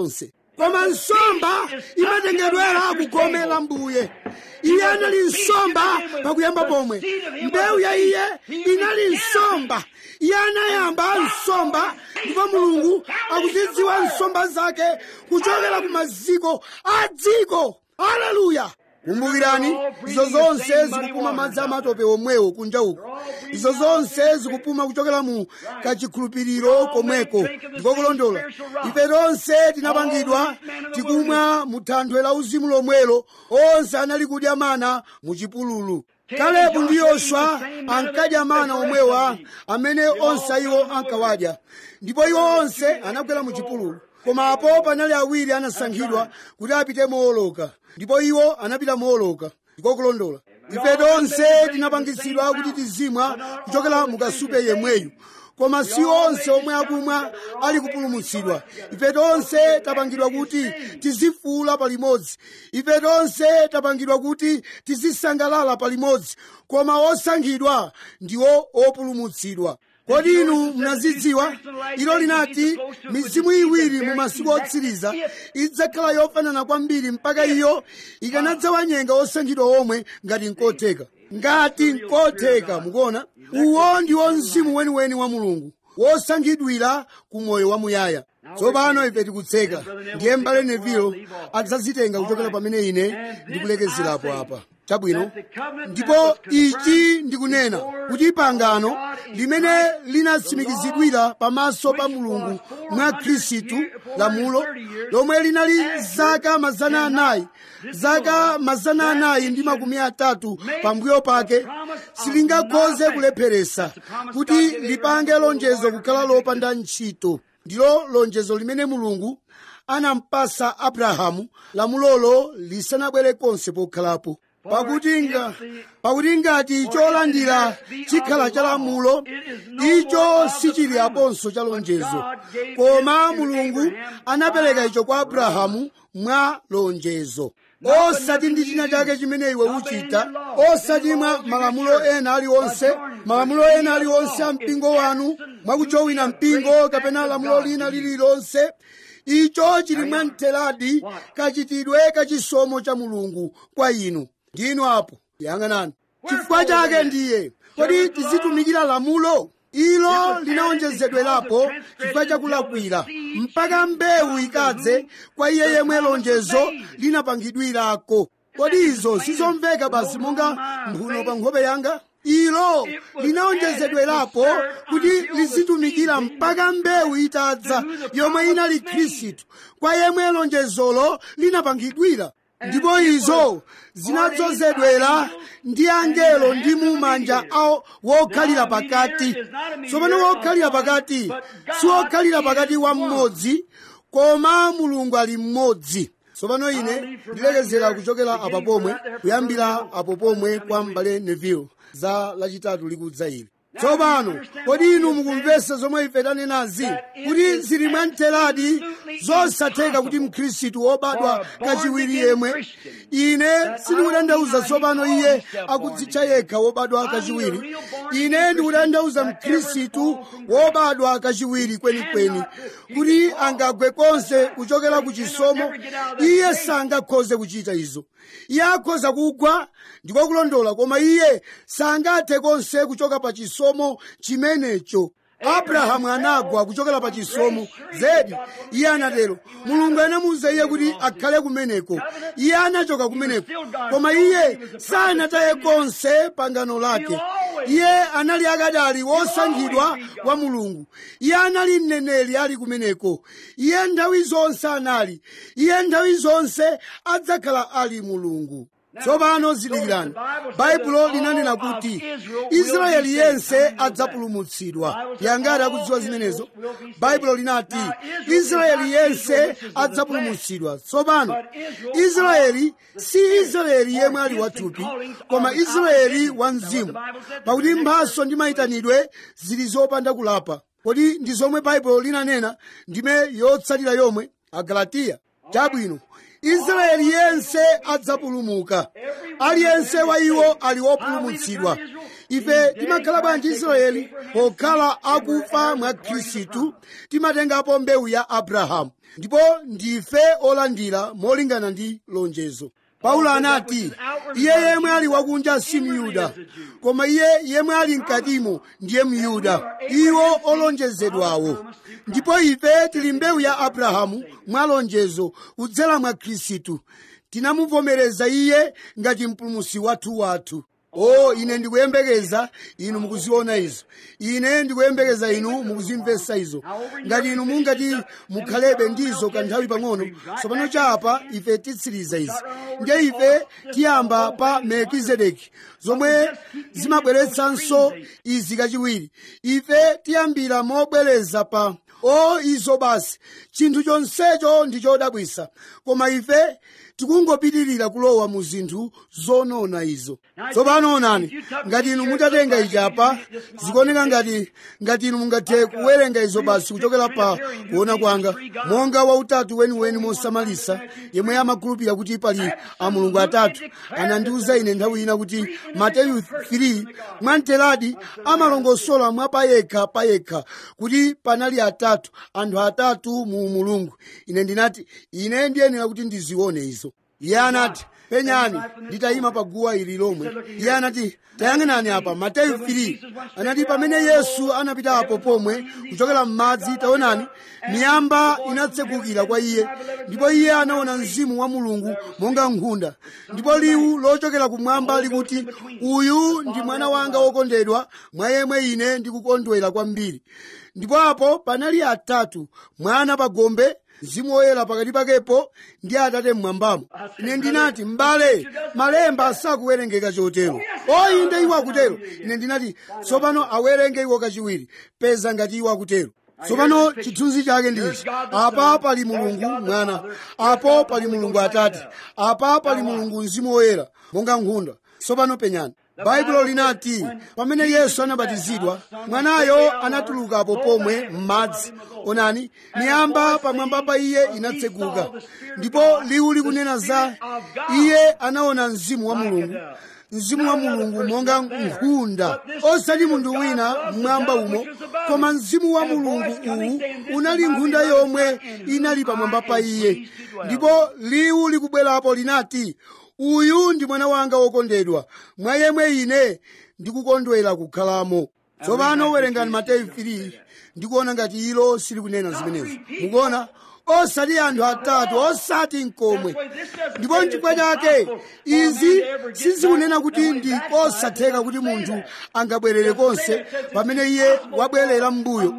koma nsomba imatengedwera kugome la mbuye iye anali nsomba pakuyamba pomwe mbewu ya iye inali nsomba iye anayamba nsomba ndipo mulungu akuzidziwa nsomba zake kuchokera ku maziko a dziko haleluya kumbukirani izo zonse zikupuma madzi amatope omwewo kunja uko izo zonse zikupuma kuchokera mu kachikhulupiriro komweko ndiko kulondola ife tonse tinapangidwa tikumwa mu thanthwe la uzimu lomwelo onse anali kudya mana mu chipululu kalebu ndi yoswa ankadya mana omwewa amene onse iwo ankawadya ndipo iwo onse anakwera mu chipululu koma apo panali awiri anasankhidwa kuti apite mooloka ndipo iwo anapita mooloka ndiko kulondola ife tonse tinapangitsidwa kuti tizimwa kuchokera mu kasupe yemweyu koma si onse omwe akumwa ali kupulumutsidwa ife tonse tapangidwa kuti tizifuula palimodzi ife tonse tapangidwa kuti tizisangalala palimodzi koma osankhidwa ndiwo opulumutsidwa kodi inu munazidziwa ilo linati mizimu iwiri mu masiku otsiriza idzakhala yofanana kwambiri mpaka iyo ikanadzawanyenga osankhidwa omwe ngati nkotheka ngati nkotheka mukuona uwo ndiwo mzimu weniweni wa mulungu wosankhidwira ku moyo wamuyaya tsopano ife tikutseka ndiye mbale neville adzazitenga kuchokera pamene ine ndikulekezerapo apa chabwino ndipo ichi ndikunena kuti pangano limene linatsimikizidwira pamaso pa mulungu mwa khristu lamulo lomwe linali zaka mazana anayi zaka mazana anayi ndi makumi atatu pambuyo pake silingakhoze kulepheresa kuti lipange lonjezo kukhala lopanda ntchito ndilo lonjezo limene mulungu anampasa abrahamu lamulolo lisanabwere konse pokhalapo pakuti nga pakuti ngati cholandira chikhala cha lamulo icho sichili aponso cha lonjezo koma mulungu anapereka icho kwa abrahamu mwa lonjezo osati ndi china chake chimene iwe uchita osati mwa malamulo ena aliwonse malamulo ena aliwonse a mpingo wanu mwakujowina mpingo kapena lamulo lina lililonse icho chili mwamtheradi kachitidwe kachisomo cha mulungu kwa inu ndinu apo yang'anani chifukwa chake ndiye kodi tizitumikira lamulo ilo linaonjezedwerapo chifukwa chakulakwira mpaka mbewu ikadze kwa iye yemwe lonjezo linapangidwirako kodi izo sizomveka basi monga mphuno pa nkhope yanga ilo linaonjezedwerapo kuti lizitumikira mpaka mbewu itadza yomwe inali khristu kwa yemwe lonjezolo linapangidwira ndipo izo zinadzozedwera ndi angelo ndi mumanja awo wokhalira pakati tsopano wokhalira pakati si wokhalira pakati wa mmodzi koma mulungu ali mmodzi tsopano ine ndilekezera kuchokera apa pomwe kuyambira apo pomwe kwa m'bale neville za lachitatu likudza ili tsopano kodi inu mukumvesa zomwe ife tanenazi kuti zili mwamtheradi zosatheka kuti mkhristu wobadwa kachiwiri yemwe ine sindikutanthauza tsopano iye akudzitcha yekha wobadwa kachiwiri ine ndikutanthauza mkhristu wobadwa kachiwiri kwenikweni kuti angagwe konse kuchokera ku chisomo iye sangakhoze kuchita izo iye akhoza kugwa ndiko kulondola koma iye sangathe konse kuchoka pa chisomo chimenecho abrahamu anagwa kuchokera pa chisomo zedi iye anatero mulungu anamuwuza iye kuti akhale kumeneko iye anachoka kumeneko koma iye sanataye konse pangano lake iye anali akadali wosankhidwa wa mulungu iye anali mneneri ali kumeneko iye nthawi zonse anali iye nthawi zonse adzakhala ali mulungu tsopano zindikirani baibulo linanena kuti israeli yense adzapulumutsidwa yangati akudziwa zimenezo baibulo linati israeli yense adzapulumutsidwa tsopano israeli si israeli yemwe ali wathupi koma israeli wa mzimu pakuti mphaso ndi mayitanidwe zili zopanda kulapa kodi ndi zomwe baibulo linanena ndime yotsatira yomwe agalatiya chabwino israeli yense adzapulumuka aliyense wa iwo ali wopulumutsidwa ife timakhala bwanji israeli pokhala akufa mwa khristu timatengapo mbewu ya abrahamu ndipo ndife olandira molingana ndi lonjezo paulo anati iye yemwe ali wakunja si myuda koma iye yemwe ali mkatimo ndiye myuda iwo olonjezedwawo ndipo ife tili mbewu ya abrahamu mwa lonjezo kudzera mwa khristu tinamuvomereza iye ngati mpulumusi wathu wathu o ine ndikuyembekeza inu mukuziona izo ine ndikuyembekeza inu mukuzimvetsa izo ngati inu mungati mukhalebe ndizo kanthawi pang'ono tsopano chapa ife titsiriza izi ndiye ife tiyamba pa melkizedeki zomwe zimabweretsanso izi kachiwiri ife tiyambira mobwereza pa o izo basi chinthu chonsecho ndi chodabwisa koma ife tikungopitirira kulowa mu zinthu zonona izo tsopano onani ngati inu mutatenga ichapa zikuoneka ngati ngati inu mungathe kuwerenga izo basi kuchokera pa kuona kwanga monga wautatu weniweni mosamalisa yemwe amakhulupirira kuti pali a mulungu atatu anandiuza ine nthawi ina kuti mateyu 3 mwamteradi amalongosola mwa payekha payekha kuti panali atatu anthu atatu mu mulungu ine ndinati ine ndiyenera kuti ndizione izo iye anati penyani nditayima pa guwa ili lomwe iye anati tayang'anani apa mateyu 3 anati pamene yesu anapitapo pomwe kuchokera m'madzi taonani miyamba inatsekukira kwa iye ndipo iye anaona mzimu wa mulungu monga nkhunda ndipo liwu lochokera kumwamba likuti uyu ndi mwana wanga wokondedwa mwa yemwe ine ndikukondwera kwambiri ndipo apo panali atatu mwana pa gombe mzimu woyera pakati pakepo ndi atate mmwambamo ine ndinati m'bale malemba sakuwerengeka chotero oyinde iwo akutero ine ndinati tsopano awerenge iwo kachiwiri peza ngati iwo akutero tsopano chithunzi chake ndichi apa pali mulungu mwana apo pali mulungu atate apa pali mulungu mzimu woyera monga nkhunda tsopano penyani baibulo linati pamene yesu anabatizidwa mwanayo anatulukapo pomwe m'madzi onani miyamba pamwamba pa iye inatseguka ndipo liwu likunena za iye anaona mzimu wa mulungu mzimu wa mulungu monga nkhunda osati munthu wina mmwamba umo koma mzimu wa mulungu uwu unali nkhunda yomwe inali pamwamba pa iye ndipo liwu likubwerapo linati uyu ndi mwana wanga wokondedwa mwa yemwe ine ndikukondwera kukhalamo tsopano werengani mateyu 3 ndikuona ngati ilo silikunena zimenezo mukuona osati anthu atatu osati mkomwe ndipo nchifukwa chake izi sizikunena kuti ndi kosatheka kuti munthu angabwerere konse pamene iye wabwerera m'mbuyo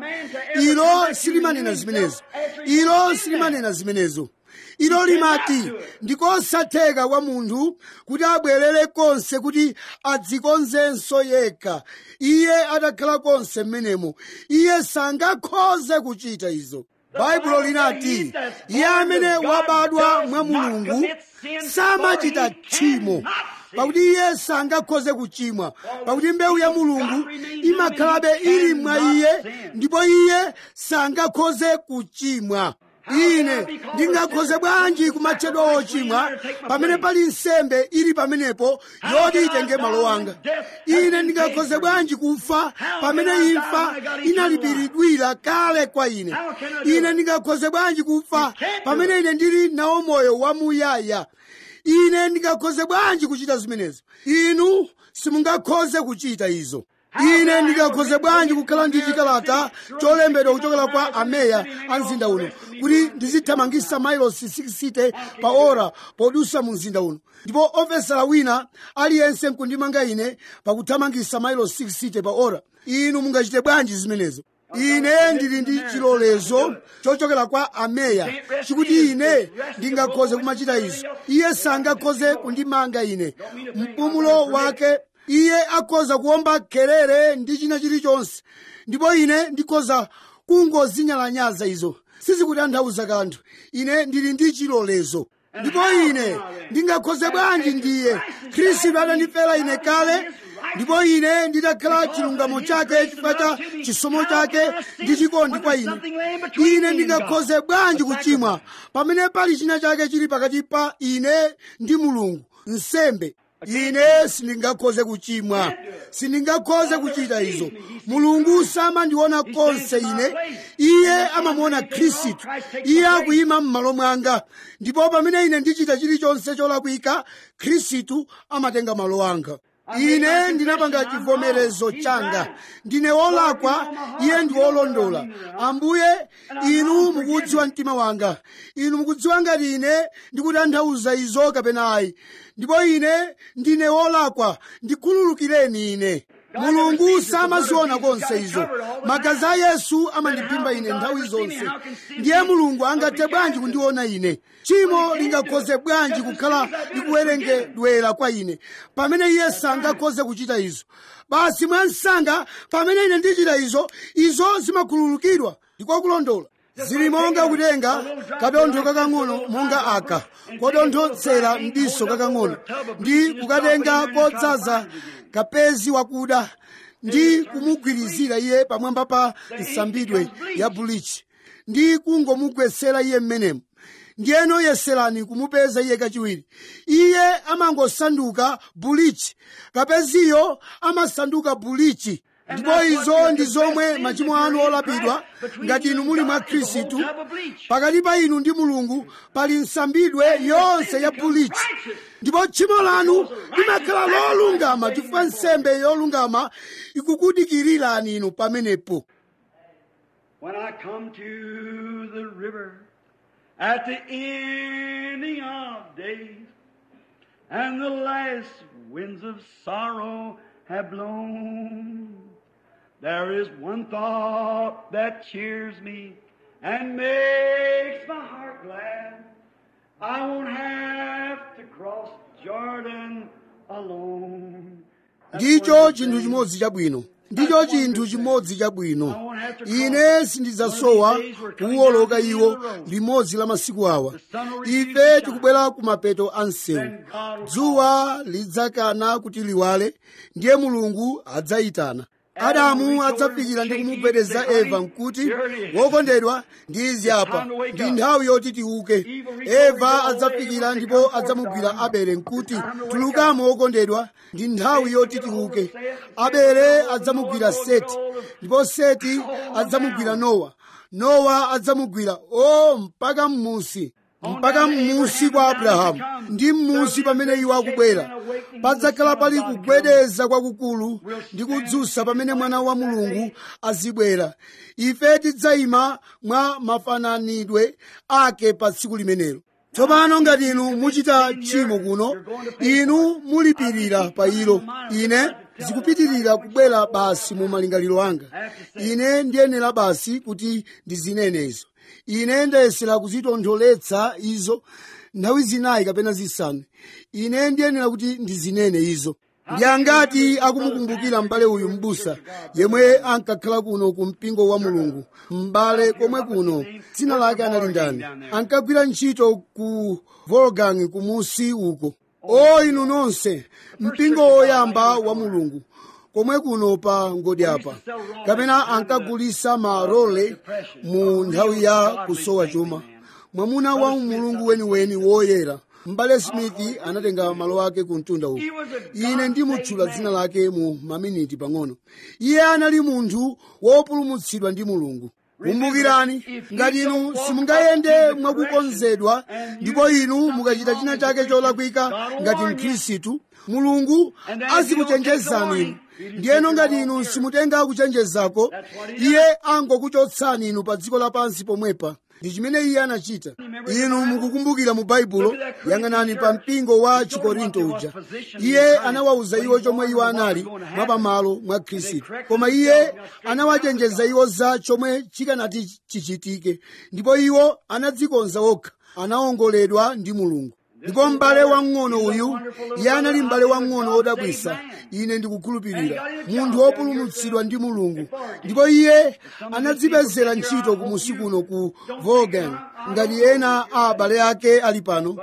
ilo silimanena zimenezo ilo silimanena zimenezo ilo limati ndikosatheka kwa munthu kuti abwerere konse kuti adzikonzenso yekha iye atakhala konse m'menemo iye sangakhoze kuchita izo baibulo linati iye amene wabadwa mwa mulungu samachita tchimo pakuti iye sangakhoze kuchimwa pakuti mbewu ya mulungu imakhalabe ili mwa iye ndipo iye sangakhoze kuchimwa ine ndingakhoze bwanji kumatchedwa wochimwa pamene pali nsembe ili pamenepo yoti itenge malo anga ine ndingakhoze bwanji kufa pamene imfa inalipiridwira kale kwa ine ine ndingakhoze bwanji kufa pamene ine ndili nawo moyo wamuyaya ine ndingakhoze bwanji kuchita zimenezo inu simungakhoze kuchita izo ine ndingakhoze bwanji kukhala ndi chikalata cholembedwa kuchokera kwa ameya a mzinda uno kuti ndizithamangisa mailosi 60 pa ora podusa mu mzinda uno ndipo ofesala wina aliyense nkundimanga ine pakuthamangisa mailosi 60 pa ora inu mungachite bwanji zimenezo ine ndili ndi chilolezo chochokera kwa ameya chikuti ine ndingakhoze kumachita izo iye sangakhoze kundimanga ine mpumulo wake iye akhoza kuomba kelere ndi china chilichonse ndipo ine ndikhoza kungozinyalanyaza izo sizikutanthauza kanthu ine ndili ndi chilolezo ndipo ine ndingakhoze bwanji ndiye khristu atandifera ine kale ndipo ine nditakhala chilungamo chake chifukwa cha chisomo chake ndi chikondi kwa ine ine ndingakhoze bwanji kuchimwa pamene pali china chake chili pakati pa ine ndi mulungu nsembe ine sindingakhoze kuchimwa sindingakhoze kuchita izo mulungu samandiona konse ine iye amamuona khristu iye akuyima m'malo mwanga ndipo pamene ine ndichita chilichonse cholakwika khristu amatenga malo anga ine ndinapanga chivomerezo changa ndine wolakwa iye ndi wolondola ambuye inu mukudziwa mtima wanga inu mukudziwa ngati ine ndikutanthauza izo kapena ayi ndipo ine ndine wolakwa ndikhululukireni ine mulungu samaziona konse izo magazi a yesu amandiphimba ine nthawi zonse ndiye mulungu angathe bwanji kundiona ine tchimo lingakhoze bwanji kukhala likuwerengedwera kwa ine pamene iye sangakhoze kuchita izo basi mwansanga pamene ine ndichita izo izo zimakhululukidwa ndikwakulondola zili monga kutenga kadontho kakang'ono monga aka kodonthetsera mdiso kakang'ono ndi kukatenga kodzaza kapezi wakuda ndi kumugwirizira iye pamwamba pa nsambidwe ya bulichi ndi kungomugwetsera iye mmenemo ndiyeno yeserani kumupeza iye kachiwiri iye amangosanduka bulichi kapeziyo amasanduka bulichi ndipo izo ndi zomwe machimo anu olapidwa ngati inu muli mwa khristu pakati pa inu ndi mulungu pali nsambidwe yonse ya bulichi ndipo tchimo lanu limakhala lolungama chifukwa nsembe yolungama ikukudikirirani inu pamenepo When I come to the river at the ending of days, and the last winds of sorrow have blown, there is one thought that cheers me and makes my heart glad. I won't have to cross Jordan alone. ndicho chinthu chimodzi chabwino ndicho chinthu chimodzi chabwino ine sindidzasowa kuwoloka iwo limodzi la masiku awa ife tikubwera ku mapeto a msewu dzuwa lidzakana kuti liwale ndiye mulungu adzayitana adamu adzafikira ndi kumugwedeza eva nkuti wokondedwa ndi izi apa ndi nthawi yoti tiuke eva adzafikira ndipo adzamugwira abele nkuti tulukamo wokondedwa ndi nthawi yoti tiuke abele adzamugwira seti ndipo seti adzamugwira nowa nowa adzamugwira o mpaka mmusi mpaka mmusi kwa abrahamu ndi mmusi pamene iwo akubwera padzakhala pali kugwedeza kwakukulu ndi kudzutsa pamene mwana wa mulungu azibwera ife tidzayima mwa mafananidwe ake pa tsiku limenelo tsopano ngati inu muchita tchimo kuno inu mulipirira pa ilo ine zikupitirira kubwera basi mu malingaliro anga ine ndiyenera basi kuti ndizinene izo ine ndayesera kuzitontholetsa izo nthawi zinayi kapena zisanu ine ndiyenera kuti ndizinene izo ndi angati akumukumbukira m'bale uyu m'busa yemwe ankakhala kuno ku mpingo wa mulungu m'bale komwe kuno dzina lake anali ndani ankagwira ntchito ku volgang kumusi uko o inu nonse mpingo woyamba wa mulungu komwe kuno pa ngodi apa kapena ankagulisa marole mu nthawi ya kusowa chuma mwamuna wa mulungu weniweni woyera mbale smith anatenga malo ake ku mtunda uku ine ndimutchula dzina lake mu maminiti pang'ono iye anali munthu wopulumutsidwa ndi mulungu kumbukirani ngati inu simungayende mwakukonzedwa ndipo inu mukachita china chake cholakwika ngati mkhristu mulungu azikuchenjezani inu ndiyeno ngati inu simutenga kuchenjezako iye angokuchotsani inu pa dziko lapansi pomwepa ndi chimene iye anachita inu mukukumbukira mu baibulo yang'anani pa mpingo wa chikorinto uja iye anawawuza iwo chomwe iwo anali mwapamalo mwa khristu koma iye anawachenjeza iwo za chomwe chikanati chichitike ndipo iwo anadzikonza okha anaongoledwa ndi mulungu ndipo m'bale wang'ono uyu iye anali m'bale wang'ono wodabwisa ine ndikukhulupirira munthu wopulumutsidwa ndi mulungu ndipo iye anadzipezera ntchito kumusi kuno ku volgan ngati ena a abale ake ali pano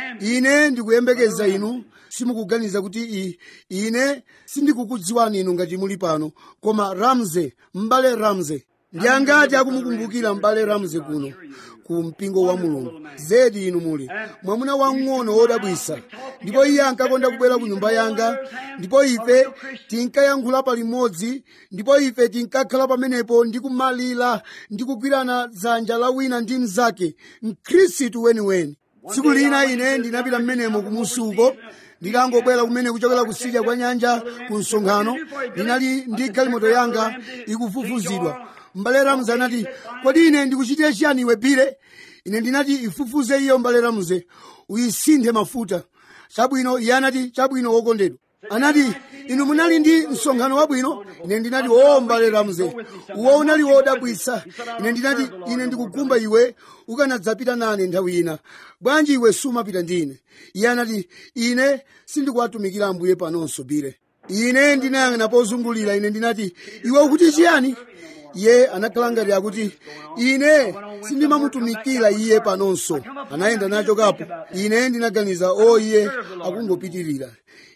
ine ndikuyembekeza inu simukuganiza kuti i, ine sindikukudziwani inu ngati muli pano koma ramze m'bale ramze ndi angati akumukumbukira m'bale ramze kuno ku mpingo wa mulungu zedi inu muli mwamuna wang'ono wodabwisa ndipo iye ankakonda kubwera ku nyumba yanga ndipo ife tinkayankhula palimodzi ndipo ife tinkakhala pamenepo ndi kumalira ndi kugwirana dzanja la wina ndi mnzake mkhristu weniweni tsiku lina ine ndinapita mmenemo kumusi uko ndikangobwera kumene kuchokera kusidya kwa nyanja ku msonkhano ndinali ndi galimoto yanga ikufufuzidwa m'bale ramze anati kodi ine ndikuchitire chiyani iwe bire ine ndinati ifufuze iyo m'bale ramze uyisinthe mafuta chabwino iye anati chabwino wokondedwa anati inu munali ndi msonkhano wabwino ine ndinati o m'bale ramze uwo unali wodabwitsa ine ndinati ine ndikukumba iwe ukanadzapita nane nthawi ina bwanji iwe sumapita ndine iye anati ine sindikuwatumikira ambuye panonso bire ine ndinayang'ana pozungulira ine ndinati iwe ukuti chiyani iye anakhala ngati akuti ine sindimamutumikira iye panonso anayenda nacho kapo ine ndinaganiza o iye akungopitirira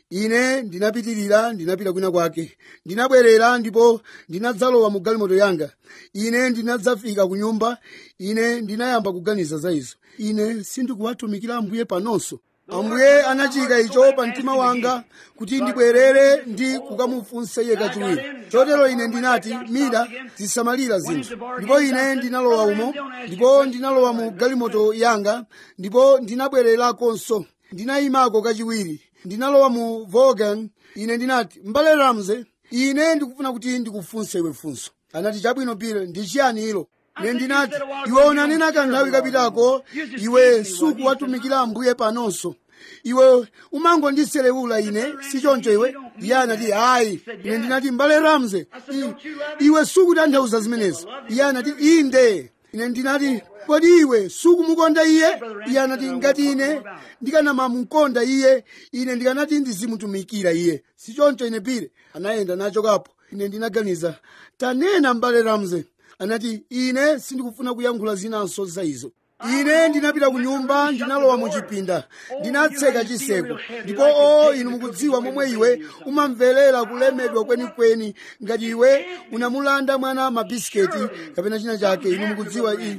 ine ndinapitirira ndinapita kwina kwake ndinabwerera ndipo ndinadzalowa mu galimoto yanga ine ndinadzafika ku nyumba ine ndinayamba kuganiza za izo ine sindikuwatumikira ambuye panonso ambuye anachika icho pa mtima wanga kuti ndibwerere ndi kukamufunsa iye kachiwiri chotero ine ndinati mida zisamalira zinthu ndipo ine ndinalowa umo ndipo ndinalowa mu galimoto yanga ndipo ndinabwererakonso ndinayimako kachiwiri ndinalowa mu Volkswagen ine ndinati m'bale ramze ine ndikufuna kuti ndikufunse iwe funso anati chabwino bile ndi chiyani ilo ine ndinati iwe unanena kanthawi kapitako iwe sukuwatumikira ambuye panonso iwe umangondiselewula ine sichoncho iwe iye anati ayi ine ndinati m'bale ramze i- iwe sukutanthauza zimenezo iye anati inde ine ndinati kodi iwe sukumukonda iye iye anati ngati ine ndikanamamukonda iye ine ndikanati ndizimutumikira iye sichoncho ine pire anayenda nacho kapo ine ndinaganiza tanena m'bale ramze anati ine sindikufuna kuyankhula zinanso za izo ine ndinapita ku nyumba ndinalowa mu chipinda ndinatseka chiseko ndipo o inu mukudziwa momwe iwe umamverera kulemedwa kwenikweni ngati iwe unamulanda mwana mabisiketi kapena china chake inu mukudziwa i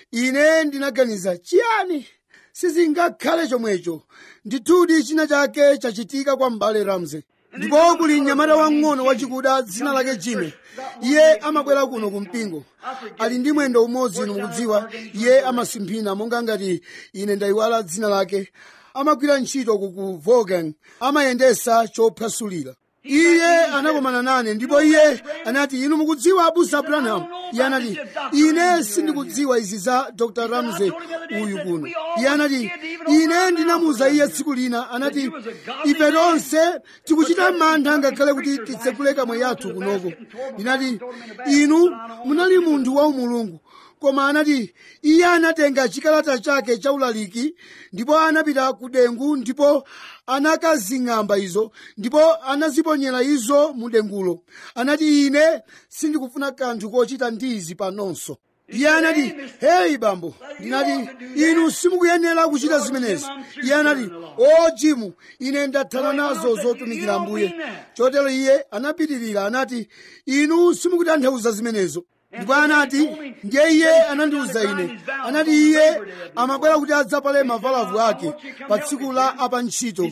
ine ndinaganiza chiyani sizingakhale chomwecho ndithudi china chake chachitika kwa m'bale ramze ndipo kuli mnyamata wang'ono wachikuda dzina lake jime iye amabwera kuno ku mpingo ali ndi mwendo umodzi inu mukudziwa iye amasimphina monga ngati ine ndayiwala dzina lake amagwira ntchito ku ku Volkswagen amayendesa chophwasulira iye anakomana nane ndipo iye anati inu mukudziwa abusa branham iye anati ine sindikudziwa izi za dr ramsey uyu kuno iye anati ine ndinamuuza iye tsiku lina anati ife tonse tikuchita mantha ngakhale kuti titsekule kamwa yathu kunoko ndinati inu munali munthu wa umulungu koma anati iye anatenga chikalata chake cha ulaliki ndipo anapita ku dengu ndipo anakazing'amba izo ndipo anaziponyera izo mu dengulo anati ine sindikufuna kanthu kochita ndi izi panonso iye anati heyi bambo ndinati inu simukuyenera kuchita zimenezi iye anati o jimu ine ndathana nazo zotumikira ambuye chotero iye anapitirira anati inu simukutanthauza zimenezo ndipo anati ndiye iye anandiwuza ine anati iye amabwera kuti adzapale mavalavu ake pa tsiku la apantchito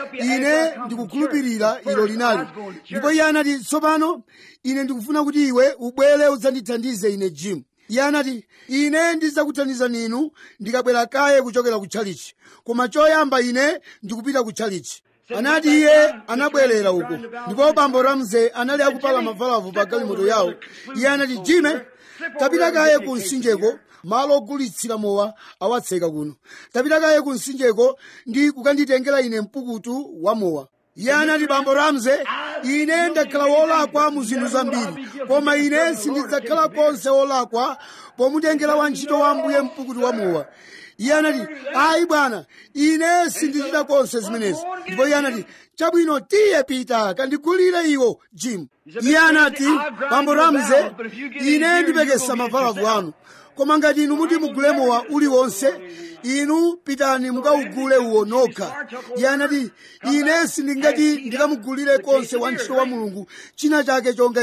ine ndikukhulupirira ilo linali ndipo iye anati tsopano ine ndikufuna kuti iwe ubwere udzandithandize ine jimu iye anati ine ndidzakuthandizani inu ndikabwera kaye kuchokera ku tchalichi koma choyamba ine ndikupita ku tchalichi anati iye anabwerera uko ndipo bambo ramsey anali akupala mavalavu pa galimoto yawo iye anati jime tapita kaye ku mtsinjeko malo ogulitsira mowa awatseka kuno tapita kaye ku mtsinjeko ndi kukanditengera ine mpukutu wa mowa iye anati bambo ramsey ine ndakhala wolakwa mu zinthu zambiri koma ine sindidzakhala konse wolakwa pomutengera wantchito wa ambuye mpukutu wa mowa iye anati ayi bwana ine sindichita konse zimenezi ndipo iye anati chabwino tiye pita kandigulire iwo jim iye anati bambo ramsey ine ndipekesa mavalavu anu koma ngati inu muti mugule mowa uliwonse inu pitani mukawugule uwo nokha iye anati ine sindingati ndikamugulire konse wantchito wa mulungu china chake chonga izo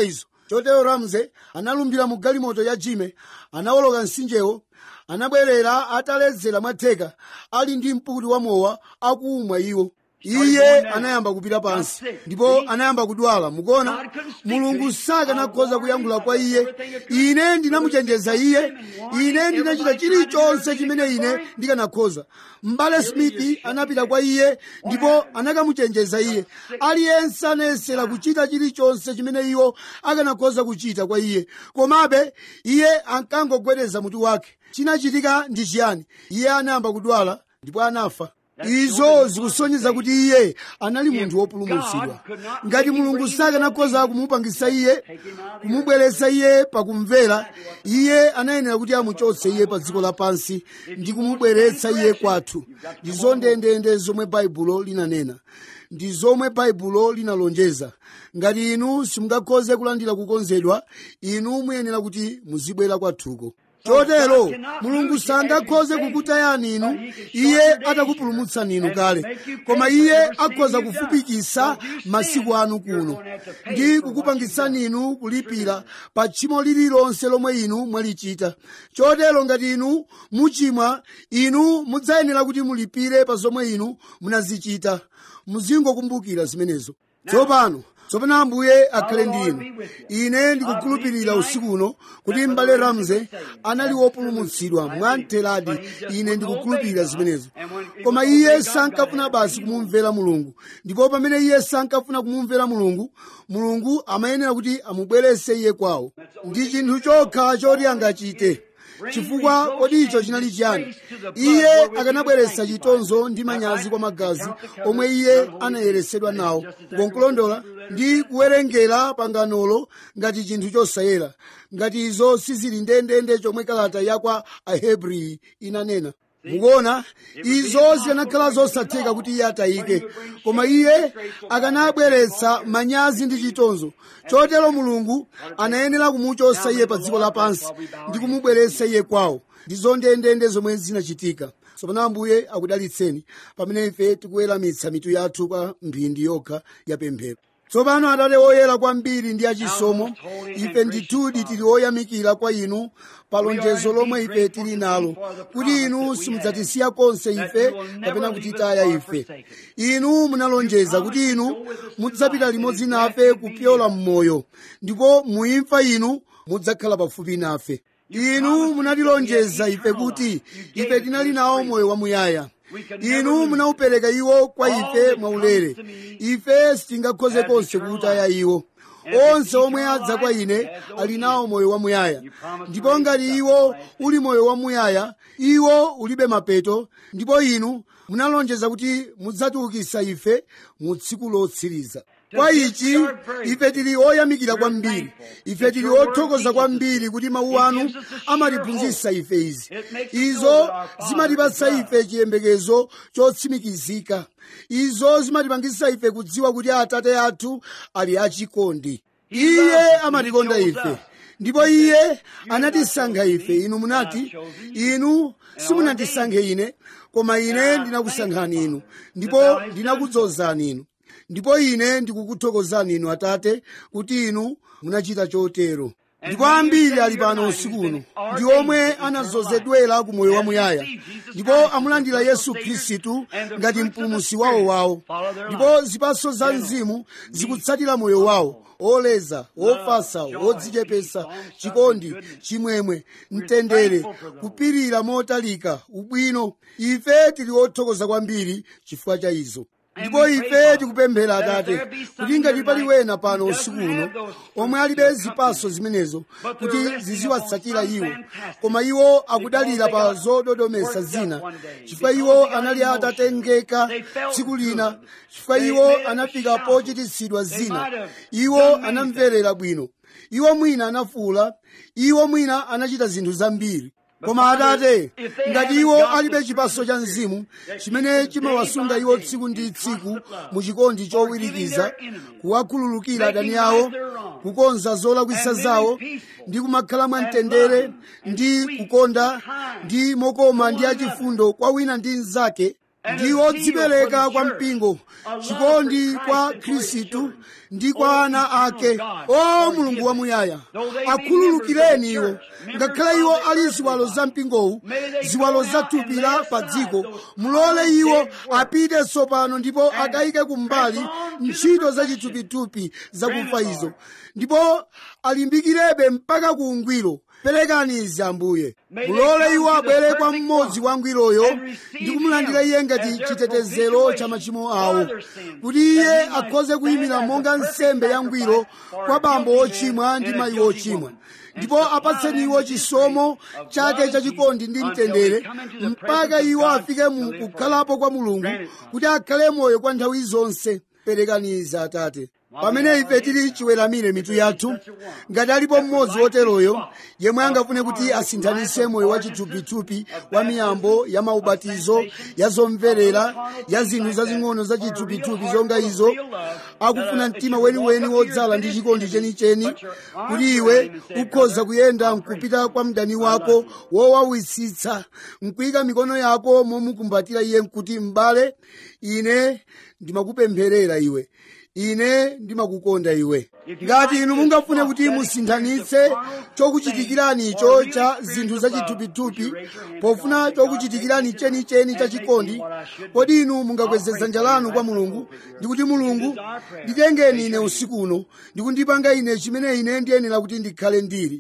chotero ramze analumbira mu galimoto ya jime anawoloka mtsinjewo anabwerera ataledzera mwatheka ali ndi mpukuti wa mowa akumwa iwo iye anayamba kupita pansi ndipo anayamba kudwala mukuona mulungu sakanakhoza kuyankhula kwa iye ine ndinamuchenjeza iye ine ndinachita chilichonse chimene ine ndikanakhoza mbale smith anapita kwa iye ndipo anakamuchenjeza iye aliyense anayesera kuchita chilichonse chimene iwo akanakhoza kuchita kwa iye komabe iye ankangogwedeza mutu wake chinachitika ndi chiyani iye anayamba kudwala ndipo anafa izo zikusonyeza kuti iye anali munthu wopulumutsidwa ngati mulungu sakanakhoza kumupangisa iye kumubweretsa iye pakumvera iye anayenera kuti amuchotse iye pa dziko lapansi ndi kumubweretsa iye kwathu ndi zondendende zomwe baibulo linanena ndi zomwe baibulo linalonjeza ngati inu simungakhoze kulandira kukonzedwa inu muyenera kuti muzibwera kwathuko chotero mulungu sangakhoze kukutayani inu iye atakupulumutsani inu kale koma iye akhoza kufupikisa masiku anu kuno ndi kukupangitsani inu kulipira pa tchimo lililonse lomwe inu mwalichita chotero ngati inu muchimwa inu mudzayenera kuti mulipire pa zomwe inu munazichita muzingokumbukira zimenezo tsopano tsopano ambuye akhale ndi inu ine ndikukhulupirira usiku uno kuti m'bale ramze anali wopulumutsidwa mwamtheradi ine ndikukhulupirira zimenezo koma iye sankafuna basi kumumvera mulungu ndipo pamene iye sankafuna kumumvera mulungu mulungu amayenera kuti amubwerese iye kwawo ndi chinthu chokha choti angachite chifukwa kodi icho chinali chiyani iye akanabweretsa chitonzo ndi manyazi kwa magazi omwe iye anayeresedwa nawo ngonkulondola ndi kuwerengera panganolo ngati chinthu chosayera ngati izo sizili ndendende chomwe kalata yakwa ahebreyi inanena mukuona izo zikanakhala zosatheka kuti iye atayike koma iye akanabweretsa manyazi ndi chitonzo chotero mulungu anayenera kumuchotsa iye pa dziko lapansi ndi kumubweretsa iye kwawo ndi zondendende zomwe zinachitika tsopano ambuye akudalitseni pamene ife tikuweramitsa mitu yathu kwa mphindi yokha ya pemphero tsopano atate woyera kwambiri ndi achisomo ife ndithudi tili oyamikira kwa inu pa lonjezo lomwe ife tili nalo kuti inu simudzatisiya konse ife kapena kutitaya ife inu munalonjeza kuti inu mudzapita limodzi nafe kupyola mmoyo ndipo muimfa inu mudzakhala pafupi nafe inu munatilonjeza ife kuti ife tinali nawo moyo wamuyaya inu munaupereka iwo kwa ife mwaulere ife sitingakhoze konse kuutaya iwo onse omwe adza kwa ine ali nawo moyo wamuyaya ndipo ngati iwo uli moyo wamuyaya iwo ulibe mapeto ndipo inu munalonjeza kuti mudzatiukitsa ife mu tsiku lotsiriza kwa ichi ife tili oyamikira kwambiri ife tili othokoza kwambiri kuti mawu anu amatiphunzitsa ife izi izo zimatipatsa ife chiyembekezo chotsimikizika izo zimatipangitsa ife kudziwa kuti atate athu ali achikondi iye amatikonda ife ndipo iye anatisankha ife inu munati inu simunandisankhe ine koma ine ndinakusankhani inu ndipo ndinakudzozani inu ndipo ine ndikukuthokozani inu atate kuti inu munachita chotero ndipo ambiri ali pano usiku uno ndi omwe anadzozedwera ku moyo wamuyaya ndipo amulandira yesu khristu ngati mpulumutsi wawo wawo ndipo zipatso za mzimu zikutsatira moyo wawo oleza ofasa odzichepesa chikondi chimwemwe mtendere kupirira motalika ubwino ife tili othokoza kwambiri chifukwa cha izo ndipo ife tikupemphera atate kuti ngati pali wena pano usiku uno omwe alibe zipatso zimenezo kuti ziziwatsatira iwo koma iwo akudalira pa zododometsa zina chifukwa iwo anali atatengeka tsiku lina chifukwa iwo anafika pochititsidwa zina iwo anamverera bwino iwo mwina anafuula iwo mwina anachita zinthu zambiri koma atate ngati iwo alibe chipatso cha mzimu chimene chimawasunga iwo tsiku ndi tsiku mu chikondi chowirikiza kuwakhululukira adani awo kukonza zolakwisa zawo ndi kumakhala mwamtendere ndi kukonda ndi mokoma ndi achifundo kwa wina ndi mnzake ndi odzipereka kwa mpingo chikondi kwa khristu ndi kwa ana ake o mulungu wamuyaya akhululukireni iwo ngakhale iwo ali ziwalo za mpingowu ziwalo za thupi la pa dziko mulole iwo apite tsopano ndipo akayike kumbali ntchito za chithupithupi zakufa izo ndipo alimbikirebe mpaka ku ungwiro perekani izi ambuye mulole iwo abwere kwa mmodzi wa ngwiroyo ndi kumulandira iye ngati chitetezero cha machimo awo kuti iye akhoze kuyimira monga nsembe ya ngwiro kwa bambo ochimwa ndi mayi ochimwa ndipo apatseni iwo chisomo chake chachikondi ndi mtendere mpaka iwo afike mu kukhalapo kwa mulungu kuti akhale moyo kwa nthawi zonse perekani izi atate pamene ife tili chiweramire mitu yathu ngati alipo mmodzi woteroyo yemwe angafune kuti asinthanise moyo wa chithupithupi wa miyambo ya maubatizo ya zomverera ya zinthu zazing'ono za chithupithupi zonga izo akufuna mtima weniweni wodzala ndi chikondi chenicheni kuti iwe ukhoza kuyenda mkupita kwa mdani wako wowawisitsa mkuyika mikono yako momukumbatira iye nkuti m'bale ine ndimakupempherera iwe ine ndimakukonda iwe ngati inu mungafune kuti musinthanitse chokuchitikirani icho cha zinthu zachithupithupi pofuna chokuchitikirani chenicheni cha chikondi kodi inu mungakweze dzanja lanu kwa mulungu ndikuti mulungu nditengeni ine usiku uno ndikundipanga ine chimene ine ndiyenera kuti ndikhale ndili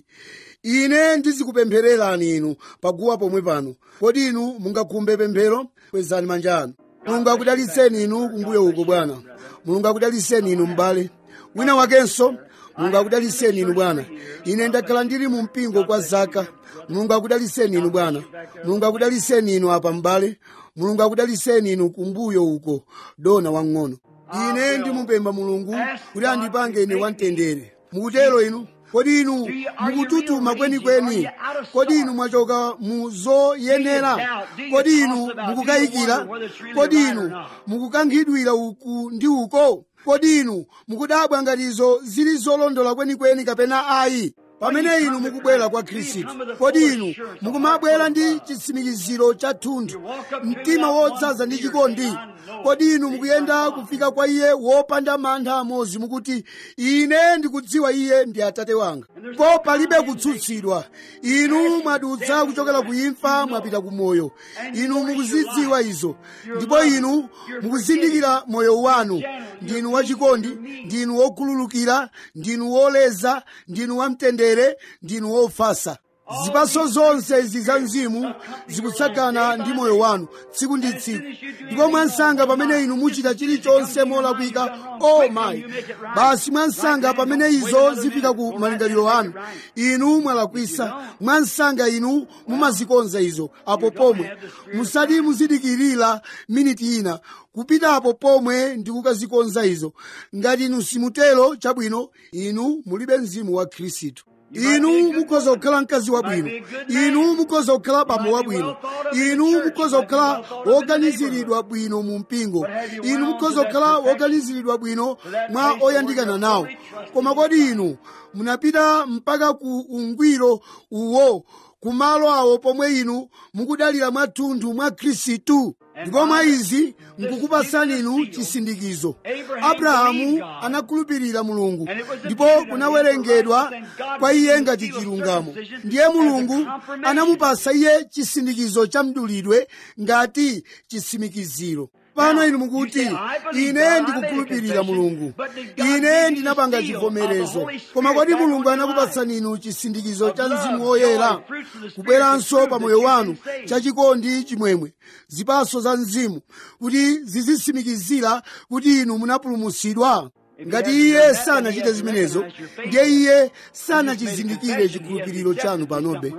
ine ndizikupemphererani inu paguwa pomwe pano kodi inu mungakhumbe pemphero kwezani manja anu mulungu akudalitseni inu kumbuyo uko bwana mulungu akudalitseni inu m'bale wina wakenso mulungu akudalitseni inu bwana ine ndakhala ndili mu mpingo kwa zaka mulungu akudalitseni inu bwana mulungu akudalitseni inu apa m'bale mulungu akudalitseni inu kumbuyo uko dona wang'ono ine ndimupempha mulungu kuti andipange ine wamtendere mukutero inu kodi inu mukututuma kwenikweni kodi inu mwachoka mu zoyenera kodi inu mukukayikira kodi inu mukukankhidwira uku ndi uko kodi inu mukudabwa ngati izo zili zolondola kwenikweni kapena ayi pamene inu mukubwera kwa khristu kodi inu mukumabwera ndi chitsimikiziro cha thunthu mtima wodzaza ndi chikondi kodi inu mukuyenda kufika kwa iye wopanda mantha amodzi mukuti ine ndikudziwa iye ndi atate wanga ko palibe kutsutsidwa inu mwadutsa kuchokera ku imfa mwapita ku moyo inu mukuzidziwa izo ndipo inu mukuzindikira moyo wanu ndinu wachikondi ndinu wokhululukira ndinu woleza ndinu wamtendere ndinu wofasa zipaso zonse izi za mzimu zikutsagana ndi moyo wanu tsiku ndi tsiku ndipo mwansanga pamene inu muchita chilichonse molakwika o mayi basi mwansanga pamene izo zifika ku malingaliro anu inu mwalakwisa mwansanga inu mumazikonza izo apo pomwe musati muzidikirira miniti ina kupitapo pomwe ndi kukazikonza izo ngati inu simutero chabwino inu mulibe mzimu wa khristu inu mukhoza kukhala mkazi wabwino inu mukhoza kukhala bambo wabwino inu mukhoza kukhala woganiziridwa bwino mu mpingo inu mukhoza kukhala woganiziridwa bwino mwa oyandikana nawo koma kodi inu munapita mpaka ku ungwiro uwo kumalo awo pomwe inu mukudalira mwathunthu mwa khristu ndipo mwa izi nkukupasani inu chisindikizo abrahamu anakhulupirira mulungu ndipo kunawerengedwa kwa iye ngati chilungamo ndiye mulungu anamupasa iye chisindikizo cha mdulidwe ngati chitsimikiziro pano inu mukuti ine ndikukhulupirira mulungu ine ndinapanga chivomerezo koma kodi mulungu anakupatsani inu chisindikizo cha mzimu woyera kubweranso pa moyo wanu chachikondi chimwemwe zipaso za mzimu kuti zizitsimikizira kuti inu munapulumutsidwa ngati iye sanachite zimenezo ndiye iye sanachizindikire chikhulupiriro chanu panobe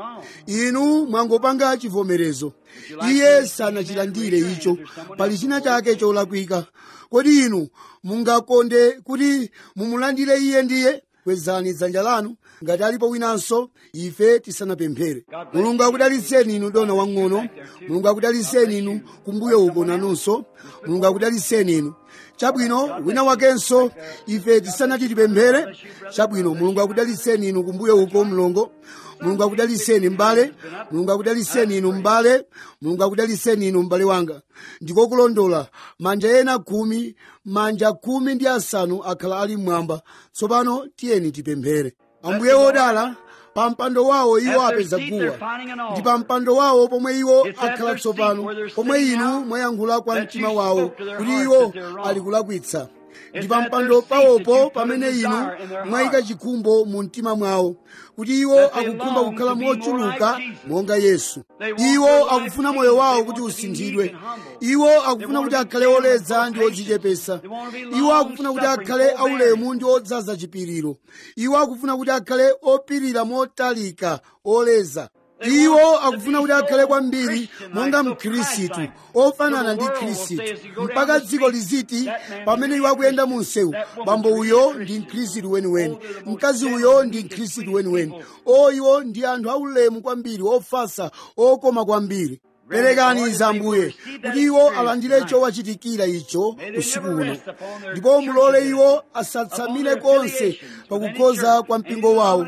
inu mwangopanga chivomerezo iye sanachilandire icho pali china chake cholakwika kodi inu mungakonde kuti mumulandire iye ndiye kwezani dzanja lanu ngati alipo winanso ife tisanapemphere mulungu akudalitseni inu dona wang'ono mulungu akudalitseni inu kumbuyo uko nanunso mulungu akudalitseni inu chabwino wina wakenso ife tisanati tipemphere chabwino mulungu akudaliseni inu kumbuyo uko mlongo mulungu akudaliseni m'bale mulungu akudaliseni inu m'bale mulungu akudaliseni inu m'bale wanga ndikokulondola manja ena khumi manja khumi ndi asanu akhala ali mmwamba tsopano tiyeni tipemphere ambuye wodala pa mpando wawo iwo apeza guwa ndi pa mpando wawo pomwe iwo akhala tsopano pomwe inu mwayankhula kwa mtima wawo kuti iwo ali kulakwitsa ndi pa mpando pawopo pamene inu mwayika chikhumbo mu mtima mwawo kuti iwo akukhumba kukhala mochuluka monga yesu iwo akufuna moyo wawo kuti usinthidwe iwo akufuna kuti akhale oleza ndi odzichepesa iwo akufuna kuti akhale aulemu ndi odzaza chipiriro iwo akufuna kuti akhale opirira motalika oleza iwo akufuna kuti akhale kwambiri monga mkhristu ofanana ndi khristu mpaka dziko liziti pamene iwo akuyenda mu msewu bambo uyo ndi mkhristu weniweni mkazi uyo ndi mkhristu weniweni o iwo ndi anthu aulemu kwambiri ofasa okoma kwambiri perekani zambuye kuti iwo alandire chowachitikira icho usiku uno ndipo mulole iwo asatsamire konse pakukhoza kwa mpingo wawo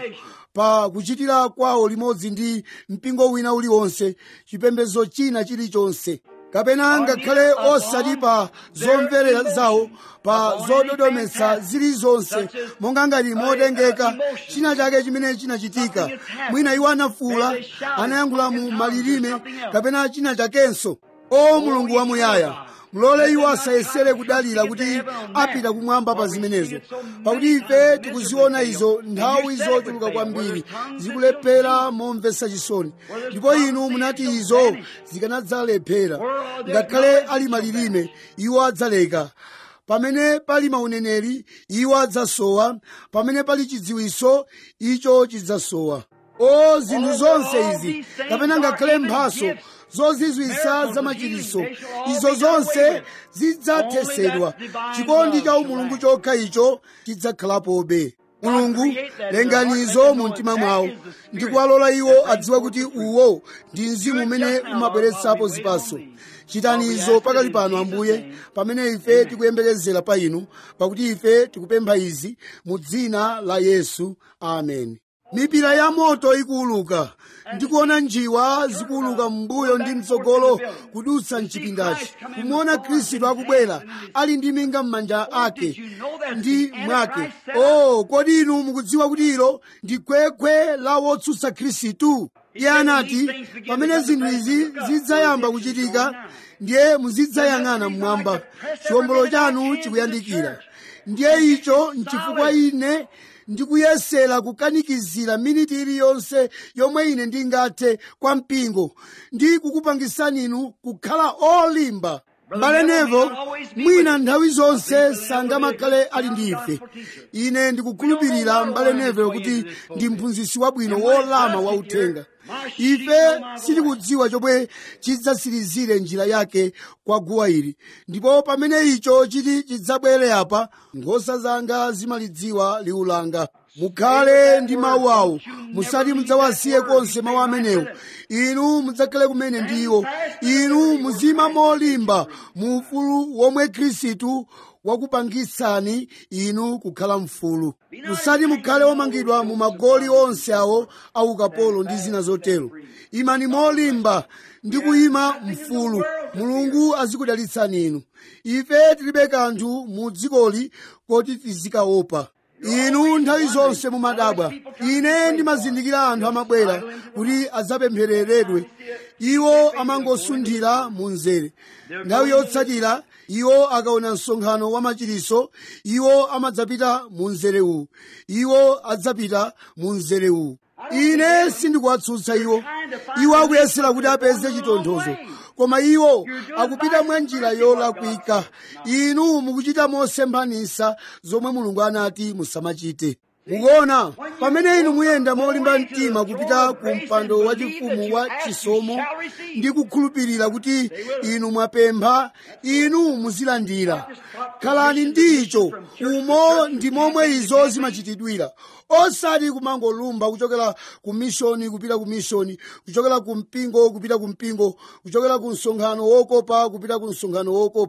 pa kuchitira kwawo limodzi ndi mpingo wina uliwonse chipembedzo china chilichonse kapena ngakhale osati pa zomverera zawo pa zododometsa zilizonse monga ngati motengeka china chake chimene chinachitika mwina iwo anafuula anayankhula mu malilime kapena china chakenso o mulungu wamuyaya mulole iwo asayesere kudalira kuti apita kumwamba pa zimenezo pakuti ife tikuziona izo nthawi zochuluka kwambiri zikulephera momvetsa chisoni ndipo inu munati izo zikanadzalephera ngakhale ali malilime iwo adzaleka pamene pali mauneneri iwo adzasowa pamene pali chidziwiso icho chidzasowa o zinthu zonse izi kapena ngakhale mphaso zozizwisa za machiritso izo zonse zidzathesedwa chikondi cha umulungu chokha icho chidzakhalapobe mulungu lenganizo mu mtima mwawo ndi kuwalola iwo adziwe kuti uwo ndi mzimu umene umabweretsapo zipaso chitani izo pakali pano ambuye pamene ife tikuyembekezera pa inu pakuti ife tikupempha izi mu dzina la yesu amen mipira ya moto ikuuluka ndikuona njiwa zikuuluka m'mbuyo ndi mtsogolo kudutsa mchipindachi kumuona khristu akubwera ali ndi minga m'manja ake ndi mwake o kodi inu mukudziwa kuti ilo ndi khwekhwe la wotsutsa khristu iye anati pamene zinthu izi zidzayamba kuchitika ndiye muzidzayang'ana mmwamba chiwombolo chanu chikuyandikira ndiye icho nchifukwa ine ndikuyesera kukanikizira miniti iliyonse yomwe ine ndingathe kwa mpingo ndi kukupangisani inu kukhala olimba mbale nevo mwina nthawi zonse sangamakhale ali ndi ife ine ndikukhulupirira mbale nevo kuti ndi mphunzitsi wabwino wolama wauthenga ife sitikudziwa chomwe chidzatsirizire njira yake kwa guwa ili ndipo pamene icho chiti chidzabwere apa nkhosa zanga zimalidziwa liwu langa mukhale ndi mawu awo musati mudzawasiye konse mawu amenewo inu mudzakhale kumene ndiwo inu muzima molimba mu ufulu womwe khristu wakupangitsani inu kukhala mfulu musati mukhale omangidwa mu magoli onse awo aukapolo ndi zina zotero imani molimba ndi kuyima mfulu mulungu azikudalitsani inu ife tilibe kanthu mu dzikoli koti tizikaopa inu nthawi zonse mumadabwa ine ndimazindikira anthu amabwera kuti adzapemphereredwe iwo amangosunthira mu mzere nthawi yotsatira iwo akaona msonkhano wa machiritso iwo amadzapita mu mzere uwu iwo adzapita mu mzere uwu ine sindikuwatsutsa iwo iwo akuyesera kuti apeze chitonthozo koma iwo akupita mwa njira yolakwika inu mukuchita mosemphanisa zomwe mulungu anati musamachite mukuona pamene inu muyenda molimba mtima kupita ku mpando wachifumu wa chisomo ndi kukhulupirira kuti inu mwapempha inu muzilandira khalani ndicho umo ndi momwe izo zimachitidwira osati kumangolumba kuchokera ku mishoni kupita ku mishoni kuchokera ku mpingo kupita ku mpingo kuchokera ku msonkhano wokopa kupita ku msonkhano wokopa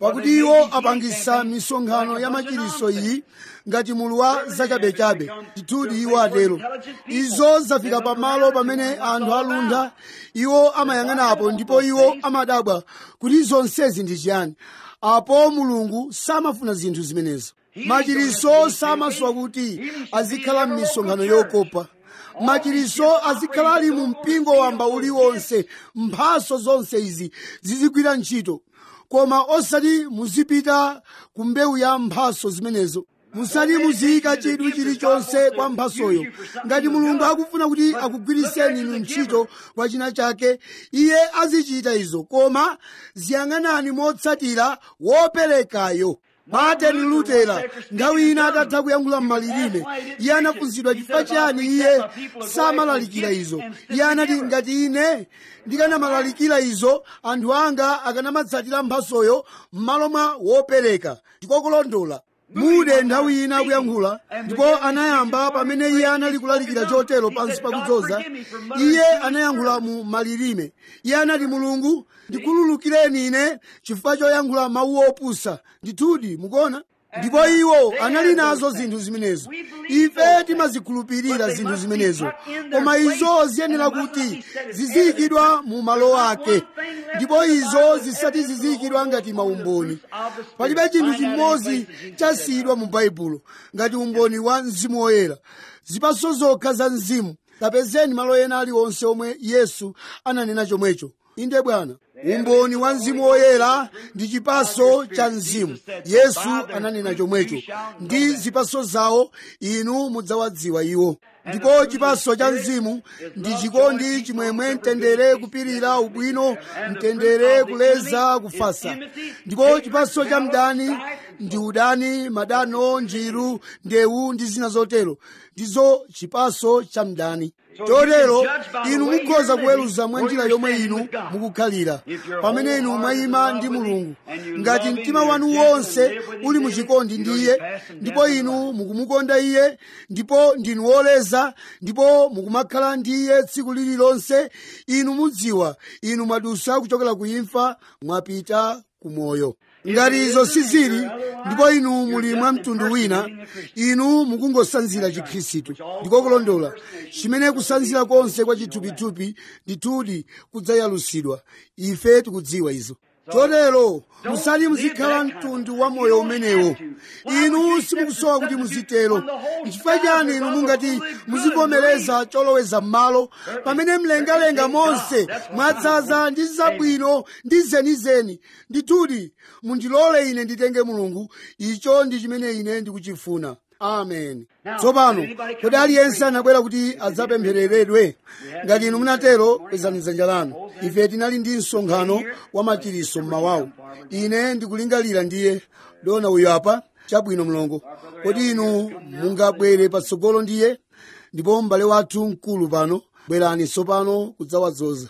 pakuti iwo apangisa misonkhano ya machiriso iyi ngati mulu wa zachabechabe ndithudi iwo atero izo zafika pamalo pamene anthu aluntha iwo amayang'anapo ndipo iwo amadabwa kuti zonsezi ndi chiyani apo mulungu samafuna zinthu zimenezo machiriso samasowa kuti azikhala m'misonkhano yokopa machiriso azikhala ali mu mpingo wamba uliwonse mphaso zonse izi zizigwira ntchito koma osati muzipita ku mbewu ya mphaso zimenezo musati muziyika chidwi chilichonse kwa mphasoyo ngati mulungu akufuna kuti akugwiriseni inu ntchito kwa china chake iye azichita izo koma ziyang'anani motsatira woperekayo martin lutera nthawi ina atatha kuyankhula m'malilime iye anafunsidwa chifukwa chiyani iye samalalikira izo iye anati ngati ine ndikanamalalikira izo anthu anga akanamatsatira mphasoyo m'malo mwa wopereka ndikokulondola mude nthawi ina akuyankhula ndipo anayamba pamene iye anali kulalikira chotero pansi pakudzoza iye anayankhula mu malilime iye anati mulungu ndikhululukireni ine chifukwa choyankhula mawu opusa ndithudi mukuona ndipo iwo anali nazo zinthu zimenezo ife timazikhulupirira zinthu zimenezo koma izo ziyenera kuti ziziyikidwa mu malo ake ndipo izo zisati ziziyikidwa ngati maumboni palibe chinthu chimodzi chasiyidwa mu baibulo ngati umboni wa mzimu woyera zipaso zokha za mzimu kapezeni malo ena aliwonse omwe yesu ananena chomwecho inde bwana umboni wa mzimu woyera ndi chipaso cha mzimu yesu ananena chomwecho ndi zipaso zawo inu mudzawadziwa iwo ndipo chipaso cha mzimu ndi chikondi chimwemwe mtendere kupirira ubwino mtendere kuleza kufasa ndipo chipaso cha mdani ndi udani madano njiru ndewu ndi zina zotero ndizo chipaso cha mdani chotero inu mukhoza kuweruza mwa njira yomwe inu mukukhalira pamene inu mwayima ndi mulungu ngati mtima wanu wonse uli muchikondi ndi iye ndipo inu mukumukonda iye ndipo ndinu woleza ndipo mukumakhala ndi iye tsiku lililonse inu mudziwa inu mwadusa kuchokera ku imfa mwapita ku moyo ngati izo sizili ndipo inu muli mwa mtundu wina inu mukungosanzira chikhristu ndikokulondola chimene kusanzira konse kwa chithupithupi ndithudi kudzayalusidwa ife tikudziwa izo chotero musati muzikhala mtundu wa moyo umenewo inu simukusowa kuti muzitero nchifukwa chani inu mungati muzivomereza choloweza m'malo pamene mlengalenga monse mwadzaza ndi zabwino ndi zenizeni ndithudi mundilole ine nditenge mulungu icho ndi chimene ine ndikuchifuna amen tsopano kodi aliyense anabwera kuti adzapemphereredwe ngati inu munatero kwezani dzanja lanu ife tinali ndi msonkhano wa machiriso mmawawo ine ndikulingalira ndiye dona uyu apa chabwino mlongo kodi inu mungabwere patsogolo ndiye ndipo m'bale wathu mkulu pano bwerani tsopano kudzawadzoza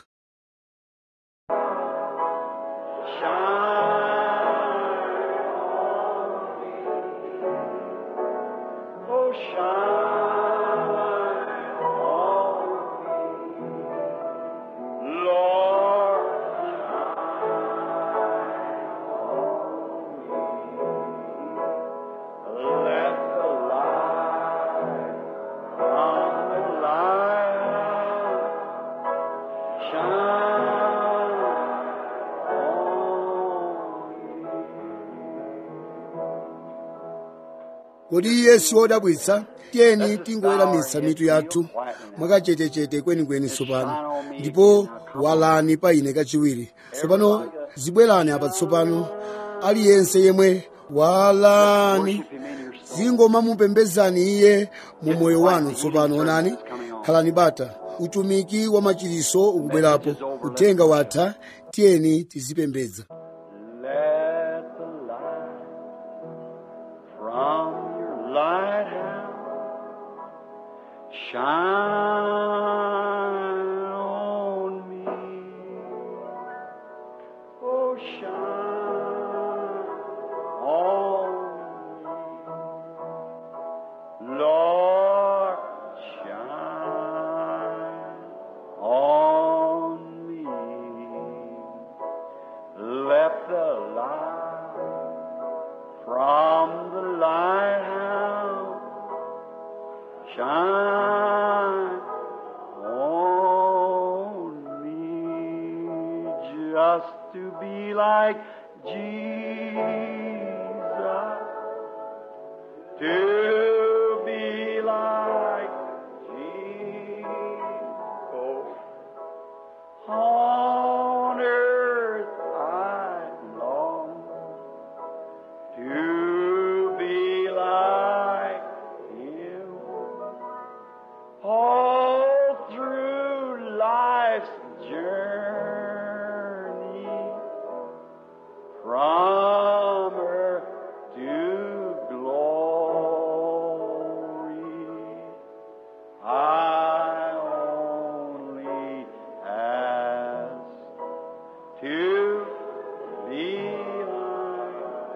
Oh, shine on me. Lord, shine on me. Let the light from the light shine on me. kodi iye si wodabwitsa tiyeni tingoweramitsa mitu yathu mwakachetechete kwenikweni tsopano ndipo walani pa ine kachiwiri tsopano zibwerani apa tsopano aliyense yemwe walani zingoma mupembezani iye mu moyo wanu tsopano onani khalani bata utumiki wa machiriso ukubwerapo uthenga watha tiyeni tizipembedza Let the light from your lighthouse shine on me. Oh, shine on me. Lord, shine on me. Let the light shine on me just to be like Jesus, to be like Jesus. On earth I long to be like Him. All through life's journey, from earth to glory, I only ask to be like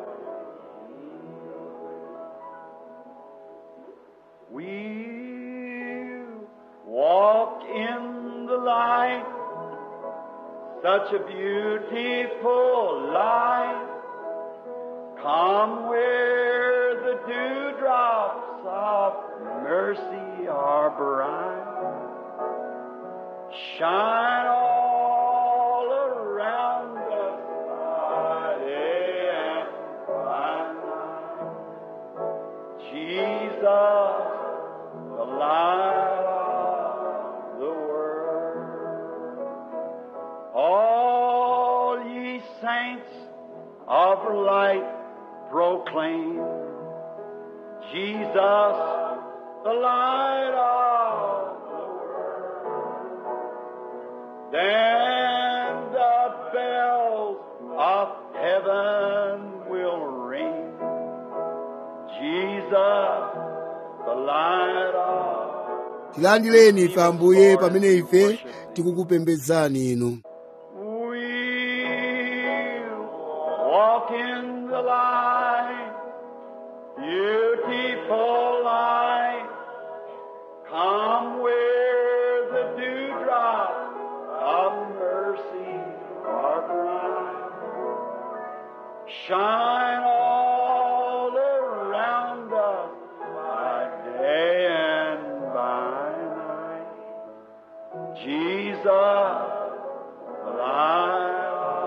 We walk in the light, such a beautiful light. Come where the dewdrops of mercy are bright. Shine all around us by day and by night. Jesus, the light of the world. All ye saints of light proclaim Jesus, the light of the world. Then the bells of heaven will ring. Jesus, the light of tilandireni ife ambuye pamene ife tikukupembedzani inu We'll walk in the light, beautiful light. Come where the dewdrops of mercy are bright. Shine all around us by day and by night. Jesus, the light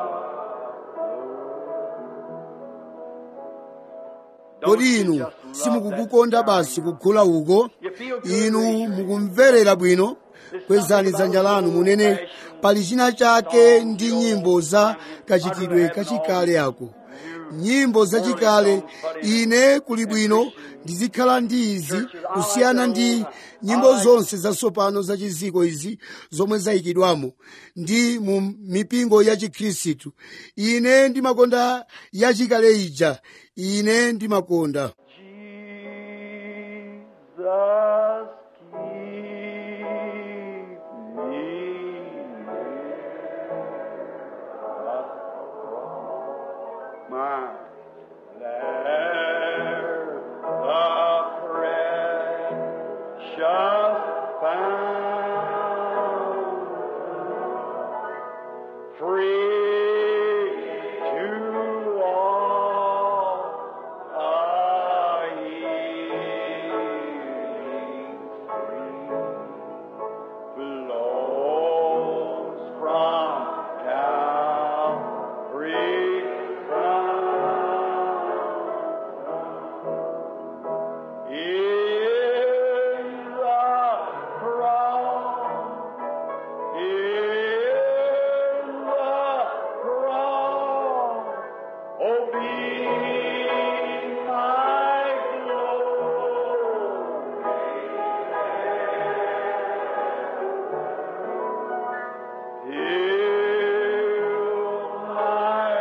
of kodi inu simukukukonda basi kukhala uko inu mukumverera bwino kwezani dzanja lanu munene pali china chake ndi nyimbo za kachitidwe kachikale ako nyimbo zachikale ine kuli bwino ndizikhala ndi izi kusiyana ndi nyimbo zonse zatsopano zachiziko izi zomwe zayikidwamo ndi mu mipingo ya chikhristu ine ndimakonda yachikale ija ine ndimakonda Jesus, keep me near my there the precious fountain, free to all a healing stream flows from Calvary's crown. In the cross, in the cross, oh, be my glory. Till my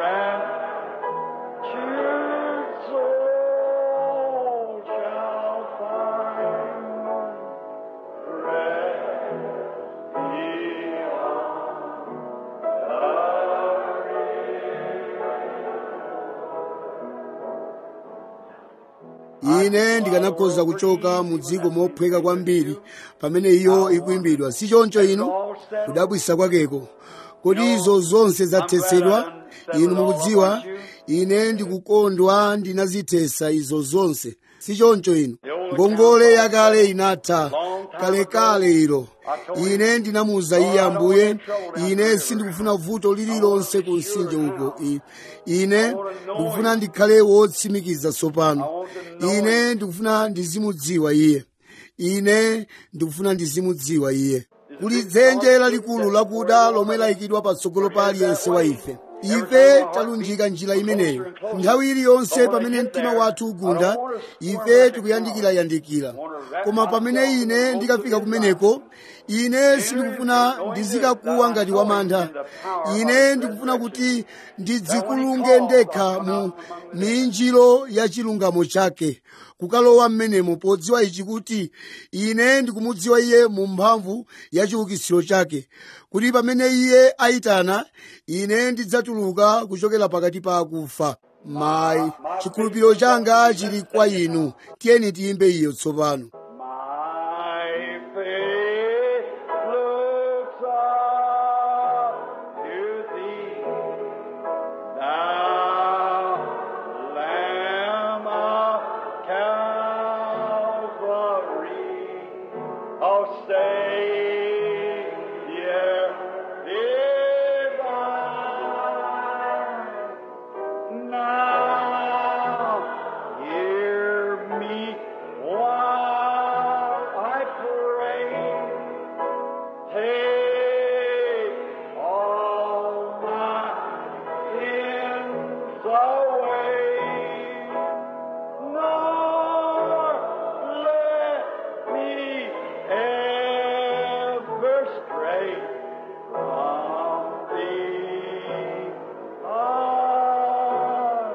raptured soul shall find rest ine ndikanakhoza kuchoka mu dziko mophweka kwambiri pamene iyo ikuyimbidwa si choncho inu kudabwisa kwakeko kodi izo zonse zathetsedwa inu mukudziwa ine ndikukondwa ndinazithesa izo zonse si choncho ino ngongole yakale inatha kalekale ilo ine ndinamuwuza iye ambuye ine sindikufuna vuto lililonse ku mtsinje uko I- ine ndikufuna ndikhale wotsimikiza tsopano ine ndikufuna ndizimudziwa iye ine ndikufuna ndizimudziwa iye kuli dzenje lalikulu lakuda lomwe layikidwa patsogolo pa aliyense wa ife ife talunjika njira imeneyo nthawi iliyonse pamene mtima wathu ugunda ife tikuyandikirayandikira koma pamene ine ndikafika kumeneko ine sindikufuna ndizikakuwa ngati wamantha ine ndikufuna kuti ndidzikulunge ndekha mu minjiro ya chilungamo chake kukalowa mmenemo podziwa ichi kuti ine ndikumudziwa iye mu mphamvu ya chiukitsiro chake kuti pamene iye ayitana ine ndidzatuluka kuchokera pakati pa akufa mayi chikhulupiriro changa chili kwa inu tiyeni tiyimbe iyo tsopano My faith looks up to thee, thou Lamb of Calvary. Oh, Savior divine, now hear me while I pray. Take all my sins away, nor let me ever stray from thee. Ah.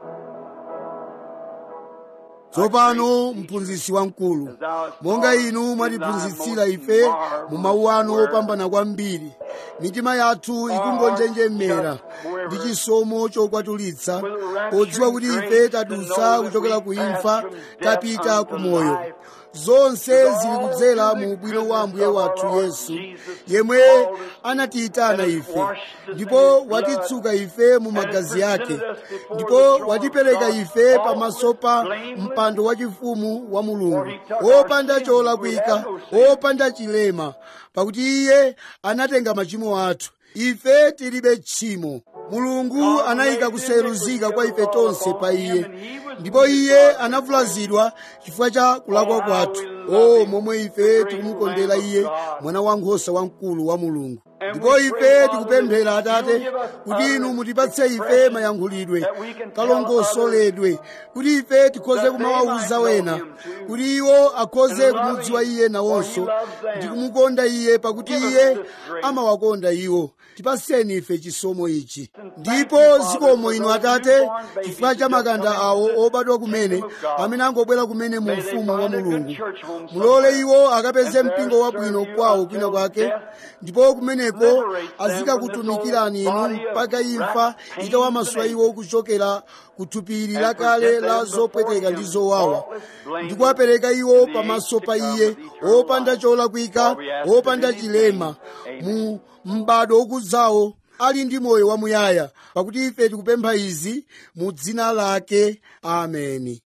tsopano mphunzitsi wamkulu monga inu mwatiphunzitsira ife mu mawu anu opambana kwambiri mitima yathu ikungonjenjemera ndi chisomo chokwatulitsa podziwa kuti ife tadutsa kuchokera ku imfa tapita ku moyo zonse zili kudzera mu ubwino wa ambuye wathu yesu yemwe anatiyitana ife ndipo watitsuka ife mu magazi ake ndipo watipereka ife pamaso pa mpando wachifumu wa mulungu wopanda cholakwika wopanda chilema pakuti iye anatenga machimo athu ife tilibe tchimo mulungu anayika kuseruzika kwa ife tonse pa iye ndipo iye anavulazidwa chifukwa cha kulakwa kwathu o momwe ife tikumukondera iye mwana wankhosa wamkulu wa mulungu ndipo ife tikupemphera atate kuti inu mutipatse ife mayankhulidwe kalongosoledwe kuti ife tikhoze kumawawuza wena kuti iwo akhoze kumudziwa iye nawonso ndi kumukonda iye pakuti iye amawakonda iwo tipaseni ife chisomo ichi ndipo zikomo inu atate chifukwa cha makanda awo obadwa kumene amene angobwera kumene mu ufumu wa mulungu mulole iwo akapeze mpingo wabwino kwawo kwina kwake ndipo kumeneko azikakutumikirani inu mpaka imfa itawamasula iwo kuchokera ku thupiri lakale la zopweteka ndi zowawa ndi kuwapereka iwo pamaso pa iye opanda cholakwika opanda chilema mu m'bado ukudzawo ali ndi moyo wamuyaya pakuti ife tikupempha izi mu dzina lake ameni